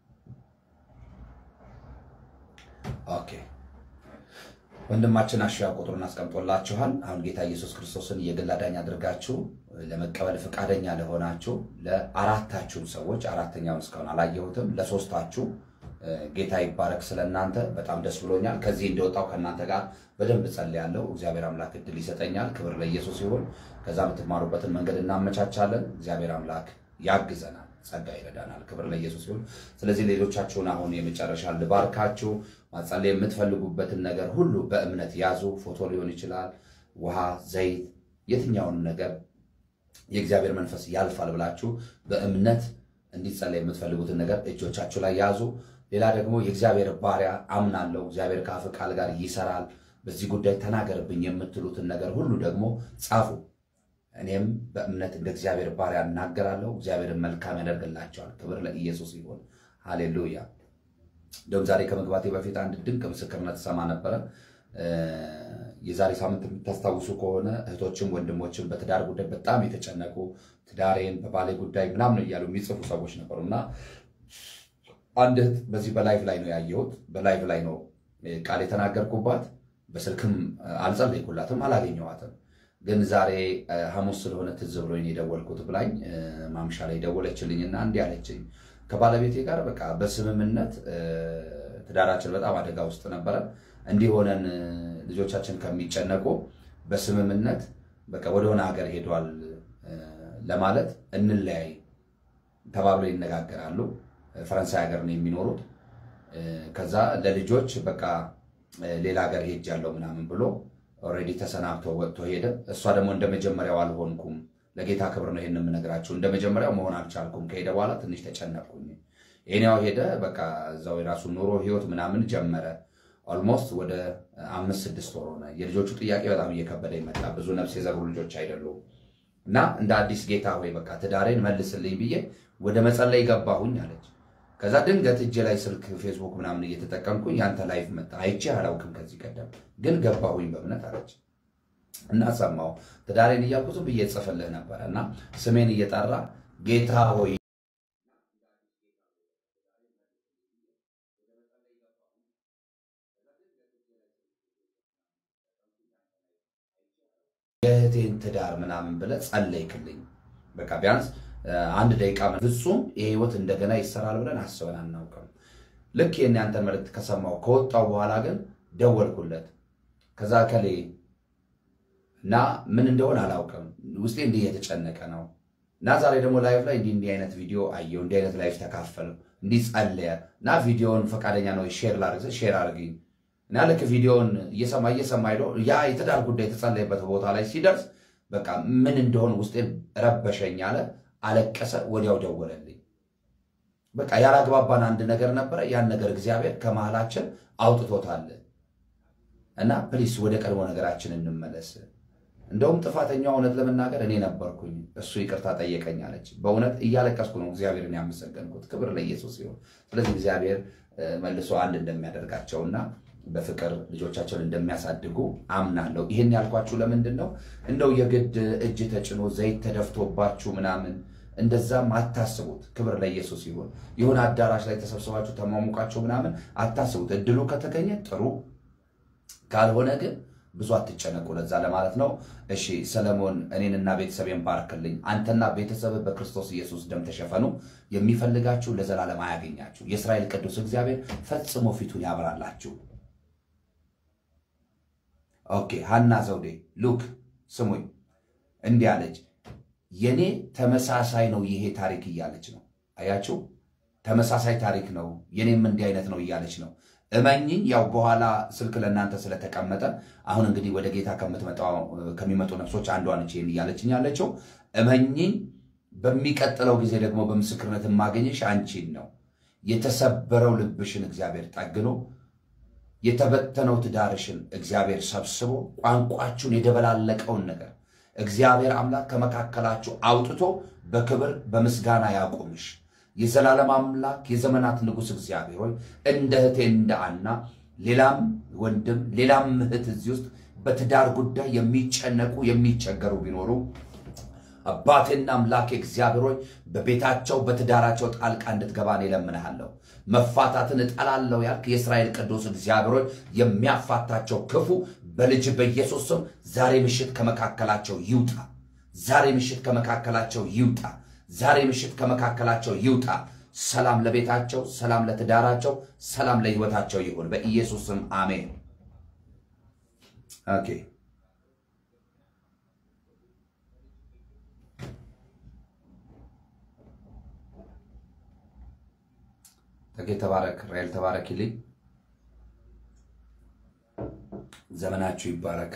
ኦኬ ወንድማችን አሹ ያ ቁጥሩን አስቀምጦላችኋል። አሁን ጌታ ኢየሱስ ክርስቶስን የግል አዳኝ አድርጋችሁ ለመቀበል ፈቃደኛ ለሆናችሁ ለአራታችሁም ሰዎች አራተኛውን እስካሁን አላየሁትም፣ ለሶስታችሁ ጌታ ይባረክ። ስለ እናንተ በጣም ደስ ብሎኛል። ከዚህ እንደወጣው ከእናንተ ጋር በደንብ ጸልያለሁ። እግዚአብሔር አምላክ እድል ይሰጠኛል። ክብር ለኢየሱስ ይሁን። ከዛ የምትማሩበትን መንገድ እናመቻቻለን። እግዚአብሔር አምላክ ያግዘናል። ጸጋ ይረዳናል። ክብር ለኢየሱስ ይሁን። ስለዚህ ሌሎቻችሁን አሁን የመጨረሻ ልባርካችሁ። ማጸለይ የምትፈልጉበትን ነገር ሁሉ በእምነት ያዙ። ፎቶ ሊሆን ይችላል፣ ውሃ፣ ዘይት፣ የትኛውን ነገር የእግዚአብሔር መንፈስ ያልፋል ብላችሁ በእምነት እንዲጸለይ የምትፈልጉትን ነገር እጆቻችሁ ላይ ያዙ። ሌላ ደግሞ የእግዚአብሔር ባሪያ አምናለሁ፣ እግዚአብሔር ከአፍ ቃል ጋር ይሰራል፣ በዚህ ጉዳይ ተናገርብኝ የምትሉትን ነገር ሁሉ ደግሞ ጻፉ። እኔም በእምነት እንደ እግዚአብሔር ባሪያ እናገራለሁ። እግዚአብሔርን መልካም ያደርግላቸዋል። ክብር ለኢየሱስ ይሁን። ሃሌሉያ። እንደውም ዛሬ ከመግባቴ በፊት አንድ ድንቅ ምስክርነት ሰማ ነበረ። የዛሬ ሳምንት የምታስታውሱ ከሆነ እህቶችም ወንድሞችም በትዳር ጉዳይ በጣም የተጨነቁ ትዳሬን በባሌ ጉዳይ ምናምን እያሉ የሚጽፉ ሰዎች ነበሩ እና አንድ እህት በዚህ በላይቭ ላይ ነው ያየሁት። በላይቭ ላይ ነው ቃል የተናገርኩባት። በስልክም አልጸለይኩላትም፣ አላገኘኋትም። ግን ዛሬ ሐሙስ ስለሆነ ትዝ ብሎኝ የደወልኩት ብላኝ ማምሻ ላይ ደወለችልኝና እንዲህ አለችኝ። ከባለቤቴ ጋር በቃ በስምምነት ትዳራችን በጣም አደጋ ውስጥ ነበረ። እንዲህ ሆነን ልጆቻችን ከሚጨነቁ በስምምነት በቃ ወደሆነ ሀገር ሄዷል ለማለት እንለያይ ተባብለው ይነጋገራሉ። ፈረንሳይ ሀገር ነው የሚኖሩት። ከዛ ለልጆች በቃ ሌላ ሀገር ሄጃለሁ ምናምን ብሎ ኦልሬዲ ተሰናብቶ ወጥቶ ሄደ። እሷ ደግሞ እንደ መጀመሪያው አልሆንኩም። ለጌታ ክብር ነው ይሄን የምነግራችሁ። እንደ መጀመሪያው መሆን አልቻልኩም። ከሄደ በኋላ ትንሽ ተጨነቅኩኝ። ይሄኛው ሄደ፣ በቃ እዛው የራሱ ኑሮ ህይወት ምናምን ጀመረ። ኦልሞስት ወደ አምስት ስድስት ወር ሆነ። የልጆቹ ጥያቄ በጣም እየከበደ ይመጣ። ብዙ ነፍስ የዘሩ ልጆች አይደሉም። እና እንደ አዲስ ጌታ ሆይ በቃ ትዳሬን መልስልኝ ብዬ ወደ መጸለይ ገባሁኝ አለች። ከዛ ድንገት እጄ ላይ ስልክ ፌስቡክ ምናምን እየተጠቀምኩኝ ያንተ ላይፍ መጣ። አይቼ አላውቅም ከዚህ ቀደም ግን ገባሁኝ በእምነት አለች። እና ሰማሁ ትዳሬን እያልኩ ዝም ብዬ ጽፍልህ ነበረ እና ስሜን እየጠራ ጌታ ሆይ የእህቴን ትዳር ምናምን ብለህ ጸለይክልኝ። በቃ ቢያንስ አንድ ደቂቃ ፍጹም ይህ ህይወት እንደገና ይሰራል ብለን አስበን አናውቅም። ልክ ይህን ያንተን መልዕክት ከሰማሁ ከወጣው በኋላ ግን ደወልኩለት። ከዛ ከሌ እና ምን እንደሆነ አላውቅም፣ ውስጤ እንዲህ እየተጨነቀ ነው እና ዛሬ ደግሞ ላይፍ ላይ እንዲህ እንዲህ አይነት ቪዲዮ አየሁ፣ እንዲህ አይነት ላይፍ ተካፈል፣ እንዲህ ጸለየ እና ቪዲዮውን ፈቃደኛ ነው ሼር ላድርግ፣ ሼር አድርግኝ እና ልክ ቪዲዮውን እየሰማ እየሰማ ሄዶ ያ የትዳር ጉዳይ የተጸለየበት ቦታ ላይ ሲደርስ በቃ ምን እንደሆነ ውስጤን ረበሸኝ አለ። አለቀሰ። ወዲያው ደወለልኝ። በቃ ያላግባባን አንድ ነገር ነበረ። ያን ነገር እግዚአብሔር ከመሃላችን አውጥቶታል እና ፕሊስ ወደ ቀድሞ ነገራችን እንመለስ። እንደውም ጥፋተኛው እውነት ለመናገር እኔ ነበርኩኝ፣ እሱ ይቅርታ ጠየቀኝ አለች። በእውነት እያለቀስኩ ነው እግዚአብሔርን ያመሰገንኩት። ክብር ለኢየሱስ ሲሆን፣ ስለዚህ እግዚአብሔር መልሶ አንድ እንደሚያደርጋቸውና በፍቅር ልጆቻቸውን እንደሚያሳድጉ አምናለሁ። ይህን ያልኳችሁ ለምንድን ነው? እንደው የግድ እጅ ተጭኖ ዘይት ተደፍቶባችሁ ምናምን እንደዛም አታስቡት። ክብር ለኢየሱስ ይሁን። የሆነ አዳራሽ ላይ ተሰብስባችሁ ተሟሙቃችሁ ምናምን አታስቡት። እድሉ ከተገኘ ጥሩ፣ ካልሆነ ግን ብዙ አትጨነቁ። ለዛ ለማለት ነው። እሺ ሰለሞን፣ እኔንና ቤተሰቤን ባርክልኝ። አንተና ቤተሰብ በክርስቶስ ኢየሱስ ደም ተሸፈኑ። የሚፈልጋችሁ ለዘላለም አያገኛችሁ። የእስራኤል ቅዱስ እግዚአብሔር ፈጽሞ ፊቱን ያብራላችሁ። ኦኬ ሀና ዘውዴ ሉክ ስሙኝ፣ እንዲህ አለች። የኔ ተመሳሳይ ነው ይሄ ታሪክ እያለች ነው። አያችሁ፣ ተመሳሳይ ታሪክ ነው የኔም እንዲህ አይነት ነው እያለች ነው። እመኝኝ፣ ያው በኋላ ስልክ ለእናንተ ስለተቀመጠ አሁን እንግዲህ ወደ ጌታ ከሚመጡ ነፍሶች አንዷ ነች ይህን እያለችኝ ያለችው። እመኝኝ፣ በሚቀጥለው ጊዜ ደግሞ በምስክርነት የማገኘሽ አንቺን ነው። የተሰበረው ልብሽን እግዚአብሔር ጠግኖ የተበተነው ትዳርሽን እግዚአብሔር ሰብስቦ ቋንቋችሁን የደበላለቀውን ነገር እግዚአብሔር አምላክ ከመካከላችሁ አውጥቶ በክብር በምስጋና ያቆምሽ። የዘላለም አምላክ የዘመናት ንጉሥ እግዚአብሔር ሆይ እንደ እህቴ እንደ አና ሌላም ወንድም ሌላም እህት እዚህ ውስጥ በትዳር ጉዳይ የሚጨነቁ የሚቸገሩ ቢኖሩ አባቴና አምላኬ እግዚአብሔር ሆይ በቤታቸው በትዳራቸው ጣልቃ እንድትገባ እኔ እለምንሃለሁ። መፋታትን እጠላለሁ ያልክ የእስራኤል ቅዱስ እግዚአብሔር ሆይ የሚያፋታቸው ክፉ በልጅ በኢየሱስ ስም ዛሬ ምሽት ከመካከላቸው ይውጣ። ዛሬ ምሽት ከመካከላቸው ይውጣ። ዛሬ ምሽት ከመካከላቸው ይውጣ። ሰላም ለቤታቸው፣ ሰላም ለትዳራቸው፣ ሰላም ለሕይወታቸው ይሁን በኢየሱስ ስም አሜን። ኦኬ ተጌ ተባረክ፣ ራኤል ተባረክ ይልኝ። ዘመናችሁ ይባረክ።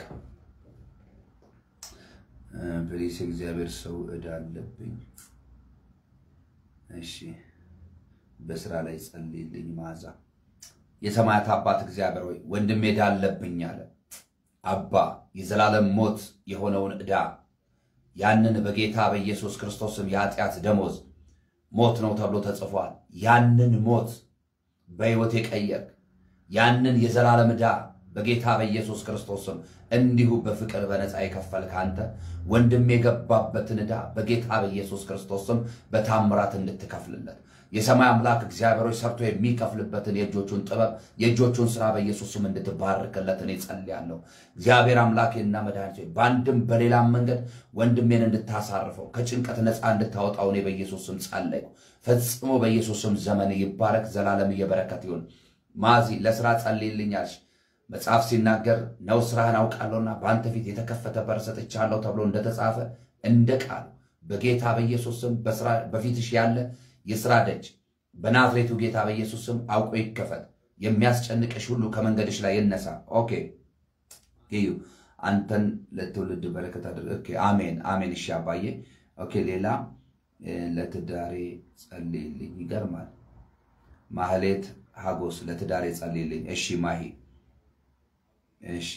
ፕሊስ እግዚአብሔር ሰው ዕዳ አለብኝ። እሺ በስራ ላይ ጸልይልኝ። መዓዛ የሰማያት አባት እግዚአብሔር ሆይ ወንድሜ ዕዳ አለብኝ አለ። አባ የዘላለም ሞት የሆነውን ዕዳ ያንን በጌታ በኢየሱስ ክርስቶስም የኃጢአት ደሞዝ ሞት ነው ተብሎ ተጽፏል። ያንን ሞት በሕይወት የቀየርክ ያንን የዘላለም ዕዳ በጌታ በኢየሱስ ክርስቶስም እንዲሁ በፍቅር በነፃ የከፈልክ አንተ ወንድም የገባበትን ዕዳ በጌታ በኢየሱስ ክርስቶስም በታምራት እንድትከፍልለት የሰማይ አምላክ እግዚአብሔሮች ሰርቶ የሚከፍልበትን የእጆቹን ጥበብ የእጆቹን ስራ በኢየሱስም እንድትባርክለት እኔ ጸልያለሁ። እግዚአብሔር አምላኬና መድኃኒቴ በአንድም በሌላም መንገድ ወንድሜን እንድታሳርፈው ከጭንቀት ነፃ እንድታወጣው እኔ በኢየሱስም ጸለይኩ። ፈጽሞ በኢየሱስም ዘመን ይባረክ፣ ዘላለም እየበረከት ይሁን። ማዚ ለስራ ጸልይልኛልሽ መጽሐፍ ሲናገር ነው ስራህን አውቃለሁና በአንተ ፊት የተከፈተ በር ሰጥቻለሁ ተብሎ እንደተጻፈ እንደ ቃሉ በጌታ በኢየሱስ ስም በፊትሽ ያለ የስራ ደጅ በናዝሬቱ ጌታ በኢየሱስ ስም አውቆ ይከፈት። የሚያስጨንቅሽ ሁሉ ከመንገድሽ ላይ ይነሳ። ኦኬ እዩ አንተን ለትውልድ በረከት አድርግ። ኦኬ አሜን አሜን። እሺ አባዬ። ኦኬ ሌላ ለትዳሬ ጸልይልኝ። ይገርማል። ማህሌት ሀጎስ ለትዳሬ ጸልይልኝ። እሺ ማሂ እሺ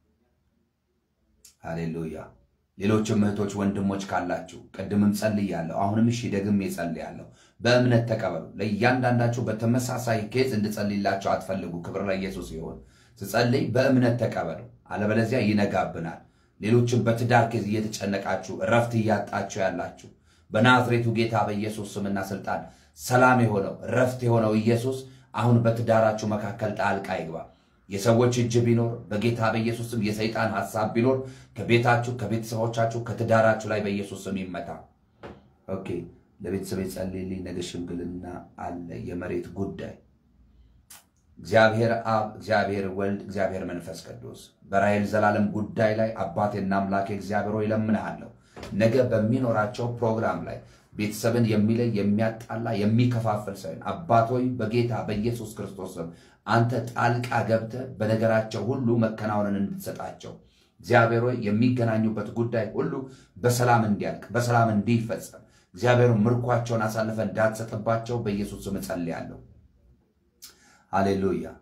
ሃሌሉያ። ሌሎችም እህቶች ወንድሞች ካላችሁ ቅድምም ጸልያለሁ፣ አሁንም እሺ ደግሜ ጸልያለሁ። በእምነት ተቀበሉ። ለእያንዳንዳችሁ በተመሳሳይ ኬዝ እንድጸልይላቸው አትፈልጉ። ክብር ለኢየሱስ ይሁን። ስጸልይ በእምነት ተቀበሉ፣ አለበለዚያ ይነጋብናል። ሌሎችም በትዳር ኬዝ እየተጨነቃችሁ እረፍት እያጣችሁ ያላችሁ በናዝሬቱ ጌታ በኢየሱስ ስምና ስልጣን ሰላም የሆነው እረፍት የሆነው ኢየሱስ አሁን በትዳራችሁ መካከል ጣልቃ ይግባ። የሰዎች እጅ ቢኖር በጌታ በኢየሱስ ስም የሰይጣን ሐሳብ ቢኖር ከቤታችሁ፣ ከቤተሰቦቻችሁ፣ ከትዳራችሁ ላይ በኢየሱስ ስም ይመታ። ኦኬ ለቤተሰብ ጸልይልኝ። ነገ ሽምግልና አለ፣ የመሬት ጉዳይ። እግዚአብሔር አብ፣ እግዚአብሔር ወልድ፣ እግዚአብሔር መንፈስ ቅዱስ በራሔል ዘላለም ጉዳይ ላይ አባቴና አምላኬ እግዚአብሔር ሆይ እለምንሃለሁ ነገ በሚኖራቸው ፕሮግራም ላይ ቤተሰብን የሚለይ የሚያጣላ የሚከፋፍል ሳይሆን አባት ሆይ በጌታ በኢየሱስ ክርስቶስ ስም አንተ ጣልቃ ገብተህ በነገራቸው ሁሉ መከናወንን እንድትሰጣቸው እግዚአብሔር ሆይ የሚገናኙበት ጉዳይ ሁሉ በሰላም እንዲያልቅ በሰላም እንዲፈጸም እግዚአብሔር ምርኳቸውን አሳልፈ እንዳትሰጥባቸው በኢየሱስ ስም እጸልያለሁ። ሃሌሉያ።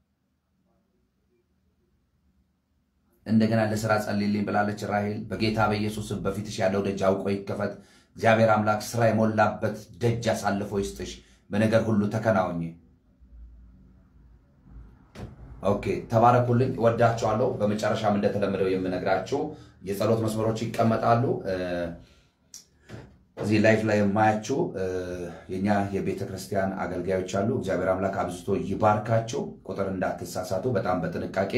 እንደገና ለስራ ጸልይልኝ ብላለች ራሄል። በጌታ በኢየሱስ ስም በፊትሽ ያለው ደጅ አውቆ ይከፈት። እግዚአብሔር አምላክ ስራ የሞላበት ደጅ አሳልፎ ይስጥሽ። በነገር ሁሉ ተከናወኝ። ኦኬ ተባረኩልኝ። ወዳችኋለሁ። በመጨረሻም እንደተለመደው የምነግራችሁ የጸሎት መስመሮች ይቀመጣሉ። እዚህ ላይፍ ላይ የማያችሁ የኛ የቤተ ክርስቲያን አገልጋዮች አሉ። እግዚአብሔር አምላክ አብዝቶ ይባርካቸው። ቁጥር እንዳትሳሳቱ በጣም በጥንቃቄ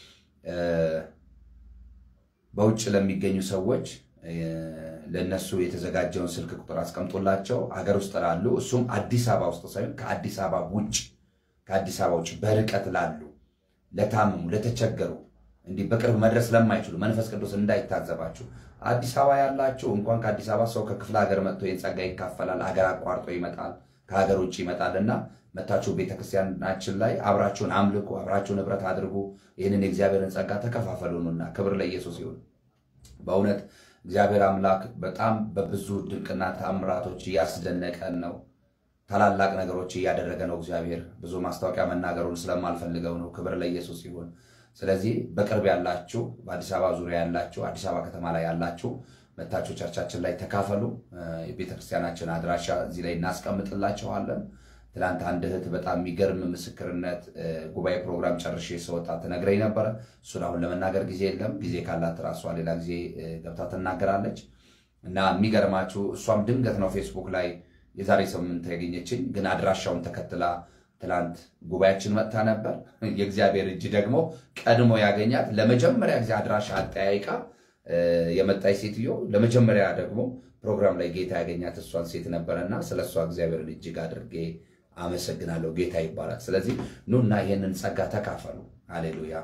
በውጭ ለሚገኙ ሰዎች ለእነሱ የተዘጋጀውን ስልክ ቁጥር አስቀምጦላቸው ሀገር ውስጥ ላሉ እሱም አዲስ አበባ ውስጥ ሳይሆን ከአዲስ አበባ ውጭ ከአዲስ አበባ ውጭ በርቀት ላሉ ለታመሙ፣ ለተቸገሩ እንዲህ በቅርብ መድረስ ለማይችሉ መንፈስ ቅዱስ እንዳይታዘባችሁ አዲስ አበባ ያላችሁ እንኳን ከአዲስ አበባ ሰው ከክፍለ ሀገር መጥቶ ይህን ጸጋ ይካፈላል። ሀገር አቋርጦ ይመጣል፣ ከሀገር ውጭ ይመጣል እና መታችሁ ቤተክርስቲያናችን ላይ አብራችሁን አምልኩ፣ አብራችሁን ህብረት አድርጉ። ይህንን የእግዚአብሔርን ጸጋ ተከፋፈሉንና ክብር ለኢየሱስ ይሁን። በእውነት እግዚአብሔር አምላክ በጣም በብዙ ድንቅና ተአምራቶች እያስደነቀን ነው። ታላላቅ ነገሮች እያደረገ ነው። እግዚአብሔር ብዙ ማስታወቂያ መናገሩን ስለማልፈልገው ነው። ክብር ለኢየሱስ ይሁን። ስለዚህ በቅርብ ያላችሁ፣ በአዲስ አበባ ዙሪያ ያላችሁ፣ አዲስ አበባ ከተማ ላይ ያላችሁ መታችሁ ቸርቻችን ላይ ተካፈሉ። የቤተክርስቲያናችን አድራሻ እዚህ ላይ እናስቀምጥላችኋለን። ትላንት አንድ እህት በጣም የሚገርም ምስክርነት ጉባኤ ፕሮግራም ጨርሼ ስወጣ ትነግረኝ ነበረ። እሱን አሁን ለመናገር ጊዜ የለም። ጊዜ ካላት ራሷ ሌላ ጊዜ ገብታ ትናገራለች። እና የሚገርማችሁ እሷም ድንገት ነው ፌስቡክ ላይ የዛሬ ሳምንት ያገኘችኝ፣ ግን አድራሻውን ተከትላ ትላንት ጉባኤያችን መጥታ ነበር። የእግዚአብሔር እጅ ደግሞ ቀድሞ ያገኛት ለመጀመሪያ ጊዜ አድራሻ አጠያይቃ የመጣች ሴትዮ ለመጀመሪያ ደግሞ ፕሮግራም ላይ ጌታ ያገኛት እሷን ሴት ነበረና ስለ እሷ እግዚአብሔርን እጅግ አድርጌ አመሰግናለሁ። ጌታ ይባላል። ስለዚህ ኑና ይህንን ጸጋ ተካፈሉ። አሌሉያ።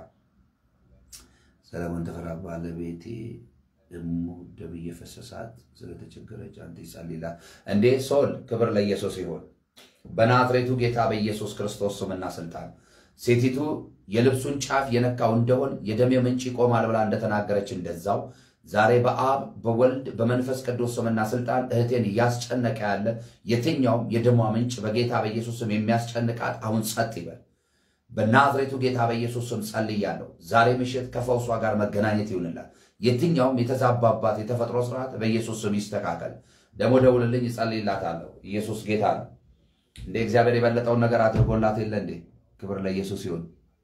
ሰለሞን ተፈራ ባለቤቴ ደሞ ደም እየፈሰሳት ስለተቸገረች አንተ ይጸልይላት እንዴ ሶል ክብር ለኢየሱስ ይሁን። በናዝሬቱ ጌታ በኢየሱስ ክርስቶስ ስምና ስልጣን ሴቲቱ የልብሱን ጫፍ የነካው እንደሆን የደሜ ምንጭ ይቆማል ብላ እንደተናገረች እንደዛው ዛሬ በአብ በወልድ በመንፈስ ቅዱስ ስምና ስልጣን እህቴን እያስጨነቀ ያለ የትኛውም የደሟ ምንጭ በጌታ በኢየሱስ ስም የሚያስጨንቃት አሁን ጸጥ ይበል። በናዝሬቱ ጌታ በኢየሱስ ስም ጸልያለሁ። ዛሬ ምሽት ከፈውሷ ጋር መገናኘት ይሁንላት። የትኛውም የተዛባባት የተፈጥሮ ስርዓት በኢየሱስ ስም ይስተካከል። ደግሞ ደውልልኝ፣ እጸልይላታለሁ። ኢየሱስ ጌታ ነው። እንደ እግዚአብሔር የበለጠውን ነገር አድርጎላት የለ እንዴ? ክብር ለኢየሱስ ይሁን።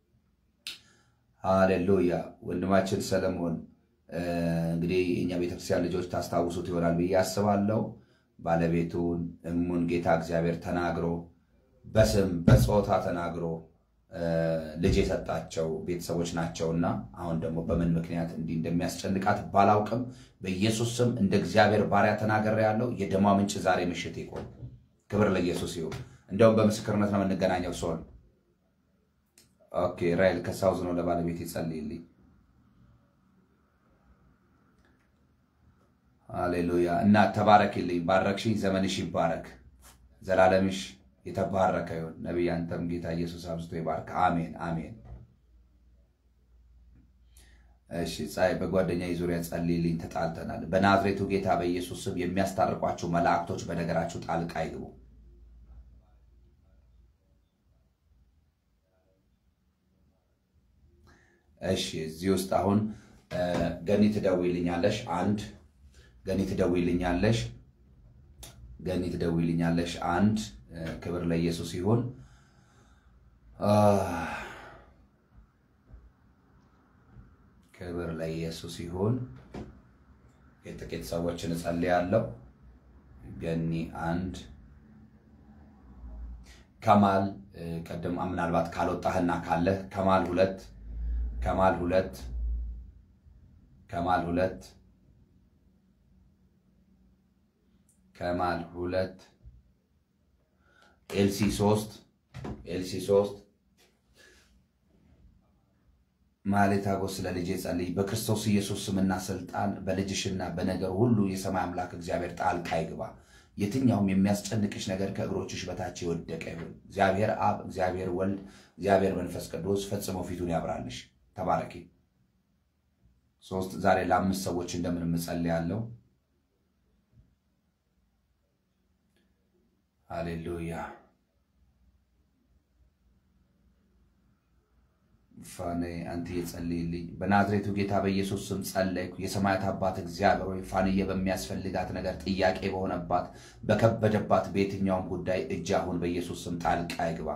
ሃሌሉያ። ወንድማችን ሰለሞን እንግዲህ የእኛ ቤተክርስቲያን ልጆች ታስታውሱት ይሆናል ብዬ አስባለሁ። ባለቤቱን እሙን ጌታ እግዚአብሔር ተናግሮ በስም በጾታ ተናግሮ ልጅ የሰጣቸው ቤተሰቦች ናቸውና አሁን ደግሞ በምን ምክንያት እንዲህ እንደሚያስጨንቃት ባላውቅም በኢየሱስ ስም እንደ እግዚአብሔር ባሪያ ተናገር ያለው የደሟ ምንጭ ዛሬ ምሽት ይቆም። ክብር ለኢየሱስ ይሁን። እንደውም በምስክርነት ነው የምንገናኘው። ሲሆን ኦኬ ራይል ከሳውዝ ነው ለባለቤት ይጸልይልኝ። ሃሌሉያ እና ተባረክልኝ። ባረክሽኝ፣ ዘመንሽ ይባረክ፣ ዘላለምሽ የተባረከ ይሁን። ነቢይ አንተም ጌታ ኢየሱስ አብዝቶ ይባርክ። አሜን አሜን። እሺ ፀሐይ በጓደኛ ዙሪያ ጸልይልኝ። ተጣልተናል። በናዝሬቱ ጌታ በኢየሱስ ስም የሚያስታርቋችሁ መላእክቶች በነገራችሁ ጣልቃ ይግቡ። እሺ እዚህ ውስጥ አሁን ገኒ ትደውይልኛለሽ። አንድ ገኒ ትደውይልኛለሽ። ገኒ ትደውይልኛለሽ። አንድ ክብር ለኢየሱስ ይሁን። ክብር ለኢየሱስ ይሁን። የጥቂት ሰዎችን እጸልያለሁ። ገኒ አንድ ከማል ቀደም ምናልባት ካልወጣህና ካለህ ከማል ሁለት ከማል ሁለት ከማል ሁለት ከማል ሁለት ኤልሲ ሶስት ኤልሲ ሶስት ማሌት አጎስ ስለ ልጄ ጸልይ። በክርስቶስ ኢየሱስ ስምና ስልጣን በልጅሽና በነገር ሁሉ የሰማይ አምላክ እግዚአብሔር ጣልቃ ይግባ። የትኛውም የሚያስጨንቅሽ ነገር ከእግሮችሽ በታች የወደቀ ይሁን። እግዚአብሔር አብ፣ እግዚአብሔር ወልድ፣ እግዚአብሔር መንፈስ ቅዱስ ፈጽሞ ፊቱን ያብራልሽ። ተባረኪ። ሶስት ዛሬ ለአምስት ሰዎች እንደምን እጸልያለሁ። ሃሌሉያ ፋኔ አንተ የጸልይልኝ በናዝሬቱ ጌታ በኢየሱስ ስም ጸለይኩ። የሰማያት አባት እግዚአብሔር ሆይ ፋንዬ በሚያስፈልጋት ነገር ጥያቄ በሆነባት በከበደባት በየትኛውም ጉዳይ እጅ አሁን በኢየሱስ ስም ጣልቃ ይግባ።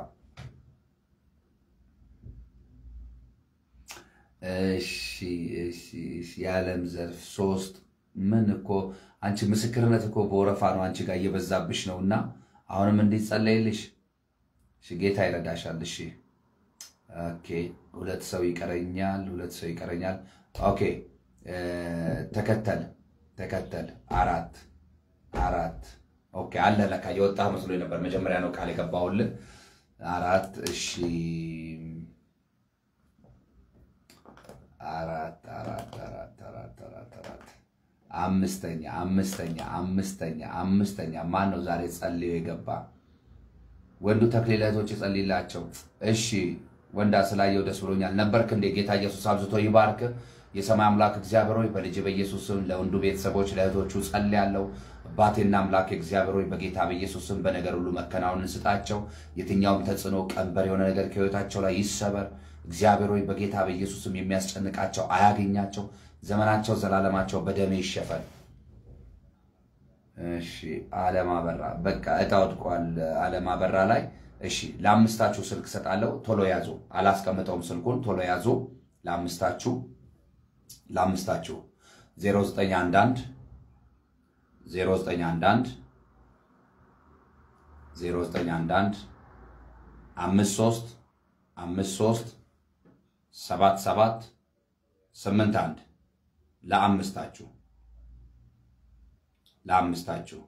እሺ እሺ እሺ። የዓለም ዘርፍ ሶስት ምን እኮ አንቺ ምስክርነት እኮ በወረፋ ነው አንቺ ጋር እየበዛብሽ ነው እና አሁንም እንዲጸለይልሽ ጌታ ይረዳሻል። እሺ ኦኬ። ሁለት ሰው ይቀረኛል፣ ሁለት ሰው ይቀረኛል። ኦኬ ተከተል ተከተል። አራት አራት። ኦኬ አለ ለካ የወጣ መስሎ ነበር። መጀመሪያ ነው ቃል የገባሁልህ። አራት እሺ። አራት አራት አራት አራት አራት አራት አምስተኛ አምስተኛ አምስተኛ አምስተኛ ማን ነው ዛሬ ጸልዮ የገባ? ወንዱ ተክሌ ለእህቶች የጸልይላቸው። እሺ ወንዳ ስላየው ደስ ብሎኛል። ነበርክ እንዴ? ጌታ ኢየሱስ አብዝቶ ይባርክ። የሰማይ አምላክ እግዚአብሔር ሆይ በልጅ በኢየሱስ ስም ለወንዱ ቤተሰቦች ለእህቶቹ ጸልያለሁ። አባቴና አምላክ እግዚአብሔር ሆይ በጌታ በኢየሱስ ስም በነገር ሁሉ መከናወንን ስጣቸው። የትኛውም ተጽዕኖ ቀንበር የሆነ ነገር ከህይወታቸው ላይ ይሰበር። እግዚአብሔር ሆይ በጌታ በኢየሱስ ስም የሚያስጨንቃቸው አያገኛቸው። ዘመናቸው ዘላለማቸው በደሜ ይሸፈን። እሺ አለም አበራ በቃ እጣ ወድቋል። አለም አበራ ላይ እሺ ለአምስታችሁ ስልክ ሰጣለሁ። ቶሎ ያዙ። አላስቀምጠውም ስልኩን ቶሎ ያዙ። ለአምስታችሁ ለአምስታችሁ 0911 0911 0911 53 53 77 81 ለአምስታችሁ ለአምስታችሁ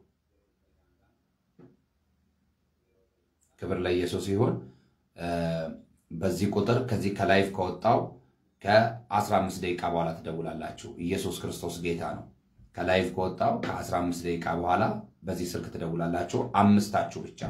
ክብር ለኢየሱስ ይሁን። በዚህ ቁጥር ከዚህ ከላይፍ ከወጣው ከ15 ደቂቃ በኋላ ትደውላላችሁ። ኢየሱስ ክርስቶስ ጌታ ነው። ከላይፍ ከወጣው ከ15 ደቂቃ በኋላ በዚህ ስልክ ትደውላላችሁ። አምስታችሁ ብቻ።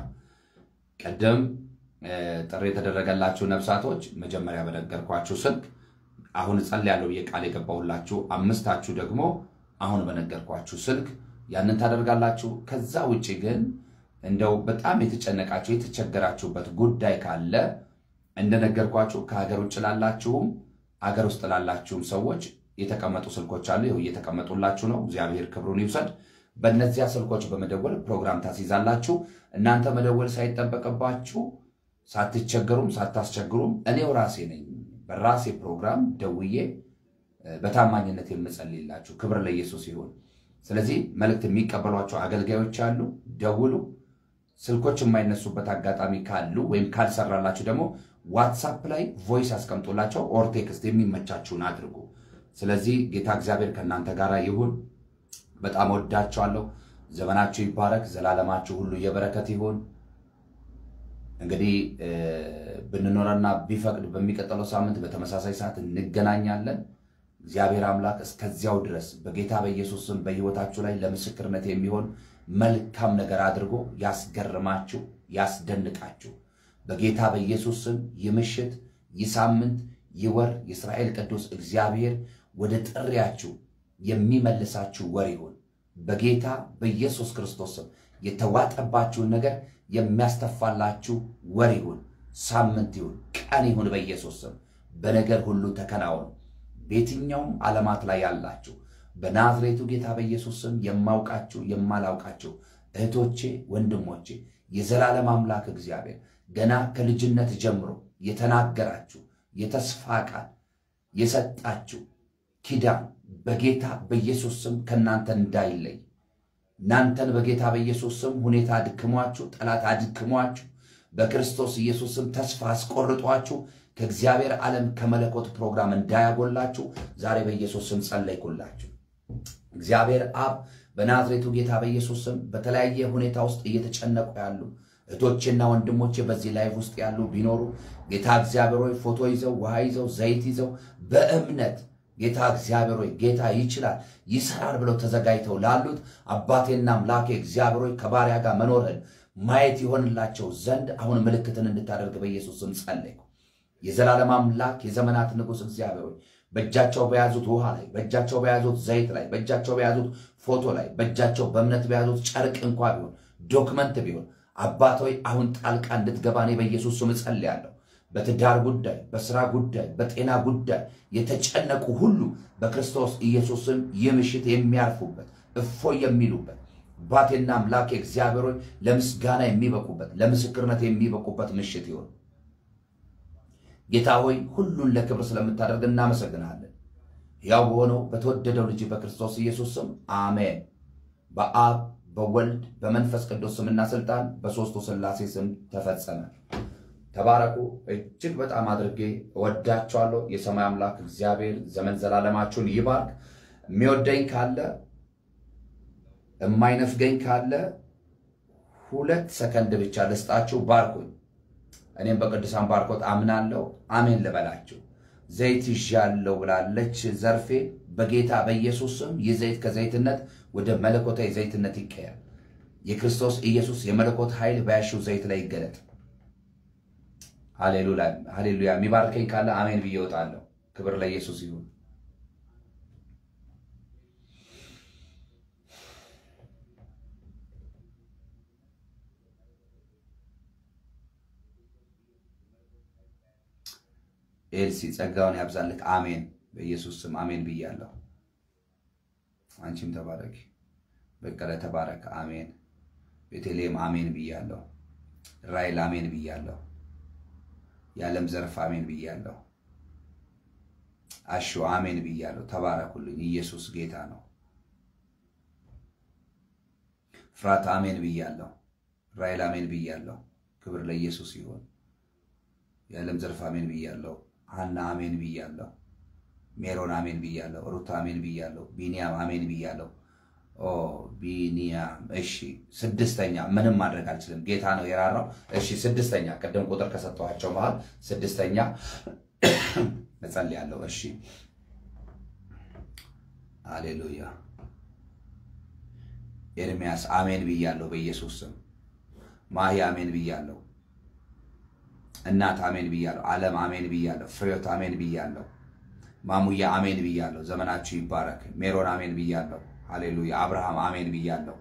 ቅድም ጥሪ የተደረገላችሁ ነፍሳቶች መጀመሪያ በነገርኳችሁ ስልክ አሁን እጸልያለሁ ብዬ ቃል የገባሁላችሁ አምስታችሁ ደግሞ አሁን በነገርኳችሁ ስልክ ያንን ታደርጋላችሁ። ከዛ ውጭ ግን እንደው በጣም የተጨነቃችሁ የተቸገራችሁበት ጉዳይ ካለ እንደነገርኳችሁ ከሀገር ውጭ ላላችሁም አገር ውስጥ ላላችሁም ሰዎች የተቀመጡ ስልኮች አሉ። ይኸው እየተቀመጡላችሁ ነው። እግዚአብሔር ክብሩን ይውሰድ። በእነዚያ ስልኮች በመደወል ፕሮግራም ታስይዛላችሁ። እናንተ መደወል ሳይጠበቅባችሁ ሳትቸገሩም ሳታስቸግሩም እኔው ራሴ ነኝ በራሴ ፕሮግራም ደውዬ በታማኝነት የምጸልይላችሁ። ክብር ለኢየሱስ ይሁን። ስለዚህ መልእክት የሚቀበሏቸው አገልጋዮች አሉ፣ ደውሉ። ስልኮች የማይነሱበት አጋጣሚ ካሉ ወይም ካልሰራላችሁ ደግሞ ዋትሳፕ ላይ ቮይስ አስቀምጡላቸው፣ ኦር ቴክስት የሚመቻችሁን አድርጉ። ስለዚህ ጌታ እግዚአብሔር ከእናንተ ጋር ይሁን። በጣም ወዳችኋለሁ። ዘመናችሁ ይባረክ። ዘላለማችሁ ሁሉ የበረከት ይሁን። እንግዲህ ብንኖረና ቢፈቅድ በሚቀጥለው ሳምንት በተመሳሳይ ሰዓት እንገናኛለን። እግዚአብሔር አምላክ እስከዚያው ድረስ በጌታ በኢየሱስ ስም በሕይወታችሁ ላይ ለምስክርነት የሚሆን መልካም ነገር አድርጎ ያስገርማችሁ፣ ያስደንቃችሁ። በጌታ በኢየሱስ ስም ይህ ምሽት፣ ይህ ሳምንት፣ ይህ ወር የእስራኤል ቅዱስ እግዚአብሔር ወደ ጥሪያችሁ የሚመልሳችሁ ወር ይሁን። በጌታ በኢየሱስ ክርስቶስ ስም የተዋጠባችሁን ነገር የሚያስተፋላችሁ ወር ይሁን፣ ሳምንት ይሁን፣ ቀን ይሁን። በኢየሱስ ስም በነገር ሁሉ ተከናወኑ። በየትኛውም ዓለማት ላይ ያላችሁ በናዝሬቱ ጌታ በኢየሱስ ስም የማውቃችሁ የማላውቃችሁ እህቶቼ፣ ወንድሞቼ የዘላለም አምላክ እግዚአብሔር ገና ከልጅነት ጀምሮ የተናገራችሁ የተስፋ ቃል የሰጣችሁ ኪዳን በጌታ በኢየሱስ ስም ከእናንተ እንዳይለይ እናንተን በጌታ በኢየሱስ ስም ሁኔታ አድክሟችሁ፣ ጠላት አድክሟችሁ፣ በክርስቶስ ኢየሱስ ስም ተስፋ አስቆርጧችሁ ከእግዚአብሔር ዓለም ከመለኮት ፕሮግራም እንዳያጎላችሁ ዛሬ በኢየሱስ ስም ጸለይኩላችሁ። እግዚአብሔር አብ በናዝሬቱ ጌታ በኢየሱስ ስም በተለያየ ሁኔታ ውስጥ እየተጨነቁ ያሉ እህቶቼና ወንድሞቼ በዚህ ላይፍ ውስጥ ያሉ ቢኖሩ ጌታ እግዚአብሔር ሆይ ፎቶ ይዘው ውሃ ይዘው ዘይት ይዘው በእምነት ጌታ እግዚአብሔር ሆይ ጌታ ይችላል ይሰራል ብለው ተዘጋጅተው ላሉት አባቴና አምላኬ እግዚአብሔር ሆይ ከባሪያ ጋር መኖርህን ማየት ይሆንላቸው ዘንድ አሁን ምልክትን እንድታደርግ በኢየሱስ ስም ጸለይኩ። የዘላለም አምላክ የዘመናት ንጉሥ እግዚአብሔር ሆይ በእጃቸው በያዙት ውሃ ላይ፣ በእጃቸው በያዙት ዘይት ላይ፣ በእጃቸው በያዙት ፎቶ ላይ፣ በእጃቸው በእምነት በያዙት ጨርቅ እንኳ ቢሆን ዶክመንት ቢሆን አባት ሆይ አሁን ጣልቃ እንድትገባ እኔ በኢየሱስ ስም እጸልያለሁ። በትዳር ጉዳይ፣ በስራ ጉዳይ፣ በጤና ጉዳይ የተጨነቁ ሁሉ በክርስቶስ ኢየሱስም ይህ ምሽት የሚያርፉበት እፎይ የሚሉበት አባቴና አምላኬ እግዚአብሔር ሆይ ለምስጋና የሚበቁበት ለምስክርነት የሚበቁበት ምሽት ይሆን። ጌታ ሆይ ሁሉን ለክብር ስለምታደርግ እናመሰግናለን። ያው በሆነው በተወደደው ልጅ በክርስቶስ ኢየሱስ ስም አሜን። በአብ በወልድ በመንፈስ ቅዱስ ስምና ስልጣን በሦስቱ ሥላሴ ስም ተፈጸመ። ተባረኩ። እጅግ በጣም አድርጌ እወዳቸዋለሁ። የሰማይ አምላክ እግዚአብሔር ዘመን ዘላለማችሁን ይባርክ። የሚወደኝ ካለ የማይነፍገኝ ካለ ሁለት ሰከንድ ብቻ ልስጣችሁ። ባርኩኝ። እኔም በቅዱሳን ባርኮት አምናለሁ። አሜን ልበላችሁ። ዘይት ይዣለሁ ብላለች ዘርፌ። በጌታ በኢየሱስ ስም ይህ ዘይት ከዘይትነት ወደ መለኮታዊ ዘይትነት ይቀየር። የክርስቶስ ኢየሱስ የመለኮት ኃይል በያሽው ዘይት ላይ ይገለጥ። ሃሌሉያ። የሚባርከኝ ካለ አሜን ብዬ እወጣለሁ። ክብር ለኢየሱስ ይሁን። ኤልሲ ጸጋውን ያብዛልህ። አሜን። በኢየሱስ ስም አሜን ብያለሁ። አንቺም ተባረኪ። በቀለ ተባረክ። አሜን። ቤተልሔም አሜን ብያለሁ። ራይል አሜን ብያለሁ። የዓለም ዘርፍ አሜን ብያለሁ። አሹ አሜን ብያለሁ። ተባረኩልኝ። ኢየሱስ ጌታ ነው። ፍራት አሜን ብያለሁ። ራይል አሜን ብያለሁ። ክብር ለኢየሱስ ይሁን። የዓለም ዘርፍ አሜን ብያለሁ። ሀና አሜን ብያለሁ። ሜሮን አሜን ብያለሁ። ሩታ አሜን ብያለሁ። ቢኒያም አሜን ብያለሁ። ኦ ቢኒያም እሺ። ስድስተኛ ምንም ማድረግ አልችልም፣ ጌታ ነው የራራው። እሺ ስድስተኛ ቅድም ቁጥር ከሰጠኋቸው መሃል ስድስተኛ እጸልያለሁ። እሺ አሌሉያ። ኤርሚያስ አሜን ብያለሁ በኢየሱስ ስም። ማሂ አሜን ብያለሁ። እናት አሜን ብያለሁ። ዓለም አሜን ብያለሁ። ፍሬዎት አሜን ብያለሁ። ማሙዬ አሜን ብያለሁ። ዘመናችሁ ይባረክ። ሜሮን አሜን ብያለሁ። ሃሌሉያ። አብርሃም አሜን ብያለሁ።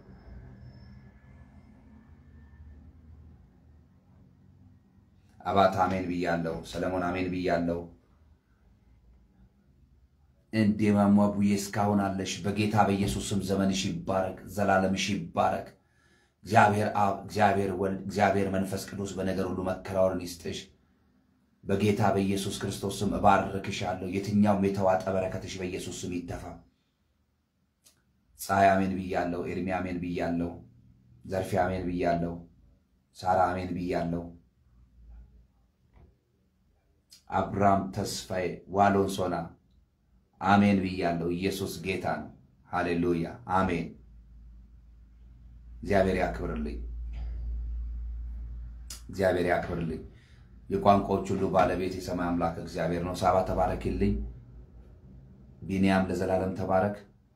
አባት አሜን ብያለሁ። ሰለሞን አሜን ብያለሁ። እንዴ ማሟቡዬ እስካሁን አለሽ። በጌታ በኢየሱስ ስም ዘመንሽ ይባረክ፣ ዘላለምሽ ይባረክ። እግዚአብሔር አብ፣ እግዚአብሔር ወልድ፣ እግዚአብሔር መንፈስ ቅዱስ በነገር ሁሉ መከናወንን ይስጥሽ። በጌታ በኢየሱስ ክርስቶስ ስም እባርክሻለሁ። የትኛውም የተዋጠ በረከትሽ በኢየሱስ ስም ይተፋ። ፀሐይ አሜን ብያለሁ። ኤርሚ አሜን ብያለሁ። ዘርፌ አሜን ብያለሁ። ሳራ አሜን ብያለሁ። አብርሃም ተስፋዬ ዋሎን ሶና አሜን ብያለሁ። ኢየሱስ ጌታ ነው። ሃሌሉያ አሜን። እግዚአብሔር ያክብርልኝ። እግዚአብሔር ያክብርልኝ። የቋንቋዎች ሁሉ ባለቤት የሰማይ አምላክ እግዚአብሔር ነው። ሳባ ተባረክልኝ። ቢንያም ለዘላለም ተባረክ።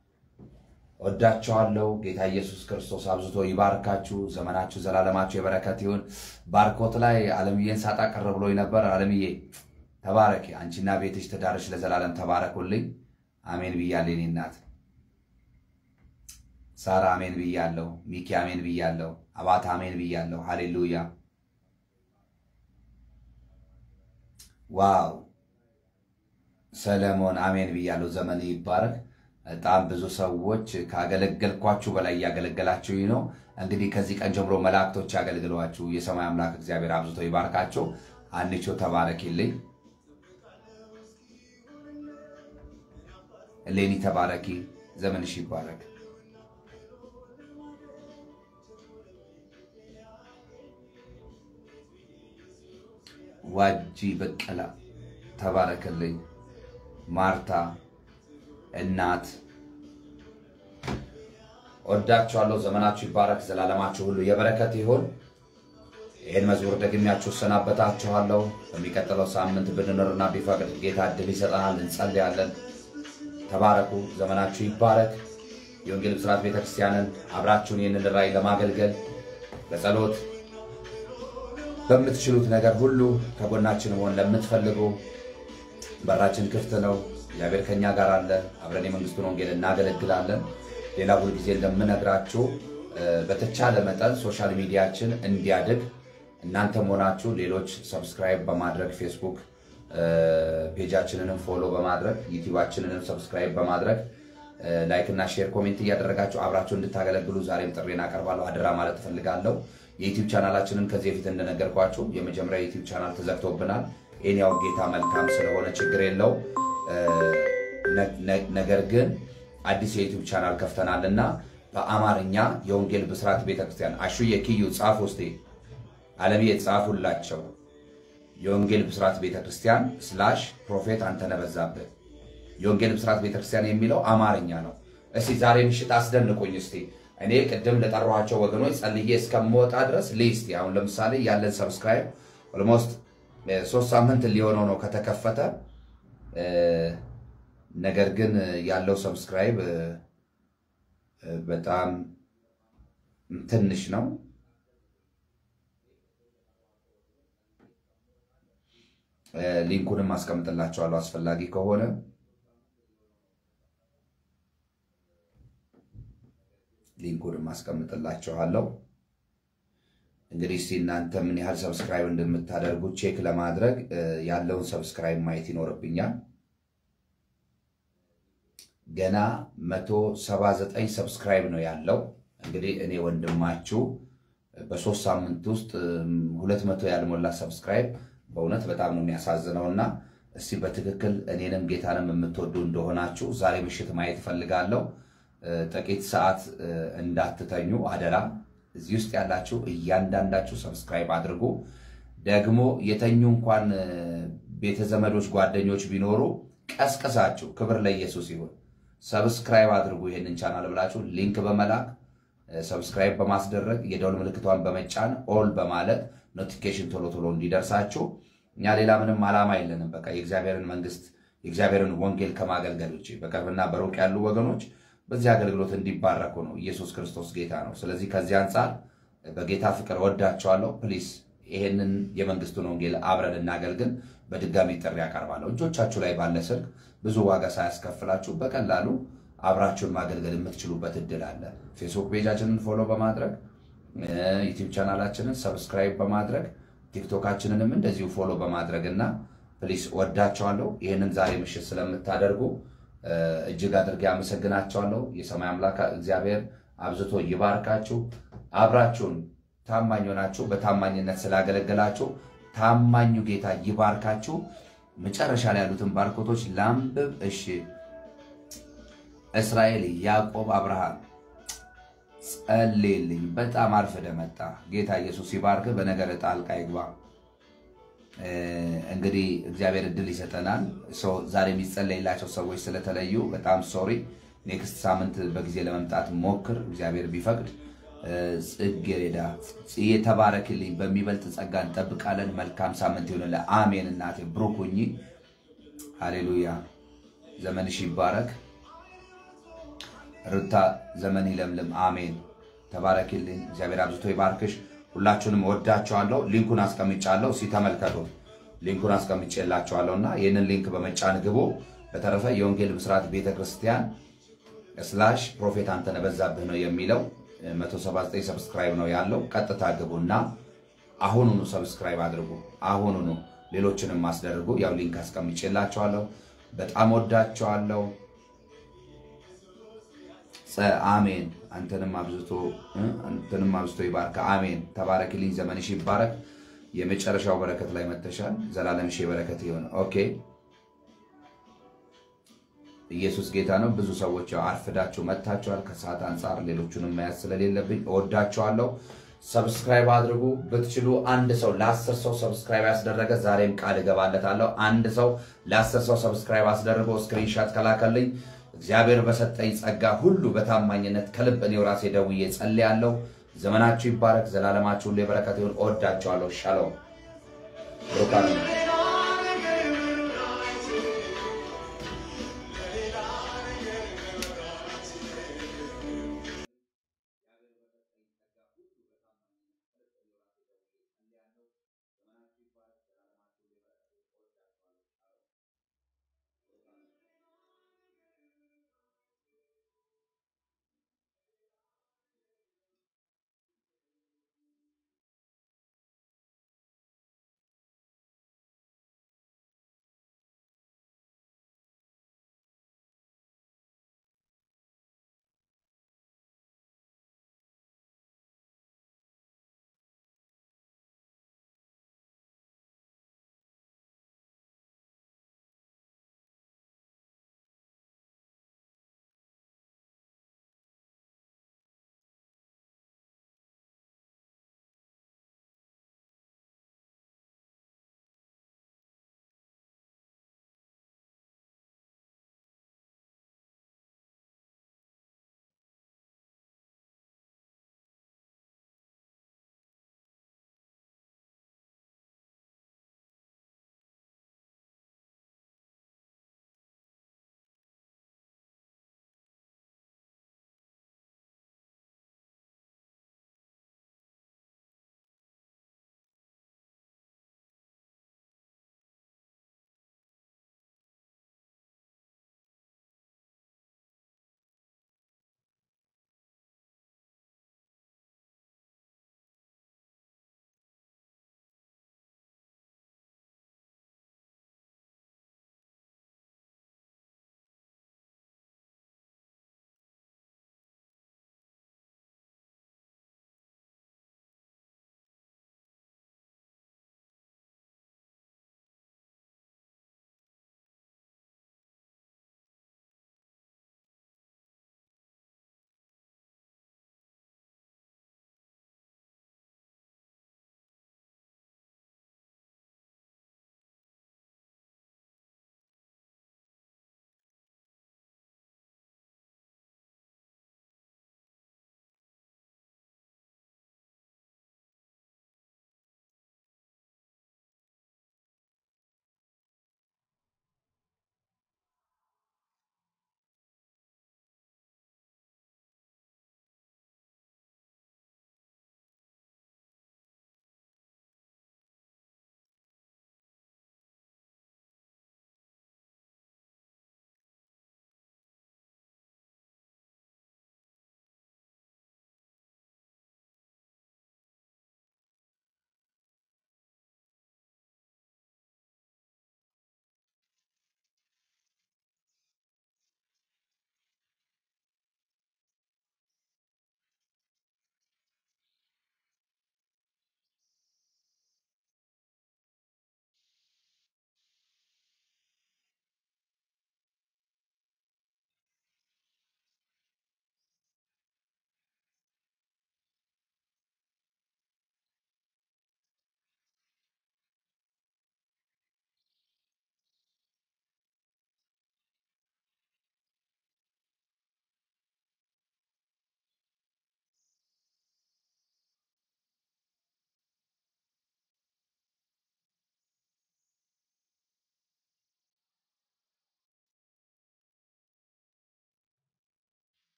ወዳቸዋለሁ። ጌታ ኢየሱስ ክርስቶስ አብዝቶ ይባርካችሁ። ዘመናችሁ ዘላለማችሁ የበረከት ይሁን። ባርኮት ላይ አለምዬን ሳጣ ቀረ ብሎኝ ነበር። አለምዬ ተባረክ። አንቺና ቤትሽ ትዳርሽ ለዘላለም ተባረኩልኝ። አሜን ብያለሁ። የኔ እናት ሳራ አሜን ብያለሁ። ሚኪ አሜን ብያለሁ። አባታ አሜን ብያለሁ። ሃሌሉያ ዋው ሰለሞን አሜን ብያለሁ። ዘመን ይባረክ። በጣም ብዙ ሰዎች ካገለገልኳችሁ በላይ እያገለገላችሁኝ ነው። እንግዲህ ከዚህ ቀን ጀምሮ መላእክቶች ያገልግሏችሁ። የሰማይ አምላክ እግዚአብሔር አብዝቶ ይባርካቸው። አንቾ ተባረኪልኝ። ሌኒ ተባረኪ። ዘመንሽ ይባረክ። ዋጂ በቀላ ተባረክልኝ። ማርታ እናት ወዳችኋለሁ። ዘመናችሁ ይባረክ። ዘላለማችሁ ሁሉ የበረከት ይሁን። ይህን መዝሙር ደግሚያችሁ እሰናበታችኋለሁ። በሚቀጥለው ሳምንት ብንኖርና ቢፈቅድ ጌታ እድል ይሰጠናል። እንጸልያለን። ተባረኩ። ዘመናችሁ ይባረክ። የወንጌል ብስራት ቤተክርስቲያንን አብራችሁን ይህንን ራእይ ለማገልገል በጸሎት በምትችሉት ነገር ሁሉ ከጎናችን መሆን ለምትፈልጉ በራችን ክፍት ነው። እግዚአብሔር ከኛ ጋር አለ። አብረን የመንግስቱን ወንጌል እናገለግላለን። ሌላ ሁልጊዜ እንደምነግራችሁ በተቻለ መጠን ሶሻል ሚዲያችን እንዲያድግ እናንተም ሆናችሁ ሌሎች ሰብስክራይብ በማድረግ ፌስቡክ ፔጃችንንም ፎሎ በማድረግ ዩቲዩባችንንም ሰብስክራይብ በማድረግ ላይክ እና ሼር ኮሜንት እያደረጋችሁ አብራችሁ እንድታገለግሉ ዛሬም ጥሬን አቀርባለሁ። አደራ ማለት እፈልጋለሁ። የዩቲዩብ ቻናላችንን ከዚህ በፊት እንደነገርኳችሁ የመጀመሪያ ዩቲዩብ ቻናል ተዘግቶብናል። ይህን ያው ጌታ መልካም ስለሆነ ችግር የለው። ነገር ግን አዲስ የዩቲዩብ ቻናል ከፍተናል እና በአማርኛ የወንጌል ብስራት ቤተክርስቲያን አሹዬ ኪዩ ጻፍ ውስጤ አለምዬ ጻፉላቸው የወንጌል ብስራት ቤተክርስቲያን ስላሽ ፕሮፌት አንተነህ በዛብህ የወንጌል ብስራት ቤተክርስቲያን የሚለው አማርኛ ነው። እስቲ ዛሬ ምሽት አስደንቁኝ እስቲ እኔ ቅድም ለጠሯቸው ወገኖች ጸልዬ እስከምወጣ ድረስ ሊስት አሁን ለምሳሌ ያለን ሰብስክራይብ ኦልሞስት ሶስት ሳምንት ሊሆነው ነው ከተከፈተ። ነገር ግን ያለው ሰብስክራይብ በጣም ትንሽ ነው። ሊንኩንም አስቀምጥላቸዋለሁ አስፈላጊ ከሆነ ሊንኩንም አስቀምጥላችኋለሁ። እንግዲህ እስቲ እናንተ ምን ያህል ሰብስክራይብ እንደምታደርጉ ቼክ ለማድረግ ያለውን ሰብስክራይብ ማየት ይኖርብኛል። ገና 179 ሰብስክራይብ ነው ያለው። እንግዲህ እኔ ወንድማችሁ በሶስት ሳምንት ውስጥ ሁለት መቶ ያልሞላ ሰብስክራይብ በእውነት በጣም ነው የሚያሳዝነው እና እስቲ በትክክል እኔንም ጌታንም የምትወዱ እንደሆናችሁ ዛሬ ምሽት ማየት እፈልጋለሁ። ጥቂት ሰዓት እንዳትተኙ አደራ። እዚህ ውስጥ ያላችሁ እያንዳንዳችሁ ሰብስክራይብ አድርጉ። ደግሞ የተኙ እንኳን ቤተ ዘመዶች፣ ጓደኞች ቢኖሩ ቀስቅሳችሁ፣ ክብር ለኢየሱስ ይሁን፣ ሰብስክራይብ አድርጉ ይሄንን ቻናል ብላችሁ ሊንክ በመላክ ሰብስክራይብ በማስደረግ የደውል ምልክቷን በመጫን ኦል በማለት ኖቲፊኬሽን ቶሎ ቶሎ እንዲደርሳችሁ። እኛ ሌላ ምንም ዓላማ የለንም። በቃ የእግዚአብሔርን መንግስት የእግዚአብሔርን ወንጌል ከማገልገል ውጭ በቅርብና በሩቅ ያሉ ወገኖች በዚህ አገልግሎት እንዲባረኩ ነው። ኢየሱስ ክርስቶስ ጌታ ነው። ስለዚህ ከዚህ አንጻር በጌታ ፍቅር ወዳቸዋለሁ። ፕሊስ ይሄንን የመንግስቱን ወንጌል አብረን እናገልግል። በድጋሚ ጥሪ ያቀርባለሁ። እጆቻችሁ ላይ ባለ ስልክ ብዙ ዋጋ ሳያስከፍላችሁ በቀላሉ አብራችሁን ማገልገል የምትችሉበት እድል አለ። ፌስቡክ ፔጃችንን ፎሎ በማድረግ ዩቲዩብ ቻናላችንን ሰብስክራይብ በማድረግ ቲክቶካችንንም እንደዚሁ ፎሎ በማድረግ እና ፕሊስ ወዳቸዋለሁ። ይህንን ዛሬ ምሽት ስለምታደርጉ እጅግ አድርጌ አመሰግናቸዋለሁ። የሰማይ አምላክ እግዚአብሔር አብዝቶ ይባርካችሁ። አብራችሁን ታማኝ ሆናችሁ በታማኝነት ስላገለገላችሁ ታማኙ ጌታ ይባርካችሁ። መጨረሻ ላይ ያሉትን ባርኮቶች ላንብብ። እሺ። እስራኤል፣ ያዕቆብ፣ አብርሃም ጸልይልኝ። በጣም አርፍደ መጣ። ጌታ ኢየሱስ ይባርክ። በነገር ጣልቃ ይግባ። እንግዲህ እግዚአብሔር እድል ይሰጠናል። ዛሬ የሚጸለይላቸው ሰዎች ስለተለዩ በጣም ሶሪ። ኔክስት ሳምንት በጊዜ ለመምጣት ሞክር፣ እግዚአብሔር ቢፈቅድ። ጽጌረዳ የተባረክልኝ። በሚበልጥ ጸጋ እንጠብቃለን። መልካም ሳምንት ይሆንልህ። አሜን። እናቴ ብሩክ ሁኚ። ሃሌሉያ። ዘመንሽ ይባረክ። ርታ ዘመን ይለምልም። አሜን። ተባረክልኝ። እግዚአብሔር አብዝቶ ይባርክሽ። ሁላችሁንም ወዳችኋለሁ። ሊንኩን አስቀምጫለሁ። እስኪ ተመልከቱት። ሊንኩን አስቀምጬላችኋለሁ እና ይህንን ሊንክ በመጫን ግቡ። በተረፈ የወንጌል ብስራት ቤተክርስቲያን ስላሽ ፕሮፌት አንተነህ በዛብህ ነው የሚለው 179 ሰብስክራይብ ነው ያለው። ቀጥታ ግቡና አሁኑኑ ሰብስክራይብ አድርጉ። አሁኑኑ ሌሎችንም አስደርጉ። ያው ሊንክ አስቀምጬላችኋለሁ። በጣም ወዳችኋለሁ። አሜን። አንተንም አብዝቶ አንተንም አብዝቶ ይባርክ። አሜን። ተባረክልኝ። ዘመንሽ ይባረክ። የመጨረሻው በረከት ላይ መተሻል። ዘላለምሽ በረከት ይሆን። ኦኬ። ኢየሱስ ጌታ ነው። ብዙ ሰዎች ያው አርፍዳችሁ መጥታችኋል። ከሰዓት አንጻር ሌሎቹንም መያዝ ስለሌለብኝ እወዳችኋለሁ። ሰብስክራይብ አድርጉ። ብትችሉ አንድ ሰው ለአስር ሰው ሰብስክራይብ ያስደረገ ዛሬም ቃል እገባለታለሁ። አንድ ሰው ለአስር ሰው ሰብስክራይብ አስደርጎ ስክሪንሻት ከላከልኝ እግዚአብሔር በሰጠኝ ጸጋ ሁሉ በታማኝነት ከልብ እኔው ራሴ ደውዬ ጸልያለሁ። ዘመናችሁ ይባረክ። ዘላለማችሁ ሁሉ የበረከት ይሁን። እወዳችኋለሁ። ሻሎም